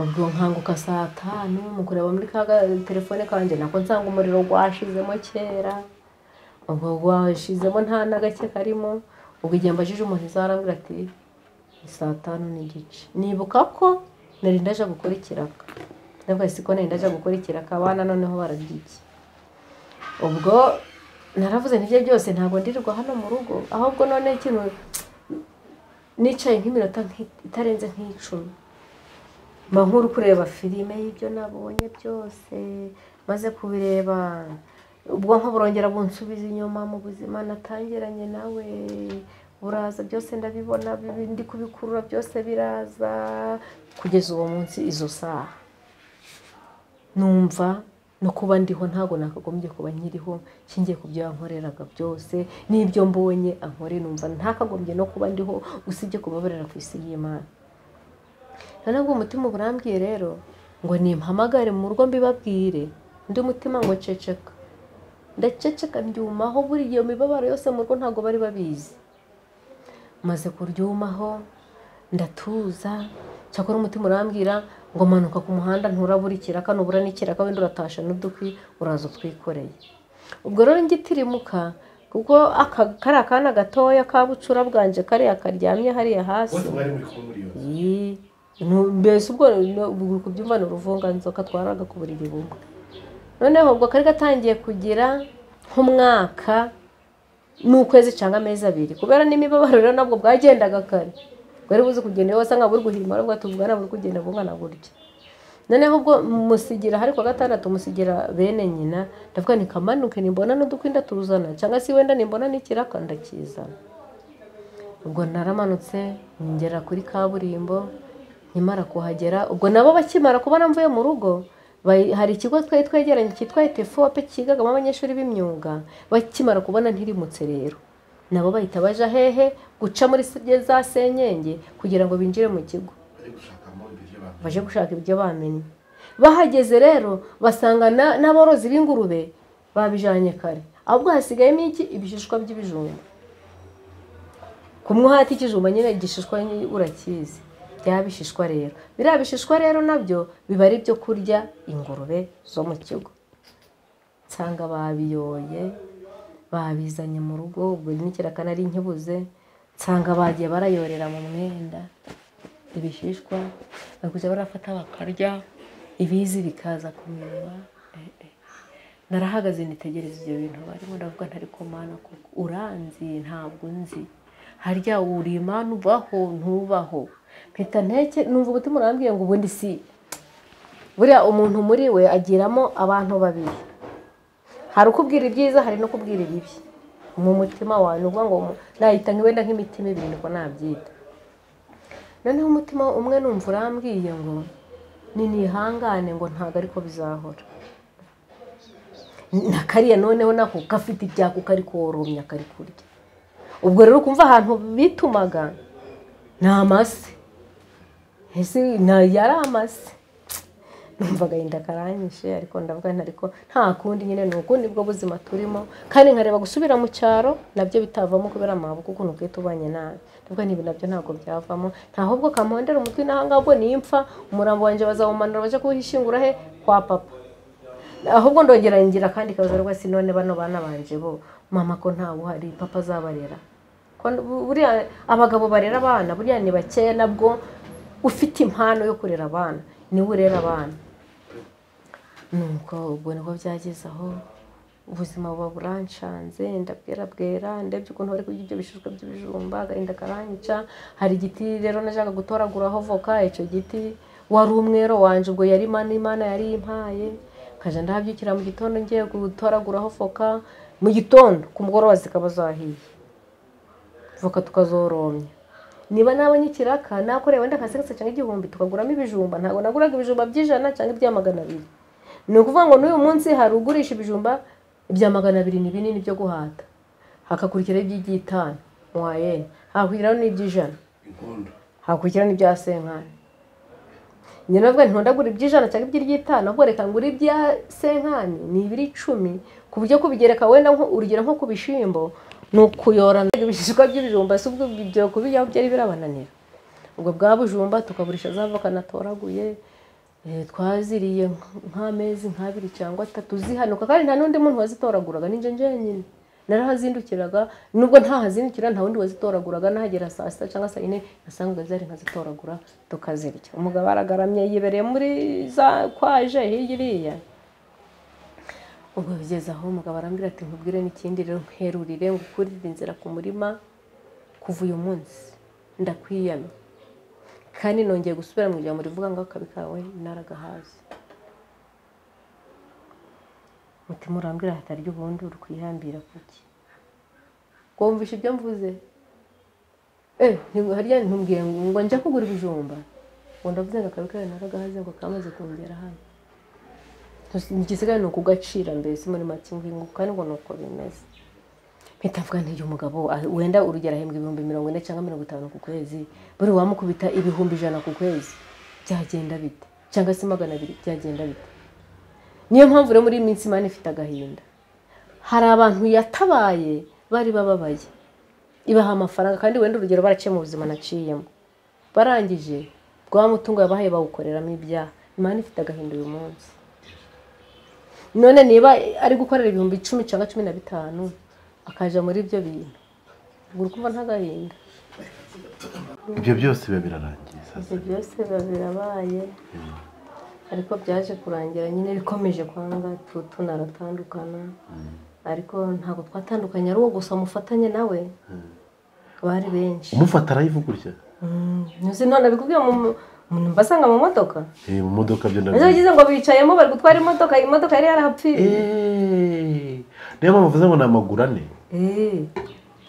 ubwo nkanguka saa tanu mu kureba muri ka ga- telefone kanjye nako nsanga umuriro gwashizemo kera ubwo gwashizemo nta na gake karimo ubwo igihe mbajije umuntu izarambwira ati ni saa tanu n'igice nibuka ko nari ndaje gukora ikiraka ndavuga ati, siko nari ndaje gukora ikiraka abana noneho barabyikiye ubwo naravuze n'ibyo byose ntabwo ndirirwa hano mu rugo ahubwo none ikintu nicaye nk'iminota nk'i- itarenze nk'icumi mba nk'uri kureba filime y'ibyo nabonye byose maze kubireba ubwonko burongera bunsubiza inyuma mu buzima natangiranye nawe buraza byose ndabibona bibi- ndi kubikurura byose biraza kugeza uwo munsi izo saha numva no kuba ndiho ntabwo nakagombye kuba nkiriho nshingiye ku byo yankoreraga byose n'ibyo mbonye ankore numva ntakagombye no kuba ndiho usibye kubabarira ku isi y'imana noneho ubwo umutima uba urambwiye rero ngo nimpamagare mu rugo mbibabwire undi mutima ngo ceceka ndaceceka ndyumaho buri iyo mibabaro yose mu rugo ntabwo bari babizi maze kuryumaho ndatuza cyakora umutima urambwira ngo manuka ku muhanda nturabura ikiraka nubura n'ikiraka wenda uratasha n'udukwi uraza utwikoreye ubwo rero ngitirimuka kuko aka kari akana gatoya ka bucura bwanje kariya karyamye hariya hasi bari muri kumuriyo Yee, nu- mbese ubwo no- ubwo kubyumva ni uruvunganzoka twaraga ku buriri bumwe noneho ubwo kari gatangiye kugira nk'umwaka n'ukwezi cyangwa amezi abiri kubera n'imibabaro rero nabwo bwagendaga kare bwari buzi kugenda iyo wasanga buri guhirima ariko tuvugana buri kugenda bungana gutya noneho ubwo musigira hari kwa gatandatu musigira bene nyina ndavuga nti kamanuke nimbona n'udukwi ndatuzana cyangwa se wenda nimbona n'ikiraka ndakizana ubwo naramanutse ngera kuri kaburimbo nkimara kuhagera ubwo nabo bakimara kubona mvuye mu rugo Ba- hari ikigo twari twegeranye cyitwa etefope cyigagamo abanyeshuri b'imyuga bakimara kubona ntirimutse rero nabo bahita baja hehe guca muri se- za senyenge kugira ngo binjire mu kigo baje gushaka ibyo bamenye bahageze rero basanga na- n'aborozi b'ingurube babijanye kare ahubwo hasigayemo iki ibishishwa by'ibijumba kumwe hati ikijumba nyine igishishwa nyine urakizi bya bishishwa rero biriya bishishwa rero nabyo biba ari ibyo kurya ingurube zo mu kigo nsanga babiyoye babizanye mu rugo ubwo n'ikirakana ari nkibuze nsanga bagiye barayorera mu mwenda ibishishwa bakujya barafata bakarya ibizi bikaza kumirwa Eh, eh. narahagaze nitegereza ibyo bintu barimo ndavuga ntari kumana koko uranzi ntabwo nzi harya uri imana ubaho ntubaho mpita nteke numva umutima urambwiye ngo ubundi si buriya umuntu muri we agiramo abantu babiri hari ukubwira ibyiza hari no kubwira ibibi mu mutima wawe ni ukuvuga ngo mu- nayita wenda nk'imitima ibiri niko nabyita noneho umutima umwe numva urambwiye ngo ni nihangane ngo ntabwo ariko bizahora na kariya noneho nako gafite ibyaka kari koromya kari kurya ubwo rero ukumva ahantu bitumaga ni amase ese na- yari amase numva agahinda karanyishe ariko ndavuga nti ariko nta kundi nyine ni uku nibwo buzima turimo kandi nkareba gusubira mu cyaro nabyo bitavamo kubera amaboko ukuntu ubwite ubanye nabi ndavuga nti ibi nabyo ntabwo byavamo ntahabwo kamuhondera umutwe n'ahangabo nimfa umurambo wanjye bazawumanura bajya kuwishingura he kwa papa ahubwo ndongera ngira akandi kabazo rwose none bano bana banje bo mama ko ntawe uhari papa azabarera Ko bu- buriya abagabo barera abana buriya ni bakeya nabwo ufite impano yo kurera abana niwe urera abana nuko ubwo nibwo byageze aho ubuzima buba buranshanze ndabwera bwera ndebye ukuntu bari kurya ibyo bishishwa by'ibijumba agahinda karanyica hari igiti rero najyaga gutoraguraho voka icyo giti wari umwero wanjye ubwo yari imana imana yari impaye nkajya ndahabyukira mu gitondo ngiye gutoraguraho voka mu gitondo ku mugoroba zikaba zahiye voka tukazoromya niba nabonye ikiraka nakoreye wenda nka segisi cyangwa igihumbi tukaguramo ibijumba ntabwo naguraga ibijumba by'ijana cyangwa ibya magana abiri ni ukuvuga ngo n'uyu munsi hari ugurisha ibijumba ibya magana abiri ni binini byo guhata hakakurikiraho iby'iby'itanu muwayeni hakakurikiraho n'iby'ijana hakurikiraho n'ibya senkani njye navuga nti ntondagura iby'ijana cyangwa iby'iry'itanu ahubwo reka ngura ibya senkani ni ibiri icumi ku buryo kubigereka wenda nko- urugero nko ku bishyimbo ni ukuyorana ibishishwa by'ibijumba si ubwo ibyo kubijyaho byari birabananira ubwo bwa bujumba tukaburisha za voka natoraguye eh, twaziriye nk- nk'amezi nk'abiri cyangwa atatu zihanuka kandi nta n'undi muntu wazitoraguraga ninjye njyenyine narahazindukiraga nubwo ntahazindukira nta wundi wazitoraguraga nahagera saa sita cyangwa saa yine nasangaga zari nkazitoragura tukazirya umugabo aragaramye yibereye muri za kwaje hirya iriya ubwo bigeze aho umugabo arambwira ati nkubwire n'ikindi rero nkerurire ngukurire inzira ku murima kuva uyu munsi ndakwiyamye kandi nongeye gusubira mu ijambo rivuga ngo akabi kawe naragahaze mutima urambwira hatarya ubundi uri kwihambira kuki wumvisha ibyo mvuze eh nti- harya ntumbwiye ngo ngo njya kugura ibijumba ngo ndavuze ngo akabi kawe naragahaze ngo kamaze kongera hano Ntasi- igisigaye ni ukugacira mbese muri make ngo kandi ngo ni uko bimeze mpita mvuga nti uyu mugabo ah, wenda urugero ahembwa ibihumbi mirongo ine cyangwa mirongo itanu ku kwezi buri wamukubita ibihumbi ijana ku kwezi byagenda bite cyangwa se magana abiri byagenda bite niyo mpamvu rero muri iyi minsi imana ifite agahinda hari abantu yatabaye bari bababaye ibaha amafaranga kandi wenda urugero baraciye mu buzima naciyemo barangije rwa mutungo yabahaye bawukoreramo ibyaha imana ifite agahinda uyu munsi none niba ari gukorera ibihumbi icumi cyangwa cumi na bitanu akaja muri ibyo bintu ubwo uri kumva ntagahinda ibyo byose biba birarangiye ibyo byose biba birabaye ariko byaje kurangira nyine bikomeje kwanga tu- tunaratandukana ariko ntabwo twatandukanye ari uwo gusa mufatanye nawe bari benshi umufata arayivugurya ntuzi none bikubwiye umuntu mbasanga mu modoka Eh, mu modoka byo ejo nabyo bagize ngo bicayemo bari gutwara imodoka imodoka yari yarahapfiriye Eh, niyo mpamvu uvuze ngo ni amagurane Eh,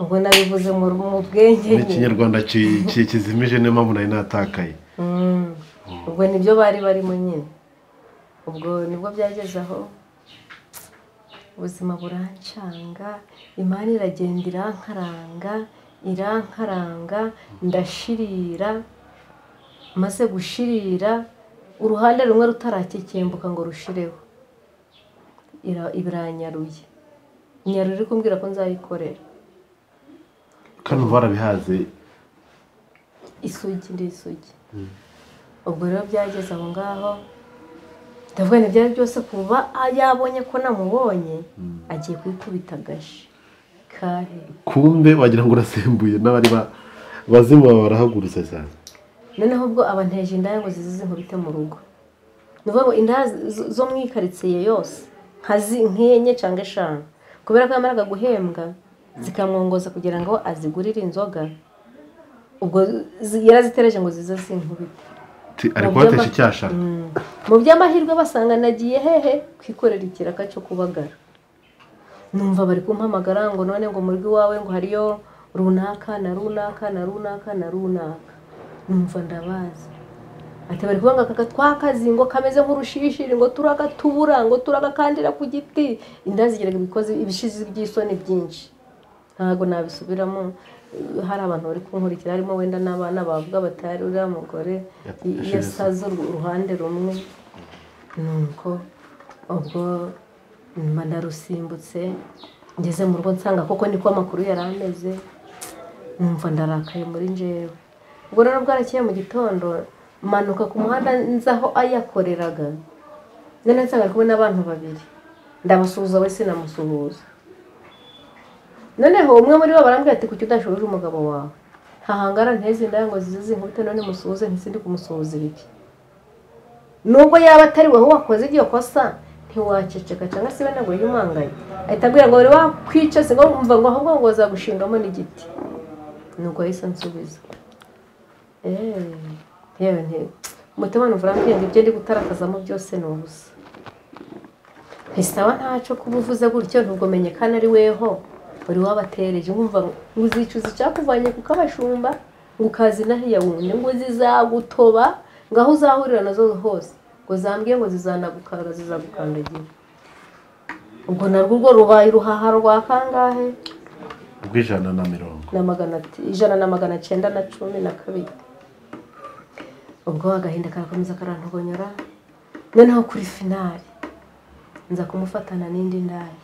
ubwo nabivuze mu mu bwenge ni ikinyarwanda ki- ki- kizimije niyo mpamvu nari natakaye Mm. ubwo nibyo bari barimo nyine ubwo nibwo byageze aho ubuzima burancanga imana iragenda irankaranga irankaranga ndashirira maze gushirira uruhande rumwe rutarakikimbuka ngo rushireho Ira- iranyaruye nyarura iri kumbwira ko nzayikorera kandi uba warabihaze isugi ndi isugi ubwo rero byageze aho ngaho ndavuga nti byari byose kuba yabonye ko namubonye agiye kubikubita agashi kare kumbe wagira ngo urasembuye n'abari ba- bazima baba barahagurutse cyane noneho ubwo abanteje indaya ngo zize zinkubite mu rugo ni ukuvuga ngo indaya z- zo mu ikaritsiye yose nka zi- nk'enye cyangwa eshanu kubera ko yamaraga guhembwa zikamwongoza kugira ngo azigurire inzoga ubwo zi- yarazitereje ngo zize zinkubite Ti- ari Mu kubatesha by'ama- icyashara Mm. mu by'amahirwe basanga nagiye hehe kwikorera ikiraka cyo kubagara numva bari kumpamagara ngo none ngo muri iwawe ngo hariyo runaka na runaka na runaka na runaka numva ndabazi ati bari kuvuga ngo aka twakazi ngo kameze nk'urushishiri ngo turagatubura ngo turagakandira ku giti inda zigeraga ibikoze ibishizi by'isoni byinshi ntabwo nabisubiramo eh, hari abantu bari kunkurikira harimo wenda n'abana bavuga batari uriya mugore i- iyo asaze uru- uruhande rumwe nuko ubwo nyuma ndarusimbutse ngeze mu rugo nsanga koko niko amakuru yari ameze numva ndarakaye muri njyewe ubwo rero bwarakeye mu gitondo manuka ku muhanda nzi aho ayakoreraga none nsanga ari kumwe n'abantu babiri ndamusuhuza we sinamusuhuza noneho umwe muri bo barambwira ati kuki udashubije umugabo wawe ntahangara nteze indaya ngo zize zinkubite none musuhuze ntisindi kumusuhuza ibiki nubwo yaba atari wowe wakoze iryo kosa ntiwaceceka cyangwa se wenda ngo ujye umwangaye ahita abwira ngo buri wakwica si ngo mva ngo ahubwo ngo zagushingamo n'igiti nuko yahise ansubiza eee yewe nti umutima numva urambwira ngo ibyo ndi gutarakazamo byose ni ubusa ntisaba ntaco kuba uvuze gutyo nubwo menyekana ari weho uri wabatereje nkumva ngo uzicuza icyakuvanye kuko abashumba ngo ukazina hariya wundi ngo zizagutoba ngo aho uzahurira nazo hose ngo zambwiye ngo zizanagukanga zizagukandagira ubwo narwo urwo rubaye uruhaha rwa kangahe rw'ijana na mirongo na magana ati- ijana na magana cyenda na cumi na kabiri ubwo agahinda karakomeza karantogonyora noneho kuri finari nza kumufatana n'indi ndaya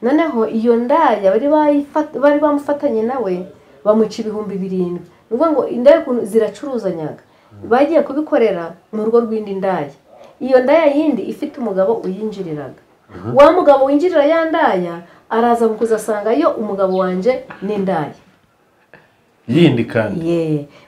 noneho iyo ndaya bari bayifat- bari bamufatanye nawe bamuca ibihumbi birindwi ni ukuvuga ngo indaya ukuntu ziracuruzanyaga bagiye kubikorera mu rugo rw'indi ndaya iyo ndaya yindi ifite umugabo uyinjiriraga wa mugabo winjirira ya ndaya araza mu kuzasanga yo umugabo wanjye n'indaya yindi kandi ye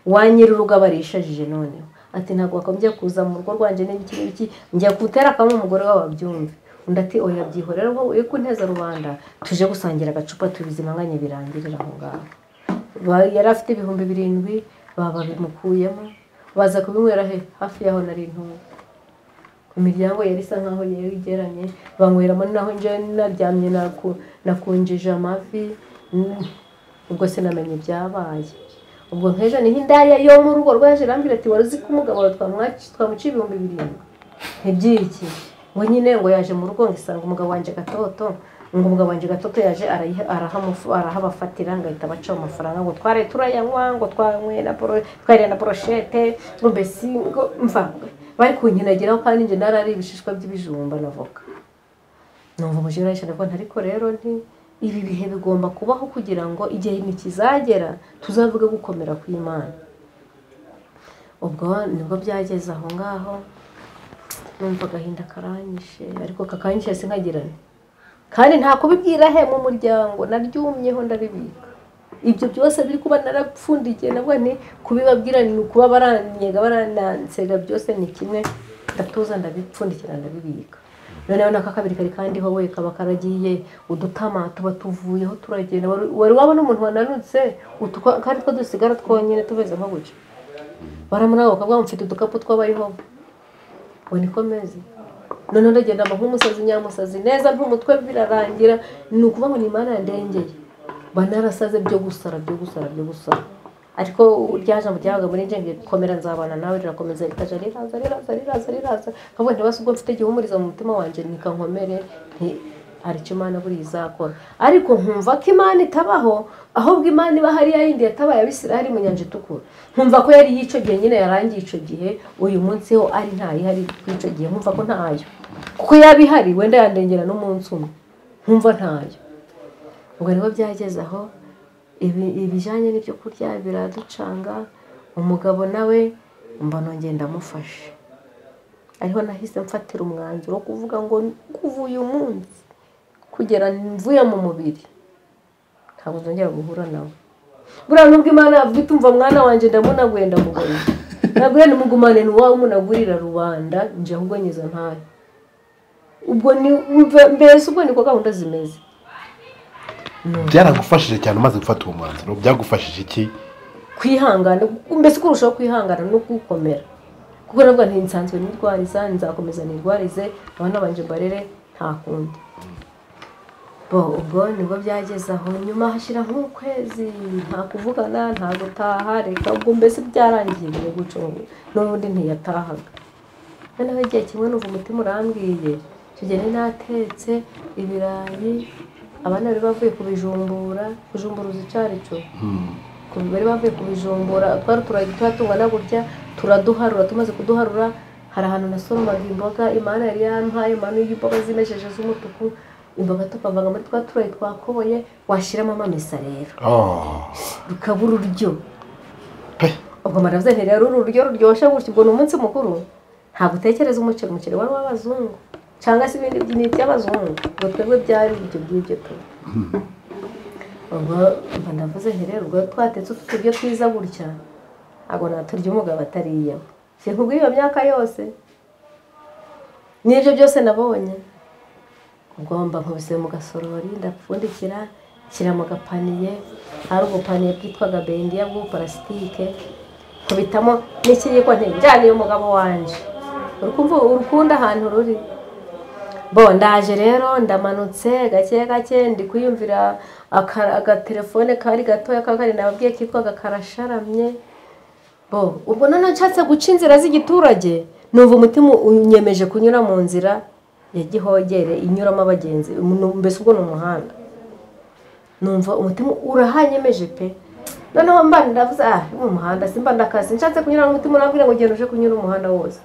wanyira urugo arishajije noneho ati ntabwo wakombye kuza mu rugo rwanjye n'ibiki n'ibiki njya gutera akamo umugore wawe abyumve undi ati oya byihorera wowe uri kunteza rubanda tuje gusangira agacupa tubizimanganye birangirira aho ngaho Ba- yari afite ibihumbi birindwi baba babimukuyemo baza kubinywera he hafi y'aho nari ntuye imiryango yari isa nkaho yegeranye banyweramo naho njyewe naryamye naku- nakunjije amavi Mm, ubwo sinamenye ibyabaye ubwo nk'ejo niho indaya yo mu rugo rwaje irambwira ati wari uzi ko umugabo wawe twamwaci- twamuciye ibihumbi birindwi ntibyiki ngo nyine ngo yaje mu rugo ngo isanga umugabo wanjye gatoto ngo umugabo wanjye gatoto yaje arayiha- arahamufu- arahabafatira ngo ahita abaca amafaranga ngo twaraye turayanywa ngo twanywe na poro- twariye na poroshete ngo mbese ngo mva bari kunkinagiraho kandi njye narari ibishishwa by'ibijumba na voka numva umujura yishyura ko ariko rero nti ibi bihe bigomba kubaho kugira ngo igihe ntikizagera tuzavuge gukomera kw'imana ubwo nibwo byageze aho ngaho numva agahinda karanyishe ariko kakanyishe sinkagirane kandi nta kubibwira he mu muryango naryumyeho ndabibika ibyo byose biri kuba narapfundikiye navuga nti kubibabwira ni ukuba baranyega baranansega byose ni kimwe ndatuza ndabipfundikira ndabibika noneho n'aka kabiri kari kandiho we kaba karagiye udutama tuba tuvuyeho turagenda Wari- wari wabona umuntu wananutse utu twa- kandi two dusigara twonyine tumeze nko guca baramunaba bakavuga ngo mfite udukapu tw'abayeho ngo niko meze noneho ndagenda mba nk'umusazi nyamusazi neza nt'umutwe birarangira ni ukuvuga ngo ni imana yandengeye banarasaze byo gusara byo gusara byo gusara ariko rya jambo ryabaga muri njye ngiye komera nzabana nawe rirakomeza rikaja riraza riraza riraza riraza nkavuga nti basi ubwo mfite igihumuriza mu mutima wanjye nikankomere nti hari icyo imana buriya izakora ariko nkumva ko imana itabaho ahubwo imana iba hariya yindi yatabaye abisiraheli mu nyanja itukura nkumva ko yari iy'icyo gihe nyine yarangiye icyo gihe uyu munsi ho ari ntayihari icyo gihe nkumva ko ntayo kuko yaba ihari wenda yandengera n'umunsi umwe nkumva ntayo ubwo rero byageze aho ibi- ibijyanye n'ibyo kurya biraducanga umugabo nawe mba nongeye ndamufashe ariho nahise mfatira umwanzuro wo kuvuga ngo kuva uyu munsi kugera mvuye mu mubiri ntabwo nzongera guhura nawe buriya nubwo imana yavuga iti umva mwana wanjye ndamunaguye ndamugurira nabwo nimugumane n'uwawe munagurira rubanda nje ahubwo nyiza ntayo ubwo ni mve- mbese ubwo niko gahunda zimeze byaragufashije cyane umaze gufata uwo mwanzuro byagufashije iki kwihangana mbese kurushaho kwihangana no gukomera kuko navuga nti nsanzwe nirwariza nzakomeza nirwarize abana banje mbarere nta kundi bo ubwo nibwo byageze aho nyuma hashira nk'ukwezi nta kuvugana nta gutaha reka ubwo mbese byarangiye bigiye guca ubu n'ubundi ntiyatahaga noneho igihe kimwe numva umutima urambwiye icyo gihe nari natetse ibirayi abana bari bavuye kubijumbura kujumbura uzi icyo ari cyo Kuva bari bavuye kubijumbura twari turayi tuhatunga no kurya turaduharura tumaze kuduharura hari ahantu nasoromaga imboga imana yari yampaye imana y'imboga zimesheje z'umutuku imboga tukavanga muri twa turayi twakoboye washyiramo amamesa rero Oh. rukaba ururyo Pe. ubwo maravuze nti rero uru ruryo ruryoshye gutya ubwo ni umunsi mukuru ntabwo utekereza umuceri umuceri wari w'abazungu cyangwa se ibindi ni iby'abazungu ngo twebwe byari ibyo ngibyo tu ubwo mba ndavuze nti rero ubwo twatetse utu turyo twiza gutya ntabwo naturya umugabo atariyeho sinkubwiye iyo myaka yose n'ibyo byose nabonye ugomba nkubise mu gasorori ndapfundikira nshyira mu gapaniye hari ubupaniye bwitwaga bendiya bw'ubuparasitike nkubitamo n'ikiyiko nti njyaniye umugabo wanjye uri kumva urukundo ahantu ruri bo ndaje rero ndamanutse gake gake ndi kwiyumvira aka- agatelefone kari gatoya kakari nababwiye kitwaga karasharamye bo ubwo noneho nshatse guca inzira z'igiturage numva umutima unyemeje kunyura mu nzira ya gihogere inyuramo abagenzi nu- mbese ubwo ni umuhanda numva umutima urahanyemeje pe noneho mba ndavuze ah mu muhanda simba ndakazi nshatse kunyura mu mutima urambwira ngo genda uje kunyura umuhanda wose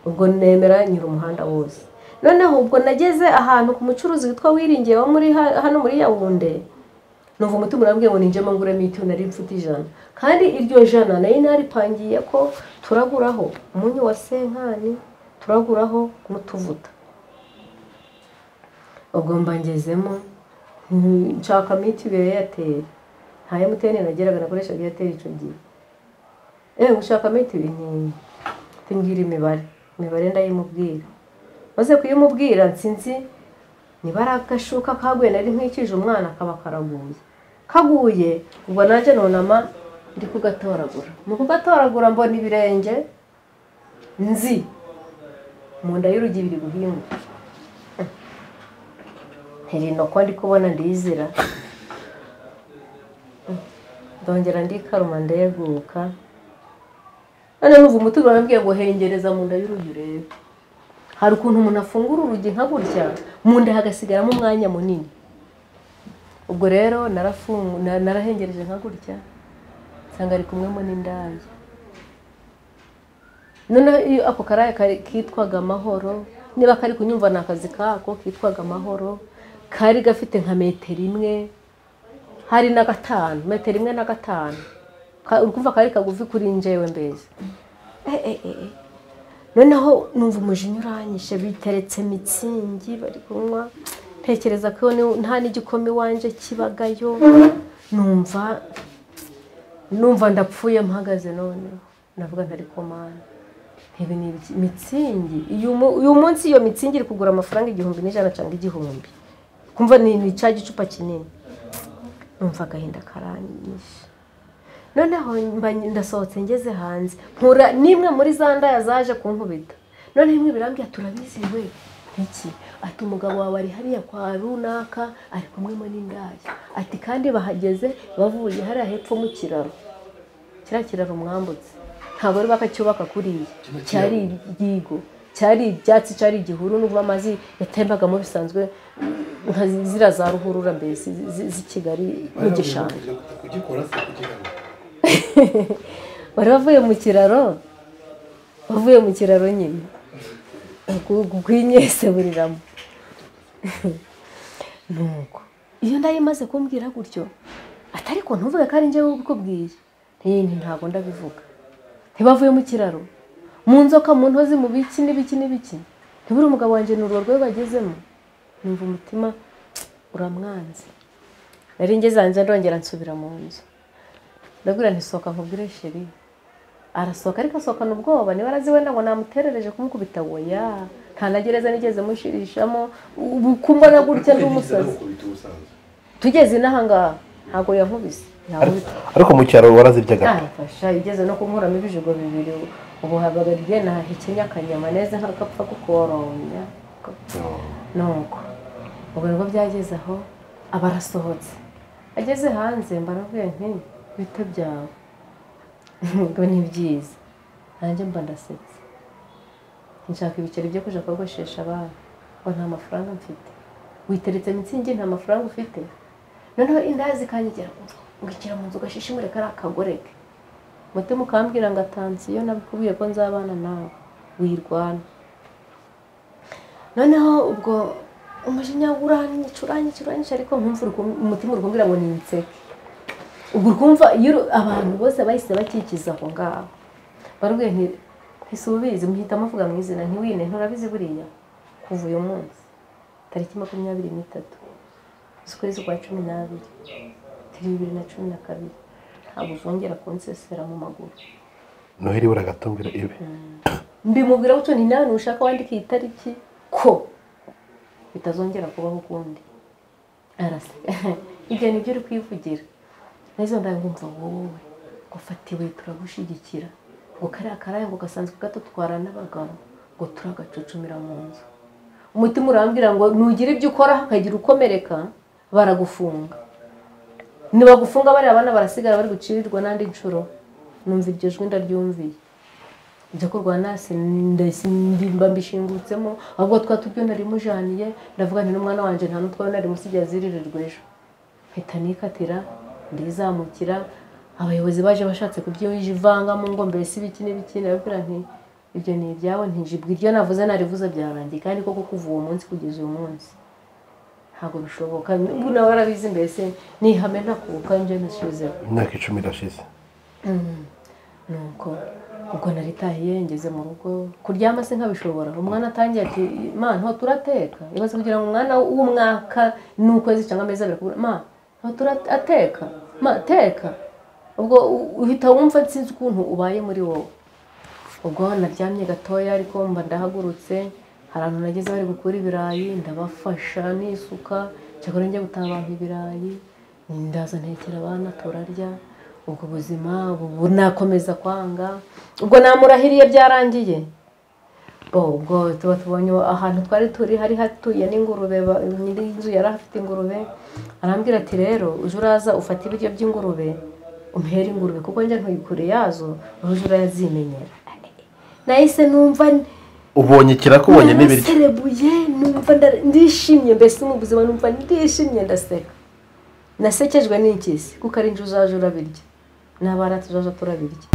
ubwo nemera nyura umuhanda wose noneho ubwo nageze ahantu ku mucuruzi witwa wiringiye wo muri ha- hano muri yawunde numva umutima urambwiye ngo ninjemo nguremo icyo nari mfite ijana kandi iryo jana nari naripangiye ko turaguraho umunyu wa senkani turaguraho n'utuvuta ubwo mba ngezemo mm, nshaka mitiyu ya eyateri nta emutiyeni nageraga nakoreshaga eyateri icyo gihe ewe ushaka mitiyu ntinya tumbwira imibare imibare ndayimubwira maze kuyimubwira nsinzi niba ari agashuka kaguye nari nkwikije umwana kaba karaguye kaguye ubwo nanjye nunama ndi kugatoragura mu kugatoragura mbona ibirenge nzi mu nda y'urugi biri guhinga ntirinoko ndi kubona ndizira ndongera ndikaruma ndeguka none numva umutima urambwiye ngo hengereza mu nda y'urugi urebe hari ukuntu umuntu afungura urugi nka gutya mu nda hagasigaramo umwanya munini ubwo rero narafungu- na- narahengereje nka gutya nsanga ari kumwemo n'indaya noneho iyo ako karaya kari- kitwaga amahoro niba kari kunyumva ni akazi kako kitwaga amahoro kari gafite nka metero imwe hari na gatanu metero imwe na gatanu Ka- uri kumva kari kagufi kuri njyewe mbese Eh, eh, eh, eh. noneho numva umujinya uranyishe biteretse mitsingi bari kunywa ntekereza ko ni- nta n'igikoma iwanjye kibagayo numva numva ndapfuye mpagaze noneho ndavuga ntari komana ibi ni ibiki- mitsingi uyu mu- uyu munsi iyo mitsingi iri kugura amafaranga igihumbi n'ijana cyangwa igihumbi kumva ni ni cya gicupa kinini numva agahinda karanyishe noneho mba ndasohotse ngeze hanze mpura n'imwe muri za ndaya zaje kunkubita noneho imwe birambwira turabiziwe iki ati umugabo wawe ari hariya kwa runaka ari kumwe mo n'indaya ati kandi bahageze bavuye hariya hepfo mu kiraro kiriya kiraro mwambutse ntabwo bari bakacyubaka kuriya cyari igigo cyari ibyatsi cyari igihuru n'ubwo amazi yatembagamo bisanzwe nka ziriya za ruhurura mbese zi- zi- z'i kigali n'igishanga kugikora se kugira ngo bari bavuye mu kiraro bavuye mu kiraro nyine gwinywese buriramo nuko iyo nayo imaze kumbwira gutyo atari ko ntuvuge ko ari njyewe ubikubwiye nti ntabwo ndabivuga ntibavuye mu kiraro mu nzoka mu ntozi mu biki n'ibiki n'ibiki ntiburi umugabo wanjye ni urugo bagezemo numva umutima uramwanze nari ngeze hanze ndongera nsubira mu nzu ndabwira ntisohoka nkubwire sheri arasohoka ariko asohokana ubwoba niba arazi wenda ngo namuterereje kumukubita woya nta na gereza nigeze mushirishamo ubu kumbona gutya ndi umusazi kubita ubusanzwe tugeze inahangaha ntabwo yankubise yankubita ariko mu cyaro waraziryaga ntarafasha igeze no kunkuramo ibijigo bibiri ubu habagarije nahekenya akanyama neza nk'akapfa kukoromya nuko ubwo nibwo byageze aho aba arasohotse ageze hanze mbarabwira nti bite byawe ngo ni byiza nanjye mba ndasetse nshaka ibiceri byo kujya kogoshesha abana ngo nta mafaranga mfite witeretse mitsingi nta mafaranga ufite noneho indazi zikanyegera ngo ikira mu nzu gashishimure kariya kagore ke umutima ukambwira ngo atansi iyo nabikubwiye ko nzabana nawe wirwana noneho ubwo umujinya uranyica uranyica uranyica ariko nkumva uri kum- umutima uri kumbwira ngo ninseke ubwo ukumva iyo uru- abantu bose bahise bakikiza aho ngaho barubwiye nti ese ubizi muhitamo avuga mu izina ntiwine nturabizi buriya kuva uyu munsi tariki makumyabiri n'itatu z'ukwezi kwa cumi n'abiri turi bibiri na cumi na kabiri ntabwo uzongera kunsesera mu maguru noheli buragatumbira ibe mbimubwira gutyo nti nawe ntushaka wandika iyi tariki ko bitazongera kubaho ukundi araseka ibyo ni byo uri kwivugira n'izo ndangamva wowe ngo fatiwe turagushyigikira ngo kariya karaya ngo gasanzwe gatutwara n'abagabo ngo turagacucumira mu nzu umutima urambwira ngo nugira ibyo ukora ukagira ukomereka baragufunga nibagufunga bariya bana barasigara bari gucirirwa n'andi nshuro numva iryo jwi ndaryumviye njya kurwana ndimba mbishingutsemo ahubwo twa tubyo nari mujaniye ndavuga nti n'umwana wanjye nta n'utwawe nari musigiye aziririrwa ejo mpita nikatira ndizamukira abayobozi baje bashatse kubyivangamo ngo mbese ibiki n'ibiki ndababwira nti ibyo ni ibyawe ntijibwe iryo navuze narivuze byarangiye kandi koko kuva uwo munsi kugeza uyu munsi ntabwo bishoboka n'ubu nawe arabizi mbese nihame ntakuka njye nasubizeho imyaka icumi irashize nuko ubwo naritahiye ngeze mu rugo kuryama se nkabishobora umwana atangiye ati ma nto turateka ibaze kugira ngo umwana w'umwaka n'ukwezi cyangwa amezi abiri kubura ma nto turateka ma teka ubwo u- uhita wumva nsinzi ukuntu ubaye muri wowe ubwo naryamye gatoya ariko mba ndahagurutse hari abantu nageze bari gukura ibirayi ndabafasha nisuka cyakora njya gutaha abantu ibirayi ndaza ntekera abana turarya ubwo buzima ubu nakomeza kwanga ubwo namurahiriye byarangiye ubwo tuba tubonye ahantu twari turi hari hatuye n'ingurube ba- nyir'inzu yari afite ingurube arambwira ati rero uje uraza ufata ibiryo by'ingurube umuhere ingurube kuko njya ntuye kure yazo uje urazimenyera nahise numva ubonye ikirakubonye n'ibiryo naraserebuye numva nda- ndishimye mbese mu buzima numva ndishimye ndaseka nasekejwe n'ikizi kuko ari njye uzaje urabirya n'abana tuzaje turabirya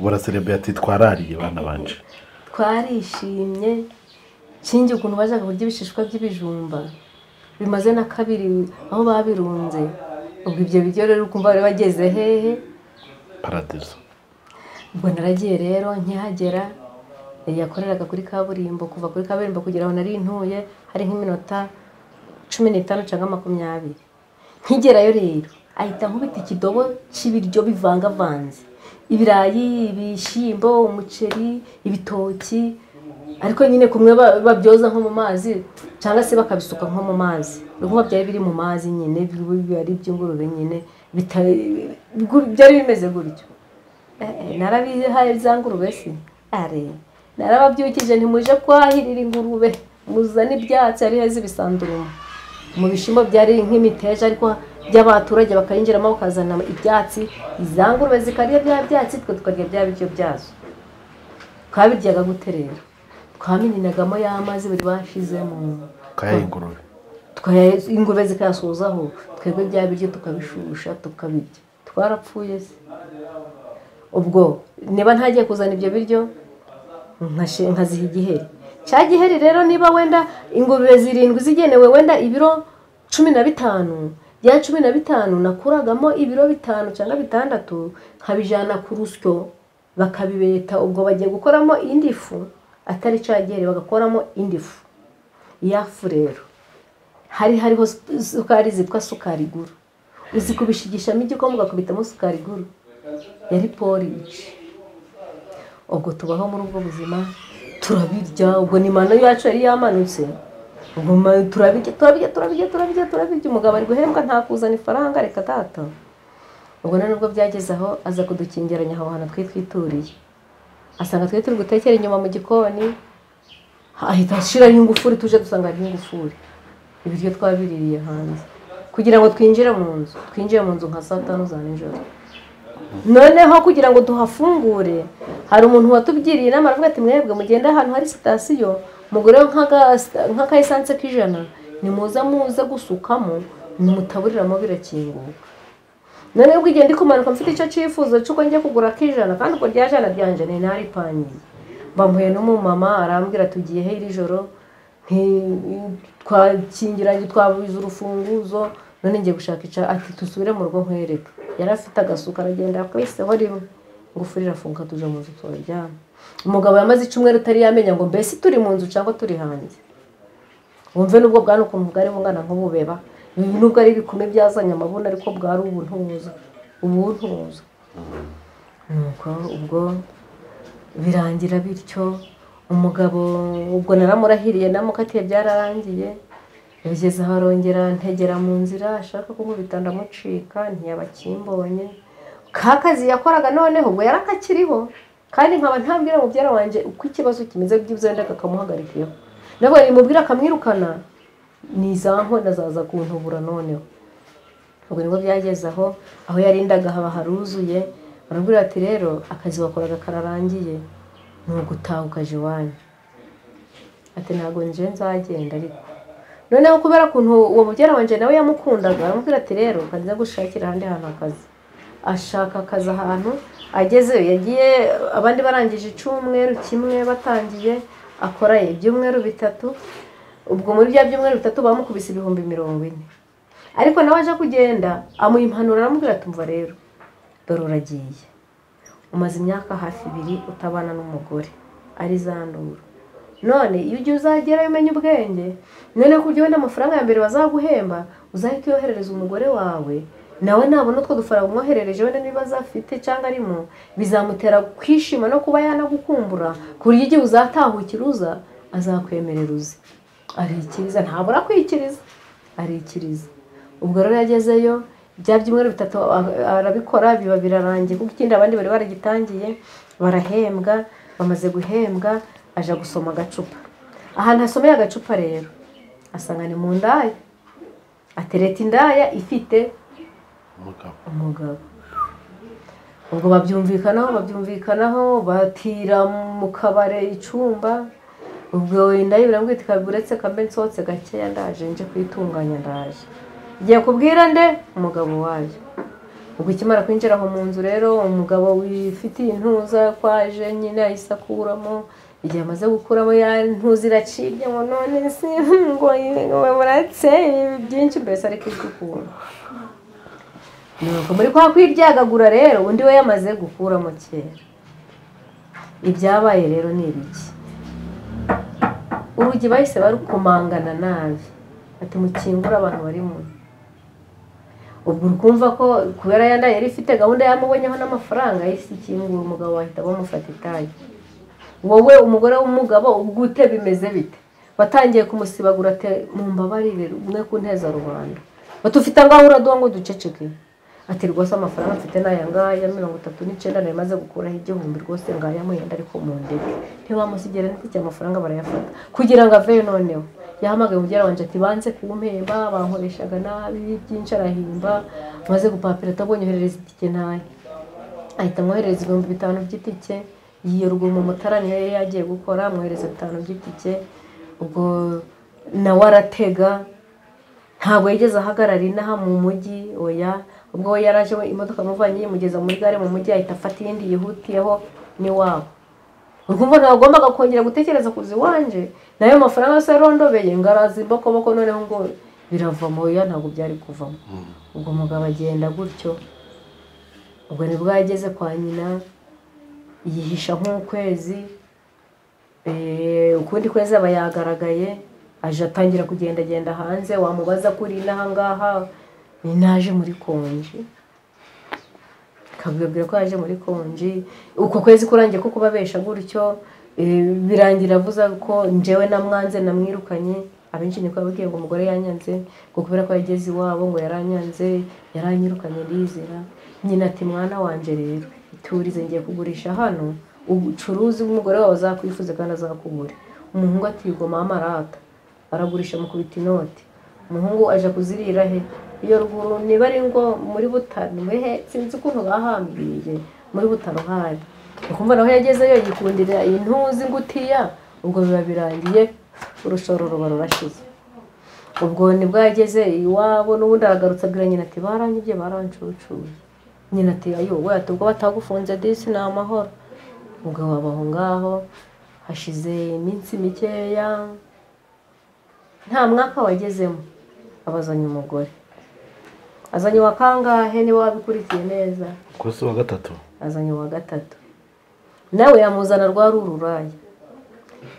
buraserebuye ati twarariye bana banje twarishimye kingi ukuntu bajyaga kurya ibishishwa by'ibijumba bimaze na kabiri aho babirunze ubwo ibyo biryo rero ukumva bari bageze hehe paradizo ubwo naragiye rero nkihagera yakoreraga kuri kaburimbo kuva kuri kaburimbo kugera aho nari ntuye hari nk'iminota cumi n'itanu cyangwa makumyabiri nkigerayo rero ahita nkubita ikidobo cy'ibiryo bivangavanze ibirayi ibishyimbo umuceri ibitoki ariko nyine kumwe ba- babyoza nko mu mazi cyangwa se bakabisuka nko mu mazi urumva byari biri mu mazi nyine biba ari iby'ingurube nyine bita- byari bimeze gutyo Eh, narabihaye bya ngurube si are narababyukije ntimuje kwahirira ingurube muzana ibyatsi ari heza ibisandurumu mu bishyimbo byari nk'imiteja ariko by'abaturage bakayinjiramo bakazana ibyatsi iza ngurube zikarya bya byatsi twe tukarya bya biryo byazo twabiryaga gute rero twamininagamo ya mazi buri bashizemo kaya ingurube Twa- ingurube zikayasuhuzaho twebwe bya biryo tukabishusha tukabirya twarapfuye se ubwo niba ntagiye kuzana ibyo biryo nkashe- nkaziha igiheri cya giheri rero niba wenda ingurube zirindwi zigenewe wenda ibiro cumi na bitanu bya cumi na bitanu nakuragamo ibiro bitanu cyangwa bitandatu nkabijyana ku rusyo bakabibeta ubwo bagiye gukoramo indi fu atari cya giheri bagakoramo indi fu ya fu rero hari hariho su- sukari zitwa sukari guru uzikubishigishamo igikoma ugakubitamo sukari guru yari poriji ubwo tubaho muri ubwo buzima turabirya ubwo ni mano yacu yari yamanutse ubwo ma- turabirya turabirya turabirya turabirya turabirya umugabo ari guhembwa ntakuzana ifaranga reka data ubwo none ubwo byageze aho aza kudukingiranya aho hantu twitwituriye asanga twe turi gutekera inyuma mu gikoni ahita ashiraho ingufuri tuje dusanga hariho ingufuri ibiryo twabiririye hanze kugira ngo twinjire mu nzu twinjiye mu nzu nka saa tanu za nijoro noneho kugira ngo duhafungure hari umuntu watubwiriye inama aravuga ati mwebwe mugende ahantu hari sitasiyo mugureho nk'aga- nk'akayisanse k'ijana nimuza muze gusukamo nimutaburiramo birakinguka noneho ubwo igihe ndi kumanuka mfite icyo cyifuzo cy'uko njya kugura ak'ijana kandi ubwo rya jana ryanje ni naripangiye mbamuye n'umumama arambwira tugiye he iri joro nti- twakingiranye twabuze urufunguzo none ngiye gushaka ica ati dusubire mu rugo nkwereke yari afite agasuka aragenda yakwiseho rimwe ingufuri irafunguka tuje mu nzu turaryama umugabo yamaze icyumweru utari yamenya ngo mbese turi mu nzu cyangwa turi hanze wumve nubwo bwana ukuntu bwari bungana nk'ububeba ibi nubwo ari ibikumi byazanye amabuna ariko bwari ubuntuza ubuntuza nuko ubwo birangira bityo umugabo ubwo naramurahiriye namukatiye byararangiye bigeze aho arongera ntegera mu nzira ashaka kunkubita ndamucika ntiyaba akimbonye ka kazi yakoraga noneho ubwo yari akakiriho kandi nkaba ntabwira mubyara wanjye uko ikibazo kimeze by'ibyo wenda kakamuhagarikiyeho nabwo nimubwira akamwirukana ni za nkona zaza kuntubura noneho ubwo nibwo byageze aho aho yarindaga haba haruzuye barambwira ati rero akazi wakoraga kararangiye ni ugutaha ukaje iwanyu ati ntabwo nje nzagenda ariko noneho kubera ukuntu uwo mubyara wanje nawe yamukundaga aramubwira ati rero kanza gushakira ahandi hantu akazi ashaka akazi ahantu agezeyo yagiye abandi barangije icyumweru kimwe batangiye akora ibyumweru bitatu ubwo muri bya byumweru bitatu bamukubise ibihumbi mirongo ine ariko nawe aje kugenda amuha impanuro aramubwira tumva rero dore uragiye umaze imyaka hafi ibiri utabana n'umugore ari za nduru none iyo ugiye uzagerayo umenya ubwenge none ku buryo wenda amafaranga ya mbere bazaguhemba uzahita uyoherereza umugore wawe nawe nabona utwo dufaranga umwoherereje wenda niba azafite cyangwa arimo bizamutera kwishima no kuba yanagukumbura ku buryo igihe uzatahukira uza azakwemerera uze arikiriza ntabura kwikiriza arikiriza ubwo rero yagezeyo bya byumweru bitatu a- arabikora biba birarangiye kuko ikindi abandi bari baragitangiye barahembwa bamaze guhembwa aja gusoma agacupa ahantu asomeye agacupa rero asanga ni mu ndaya atereta indaya ifite umugabo umugabo ubwo babyumvikanaho babyumvikanaho batira mu kabare icyumba ubwo wenda birambwira iti "Kabi uretse kambe nsohotse gakeya ndaje nje kuyitunganya ndaje igiye kubwira nde umugabo wayo ubwo ikimara kwinjira aho mu nzu rero umugabo wifitiye intuza ko aje nyine yahise akuramo igihe amaze gukuramo ya ntuza iracibye ngo none si ngo barateye byinshi mbese ariko ijwi ukuntu nuko muri kwa kwiryagagura rero undi we yamaze gukuramo kera ibyabaye rero ni ibiki urugi bahise barukomangana nabi ati mukingure abantu bari mu nzu." ubwo urumva ko kubera yanda yari ifite gahunda yamubonyeho n'amafaranga yahise ikingura umugabo bahita bamufata itayi wowe umugore w'umugabo ubwo ute bimeze bite watangiye kumusibagura ate mu mbabarire umwe ku nteza rubanda batufite ngaho uraduha ngo duceceke ati rwose amafaranga mfite ni aya ngaya mirongo itatu n'icyenda nari maze gukuraho igihumbi rwose ngaya muhenda ariko mu ndege ntibamusigere n'itike amafaranga barayafata kugira ngo aveyo noneho yahamagaye mubyara wanjye ati banze kumpemba bankoreshaga nabi byinshi arahimba maze gupapira atabonyoherereza itike ntayo ahita amwoherereza ibihumbi bitanu by'itike yirwa mu mutara niyo yari yagiye gukora amwohereza bitanu by'itike ubwo nawe aratega ntabwo yigeze ahagarara inaha mu mujyi oya ubwo we yari aje we imodoka amuvanye yimugeza muri gare mu mujyi ahita afata iyindi yihutiyeho n'iwabo urumva nagombaga kongera gutekereza kuza iwanje nayo mafaranga yose yarondobeye ngo arazimba akaboko noneho ngo biravamo oya ntabwo byari kuvamo ubwo mugabo agenda gutyo ubwo nibwo yageze kwa nyina yihisha nk'ukwezi eh, ukundi kwezi aba yagaragaye aje atangira kugendagenda hanze wamubaza ko uri inaha ngaha ni naje muri konji kabwabwira ko yaje muri konji uko kwezi kurangiye ko kubabesha gutyo eh, birangira avuze ko njyewe namwanze namwirukanye abenshi niko babwiye ngo umugore yanyanze ngo kubera ko yageze iwabo ngo yaranyanze yaranyirukanye ndizera nyina ati mwana wanje rero iturize ngiye kugurisha hano ucuruzi bw'umugore wawe azakwifuza kandi azakugure umuhungu ati yego mama arata aragurisha amukubita inoti umuhungu aje kuzirira he iyo ruguru niba ari ngo muri butaro wehe sinzi ukuntu bahambiriye muri butaro hari ukumva naho yagezeyo yikundira intuzi ngutiya ubwo biba birangiye urushoro ruba rurashize ubwo nibwo yageze iwabo n'ubundi aragarutse abwira nyina ati baranyibye barancucuye nyina ati ayo we ati ubwo batagufunze disi ni amahoro umugabo waba aho ngaho hashize iminsi mikeya nta mwaka wagezemo abazanye umugore azanye uwa kangahe niba wabikurikiye neza ku munsi wa gatatu azanye uwa gatatu nawe yamuzana rwa ruraya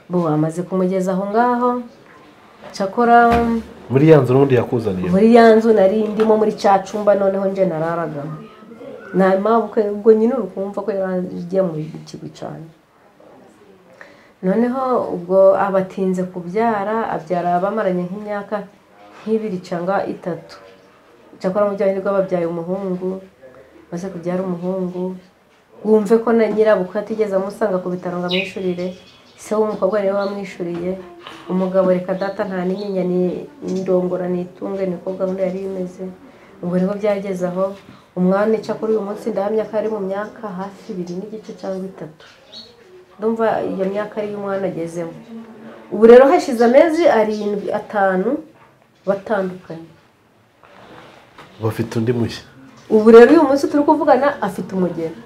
bo amaze kumugeza aho ngaho cyakora muri ya nzu n'ubundi yakuzaniye muri ya nzu nari ndimo muri cya cumba noneho nje nararagamo nta mpamvu ko- ubwo nyine uri kumva ko yaragiye mu kigo cyane noneho ubwo abatinze kubyara abyara bamaranye nk'imyaka nk'ibiri cyangwa itatu cyakora mu byawe babyaye umuhungu maze kubyara umuhungu wumve ko na nyirabukwe atigeze amusanga ku bitaro ngo amwishyurire se w'umukobwa niwe wamwishyuriye umugabo reka data nta n'inyinya ni indongora ni itunge niko gahunda yari imeze ubwo nibwo byageze aho umwana ica kuri uyu munsi ndahamya ko ari mu myaka hafi ibiri n'igice cyangwa itatu ndumva iyo myaka ari iyo umwana agezemo ubu rero hashize amezi arindwi atanu batandukanye bafite undi mushya ubu rero uyu munsi turi kuvugana afite umugeni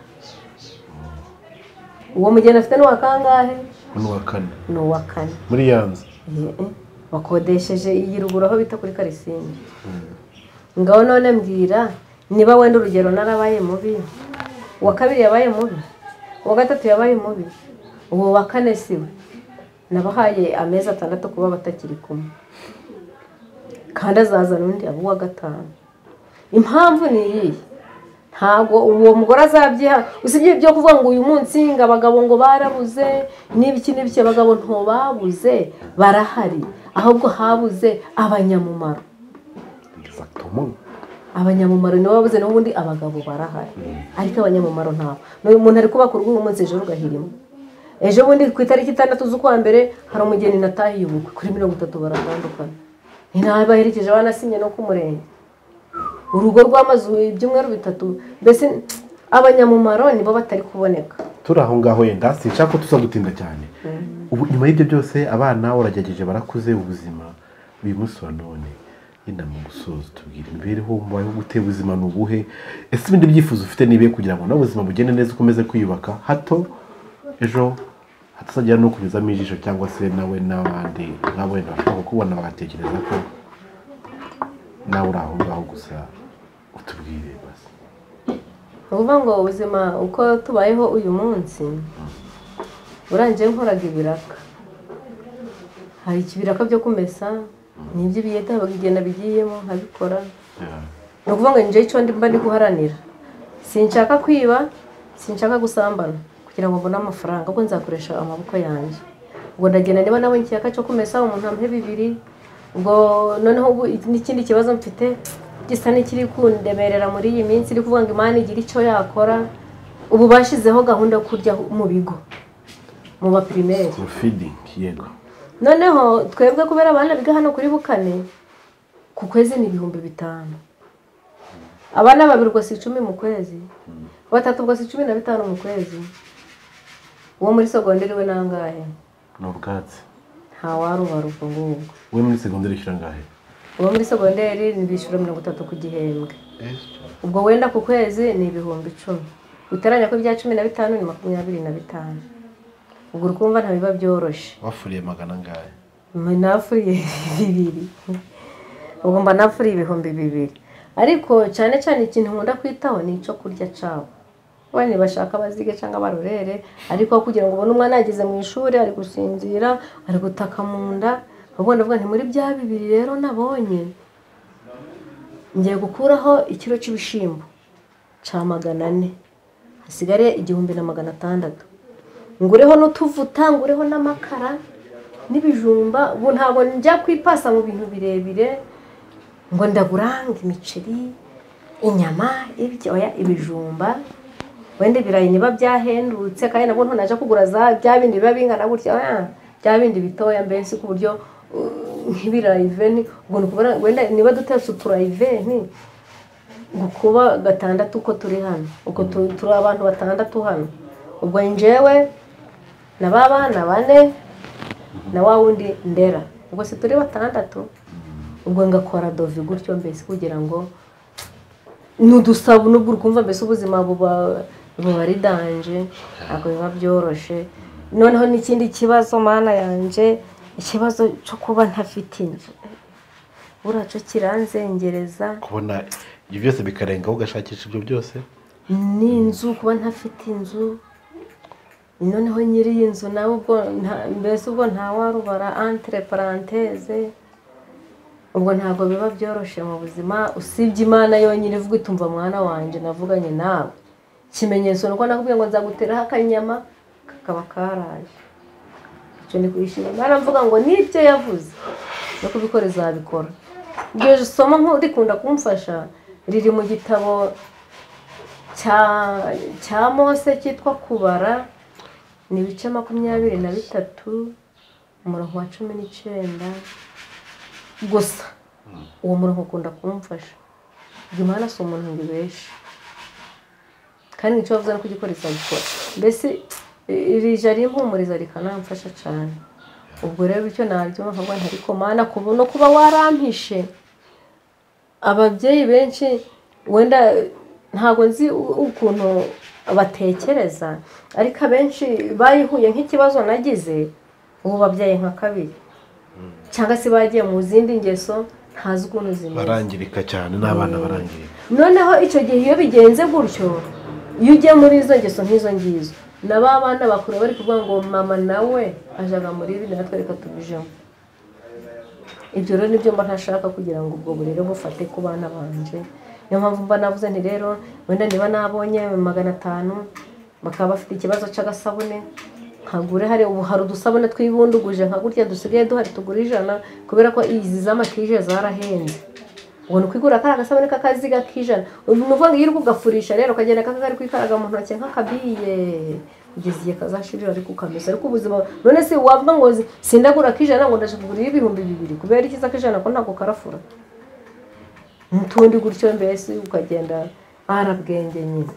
uwo mugeni afite ni uwa kangahe n'uwa kane ni uwa kane muri ya nzu Eh, bakodesheje iyi ruguru aho bita kuri karisimbi ngaho none mbwira niba wenda urugero narabaye mubi uwa kabiri yabaye mubi uwa gatatu yabaye mubi uwo wa kane siwe nabahaye amezi atandatu kuba batakiri kumwe kandi azazana undi aba uwa gatanu impamvu ni iyihe ntabwo uwo mugore azabyiha usibye ibyo kuvuga ngo uyu munsi ngo abagabo ngo barabuze n'ibiki n'ibiki abagabo ntibabuze barahari ahubwo habuze abanyamumaro exactement abanyamumaro nibo babuze n'ubundi abagabo barahari ariko abanyamumaro ntabwo n'uyu muntu ari kubaka urugo uyu munsi ejo rugahirimo ejo bundi ku itariki itandatu z'ukwa mbere hari umugeni natahiye ubukwe kuri mirongo itatu baratandukana ntabaherekeje banasinye no ku murenge urugo rw'amazu ibyumweru bitatu mbese abanyamumaro nibo batari kuboneka turi aho ngaho yenda sinshaka ko tuza gutinda cyane ubu nyuma y'ibyo byose abana uragerageje barakuze ubuzima uyu munsi wa none yenda mu gusoza tubwira imibereho mubayeho gute ubuzima ni ubuhe ese ibindi byifuzo ufite nibihe kugira ngo nawe ubuzima bugende neza ukomeze kwiyubaka hato ejo hatazagera no kunyuzamo ijisho cyangwa se nawe n'abandi nk'abo wenda bashobora kukubona bagatekereza ko nawe uri aho ngaho gusa utubwire basi ni ukuvuga ngo ubuzima uko tubayeho uyu munsi burangiye nkoraga ibiraka hari ibiraka byo kumesa ni iby'ibiyede habaga igenda bigiyemo nkabikora ni ukuvuga ngo njyewe icyo mba ndi guharanira sinshaka kwiba sinshaka gusambana kugira ngo mbone amafaranga ahubwo nzakoresha amaboko yanjye ubwo ndagenda niba nabonye ikiyaka cyo kumesa umuntu ampe bibiri ubwo noneho ubu n'ikindi kibazo mfite gisa n'ikiri kundemerera muri iyi minsi iri kuvuga ngo imana igira icyo yakora ubu bashyizeho gahunda yo kurya mu bigo mu bapirimeri profidi yego noneho twebwe kubera abana biga hano kuri bukane ku kwezi ni ibihumbi bitanu abana babiri ubwo si icumi mu kwezi batatu ubwo si cumi na bitanu mu kwezi uwo muri sogonderi we nangahe ni ubwatsi ntawarubara ubwo ngubwo we muri segonderi ushyira angahe uwo muri sogonderi ni bishyura mirongo itatu ku gihembwe ubwo wenda ku kwezi ni ibihumbi icumi utaranya ko ibya cumi na bitanu ni makumyabiri na bitanu ubwo uri kumva ntabiba byoroshye wafuriye magana angahe nafuriye bibiri ubwo mba nafuriye ibihumbi bibiri ariko cyane cyane ikintu nkunda kwitaho ni icyo kurya cyabo wenda bashaka bazige cyangwa barorere ariko kugira ngo ubone umwana yageze mu ishuri ari gusinzira ari gutaka mu nda ubona avuga nti muri bya bibiri rero nabonye ngiye gukuraho ikiro cy'ibishyimbo cya magana ane hasigare igihumbi na magana atandatu ngureho n'utuvuta ngureho n'amakara n'ibijumba ubu ntabwo njya kwipasa mu bintu birebire ngo ndagurange imiceri inyama ibyo oya ibijumba wenda ibirayi niba byahendutse kandi nabwo ntunajya kugura za bya bindi biba bingana gutya oya, bya bindi bitoya mbese ku buryo uh, nk'ibirayi veni ubwo ni ukubona wenda niba dutetse uturayi veni gukuba gatandatu uko turi hano uko tu- turi abantu batandatu hano ubwo njyewe na ba bana bane na wa wundi ndera ubwo si turi batandatu ubwo ngakora dove gutyo mbese kugira ngo ni udusabo n'ubwo uri kumva mbese ubuzima buba buba ari danje ntabwo biba byoroshye noneho n'ikindi kibazo mana yanjye ikibazo cyo kuba ntafite inzu buracyo kiranzengereza kubona ibyo byose bikarengaho ugashakisha ibyo byose ni inzu kuba ntafite inzu noneho nyiri iyi nzu nawe ubwo nta- mbese ubwo ntawarubara antre paranteze ubwo ntabwo biba byoroshye mu buzima usibye imana yonyine ivuga iti umva mwana wanjye navuganye nawe ikimenyetso ni uko nakubwiye ngo nzaguteraho akanyama kakaba karaje icyo ni kuyishima imana mvuga ngo n'ibyo yavuze no kubikora izabikora iryo somo nk'urikunda kumfasha riri mu gitabo cya cya mose cyitwa kubara ni ibice makumyabiri na bitatu umurongo wa cumi n'icyenda gusa uwo murongo ukunda kumfasha imana si umuntu ngo ibeshe kandi nicyo bavuze no kugikora izabikora mbese iri jari impumuriza rikanamfasha cyane ubwo rero bityo nabyumva nkavuga nti ariko mana kuba no kuba warampishe ababyeyi benshi wenda ntabwo nzi u- ukuntu batekereza ariko abenshi bayihuye nk'ikibazo nagize ubu babyaye nka kabiri cyangwa se bagiye mu zindi ngeso ntazi ukuntu zimeze barangirika cyane n'abana barangirika noneho icyo gihe iyo bigenze gutyo iyo ugiye muri izo ngeso nk'izo ngizo na ba bana bakuru bari kuvuga ngo mama nawe ajaga muri ibi natwe reka tubijemo ibyo rero nibyo mba ntashaka kugira ngo ubwo burere bufate ku bana banje niyo mpamvu mba navuze nti rero wenda niba nabonye magana atanu bakaba bafite ikibazo cy'agasabune nkagure hari ubu hari udusabune twibunduguje nka gutya dusigaye duhari tugura ijana kubera ko izi z'amakije zarahenze ubona ukwigura kariya gasabune k'akaziga k'ijana ni ukuvuga ngo iyo uri kugafurisha rero ukagenda kaka kari kwikaraga mu ntoki nk'akabiye kugeza igihe kazashirira ariko ukamesa ariko ubuzima none se wavuga ngo zi- sindagura k'ijana ngo ndashaka kugura iy'ibihumbi bibiri kubera ikiza k'ijana ko ntabwo karafura n'utundi gutyo mbese ukagenda arabwenge nyine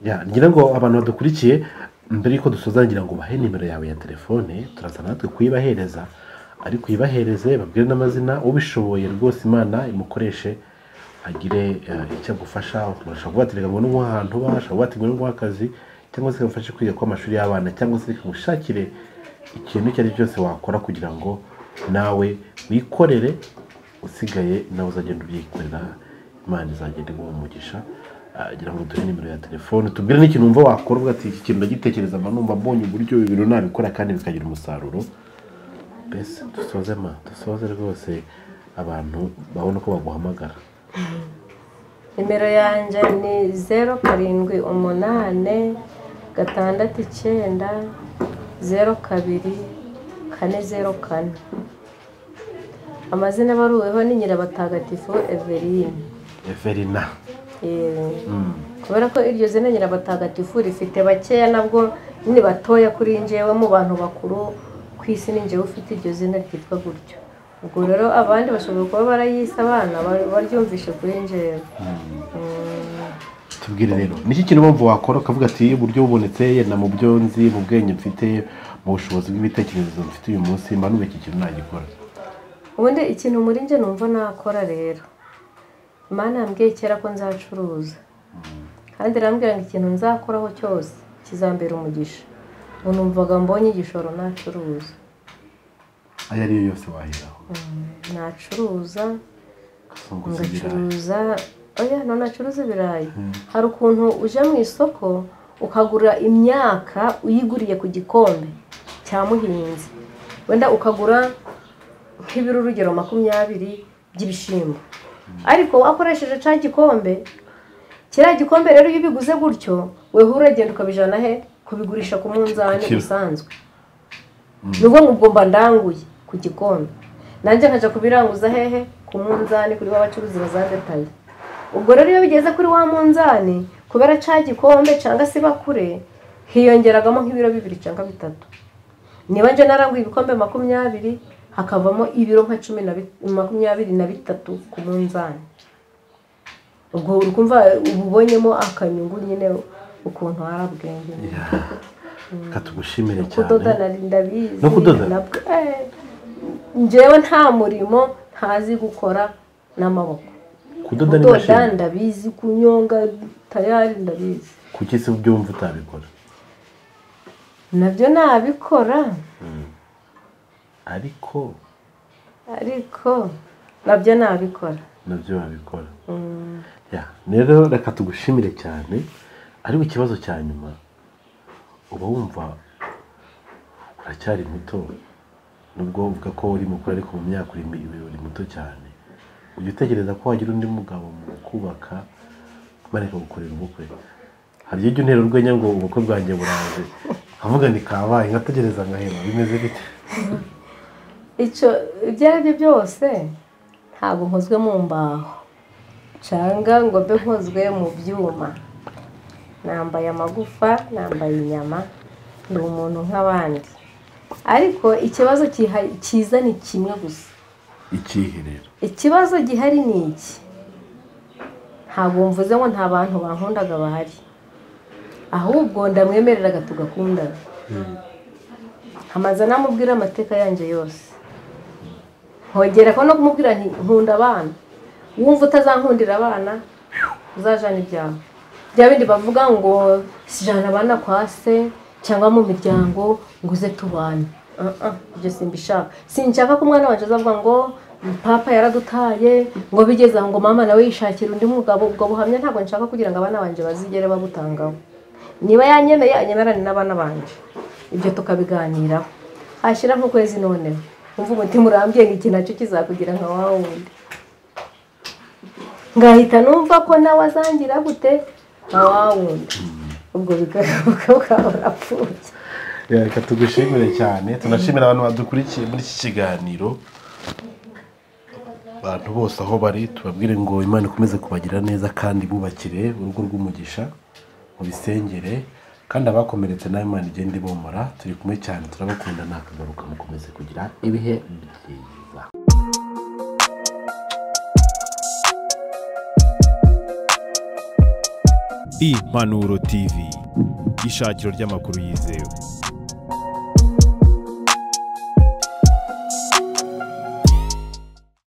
Ya, ngira ngo abantu badukurikiye mbere yuko dusoza ngira ngo ubahe nimero yawe ya telefone turaza natwe kuyibahereza ariko uyibahereze babwire n'amazina ubishoboye rwose imana imukoreshe agire eh, icyo agufasha ushobora kuba waterega ngo ni nk'ahantu uba ushobora kuba waterega nk'akazi cyangwa se kamufashe kwiga kw'amashuri y'abana cyangwa se kamushakire ikintu icyo ari cyo cyose wakora kugira ngo nawe wikorere usigaye nawe uzagenda ubyikorera imana izagenda iguha umugisha agira ngo duhe nimero ya telefone tubwire n'ikintu wumva wakora uvuga ati iki kintu ndagitekereza mba numva mbonye uburyo ibi bintu nabikora kandi bikagira umusaruro mbese dusoze ma dusoze rwose abantu babona ko baguhamagara nimero yanjye ni zeru karindwi umunani gatandatu icyenda zeru kabiri kane zeru kane amazina baruweho ni nyirabatagatifu eveline everina Yewe. kubera ko iryo zina nyirabatagatifu rifite bakeya nabwo ni batoya kuri njyewe mu bantu bakuru ku isi ni njyewe ufite iryo zina ryitwa gutyo ubwo rero abandi bashobora kuba barayise abana ba- baryumvishe kuri njyewe tubwire rero niki kintu mpamvu wakora ukavuga ati uburyo bubonetse yenda mu byo nzi mu bwenge mfite mu bushobozi bw'ibitekerezo mfite uyu munsi mba n'ubu iki kintu nagikora ubundi ikintu muri njye numva nakora rero imana yambwiye kera ko nzacuruza kandi irambwira ngo ikintu nzakoraho cyose kizambera umugisha ubu numvaga mbonye igishoro nacuruza ayo ariyo yose waheraho nacuruza kuzunguza ibirayi ngacuruza oya none acuruza ibirayi hari ukuntu ujya mu isoko ukagura imyaka uyiguriye ku gikombe cya muhinzi wenda ukagura nk'ibiro urugero makumyabiri by'ibishyimbo ariko wakoresheje cya gikombe kiriya gikombe rero iyo ubiguze gutyo weho uragenda ukabijana he kubigurisha ku munzani Kilo. usanzwe ni ubwo ngo ubwo mba ndanguye ku gikombe nanjye nkajya kubiranguza hehe ku munzani kuri wa bacuruzi bazadetaye ubwo rero iyo bigeze kuri wa munzani kubera cya gikombe cyangwa se bakure hiyongeragamo nk'ibiro bibiri cyangwa bitatu niba njye naranguye ibikombe makumyabiri hakavamo ibiro nka cumi na bi- makumyabiri na bitatu ku munzani ubwo uri kumva uba ubonyemo akanyungu nyine ukuntu hari ubwenge katugushimire kudoda cyane nari ndabizi No kudoda? nabwo eh, njyewe nta murimo ntazi gukora n'amaboko kudoda kudoda n'imashini ndabizi kunyonga tayari ndabizi kuki se ubyumva utabikora nabyo nabikora ariko ariko nabyo nabikora nabyo wabikora Ya, rero reka tugushimire cyane ariko ikibazo cya nyuma uba wumva uracyari muto nubwo uvuga ko uri mukuru ariko mu myaka uri mi- uri muto cyane ujya utekereza ko wagira undi mugabo mu kubaka bareka gukorera ubukwe hari igihe ujya untera urwenya ngo ubukwe bwanjye buranze nkavuga ni kabaye nkategereza ngahema bimeze bite icyo ibyo ari byo byose ntabwo nkozwe mu mbaho cyangwa ngo mbe nkozwe mu byuma nambaye amagufa nambaye inyama ni umuntu nk'abandi ariko ikibazo kiha- cyiza ni kimwe gusa ikihe rero ikibazo gihari ni iki ntabwo mvuze ngo nta bantu bankundaga bahari ahubwo ndamwemereraga tugakundana hamaze namubwira amateka yanjye yose nkongera ko no kumubwira nti nkunda abana wumva utazankundira abana uzajana ibyawe bya bindi bavuga ngo sijana abana kwa se cyangwa mu miryango ngo uze tubane Ah, ah, ibyo simbishaka sinshaka ko umwana wanjye azavuga ngo papa yaradutaye ngo bigeze aho ngo mama nawe yishakira undi mugabo ubwo buhamya ntabwo nshaka kugira ngo abana banjye bazigere babutangaho niba yanyemeye anyemerane n'abana banjye ibyo tukabiganiraho hashyira nk'ukwezi noneho wumva umutima urambye ngo iki nacyo kizakugira nka wa wundi ngahita numva ko nawe azangira gute nka wa wundi ubwo bigaruka ukaba urapfuye Ya, reka tugushimire cyane tunashimira abantu badukurikiye muri iki kiganiro abantu bose aho bari tubabwire ngo imana ikomeze kubagira neza kandi bubakire urugo rw'umugisha mu bisengere kandi abakomeretse nawe imana igenda ibomora turi kumwe cyane turabakunda nakagaruka mukomeze kugira ibihe byiza impanuro tv ishakiro ry'amakuru yizewe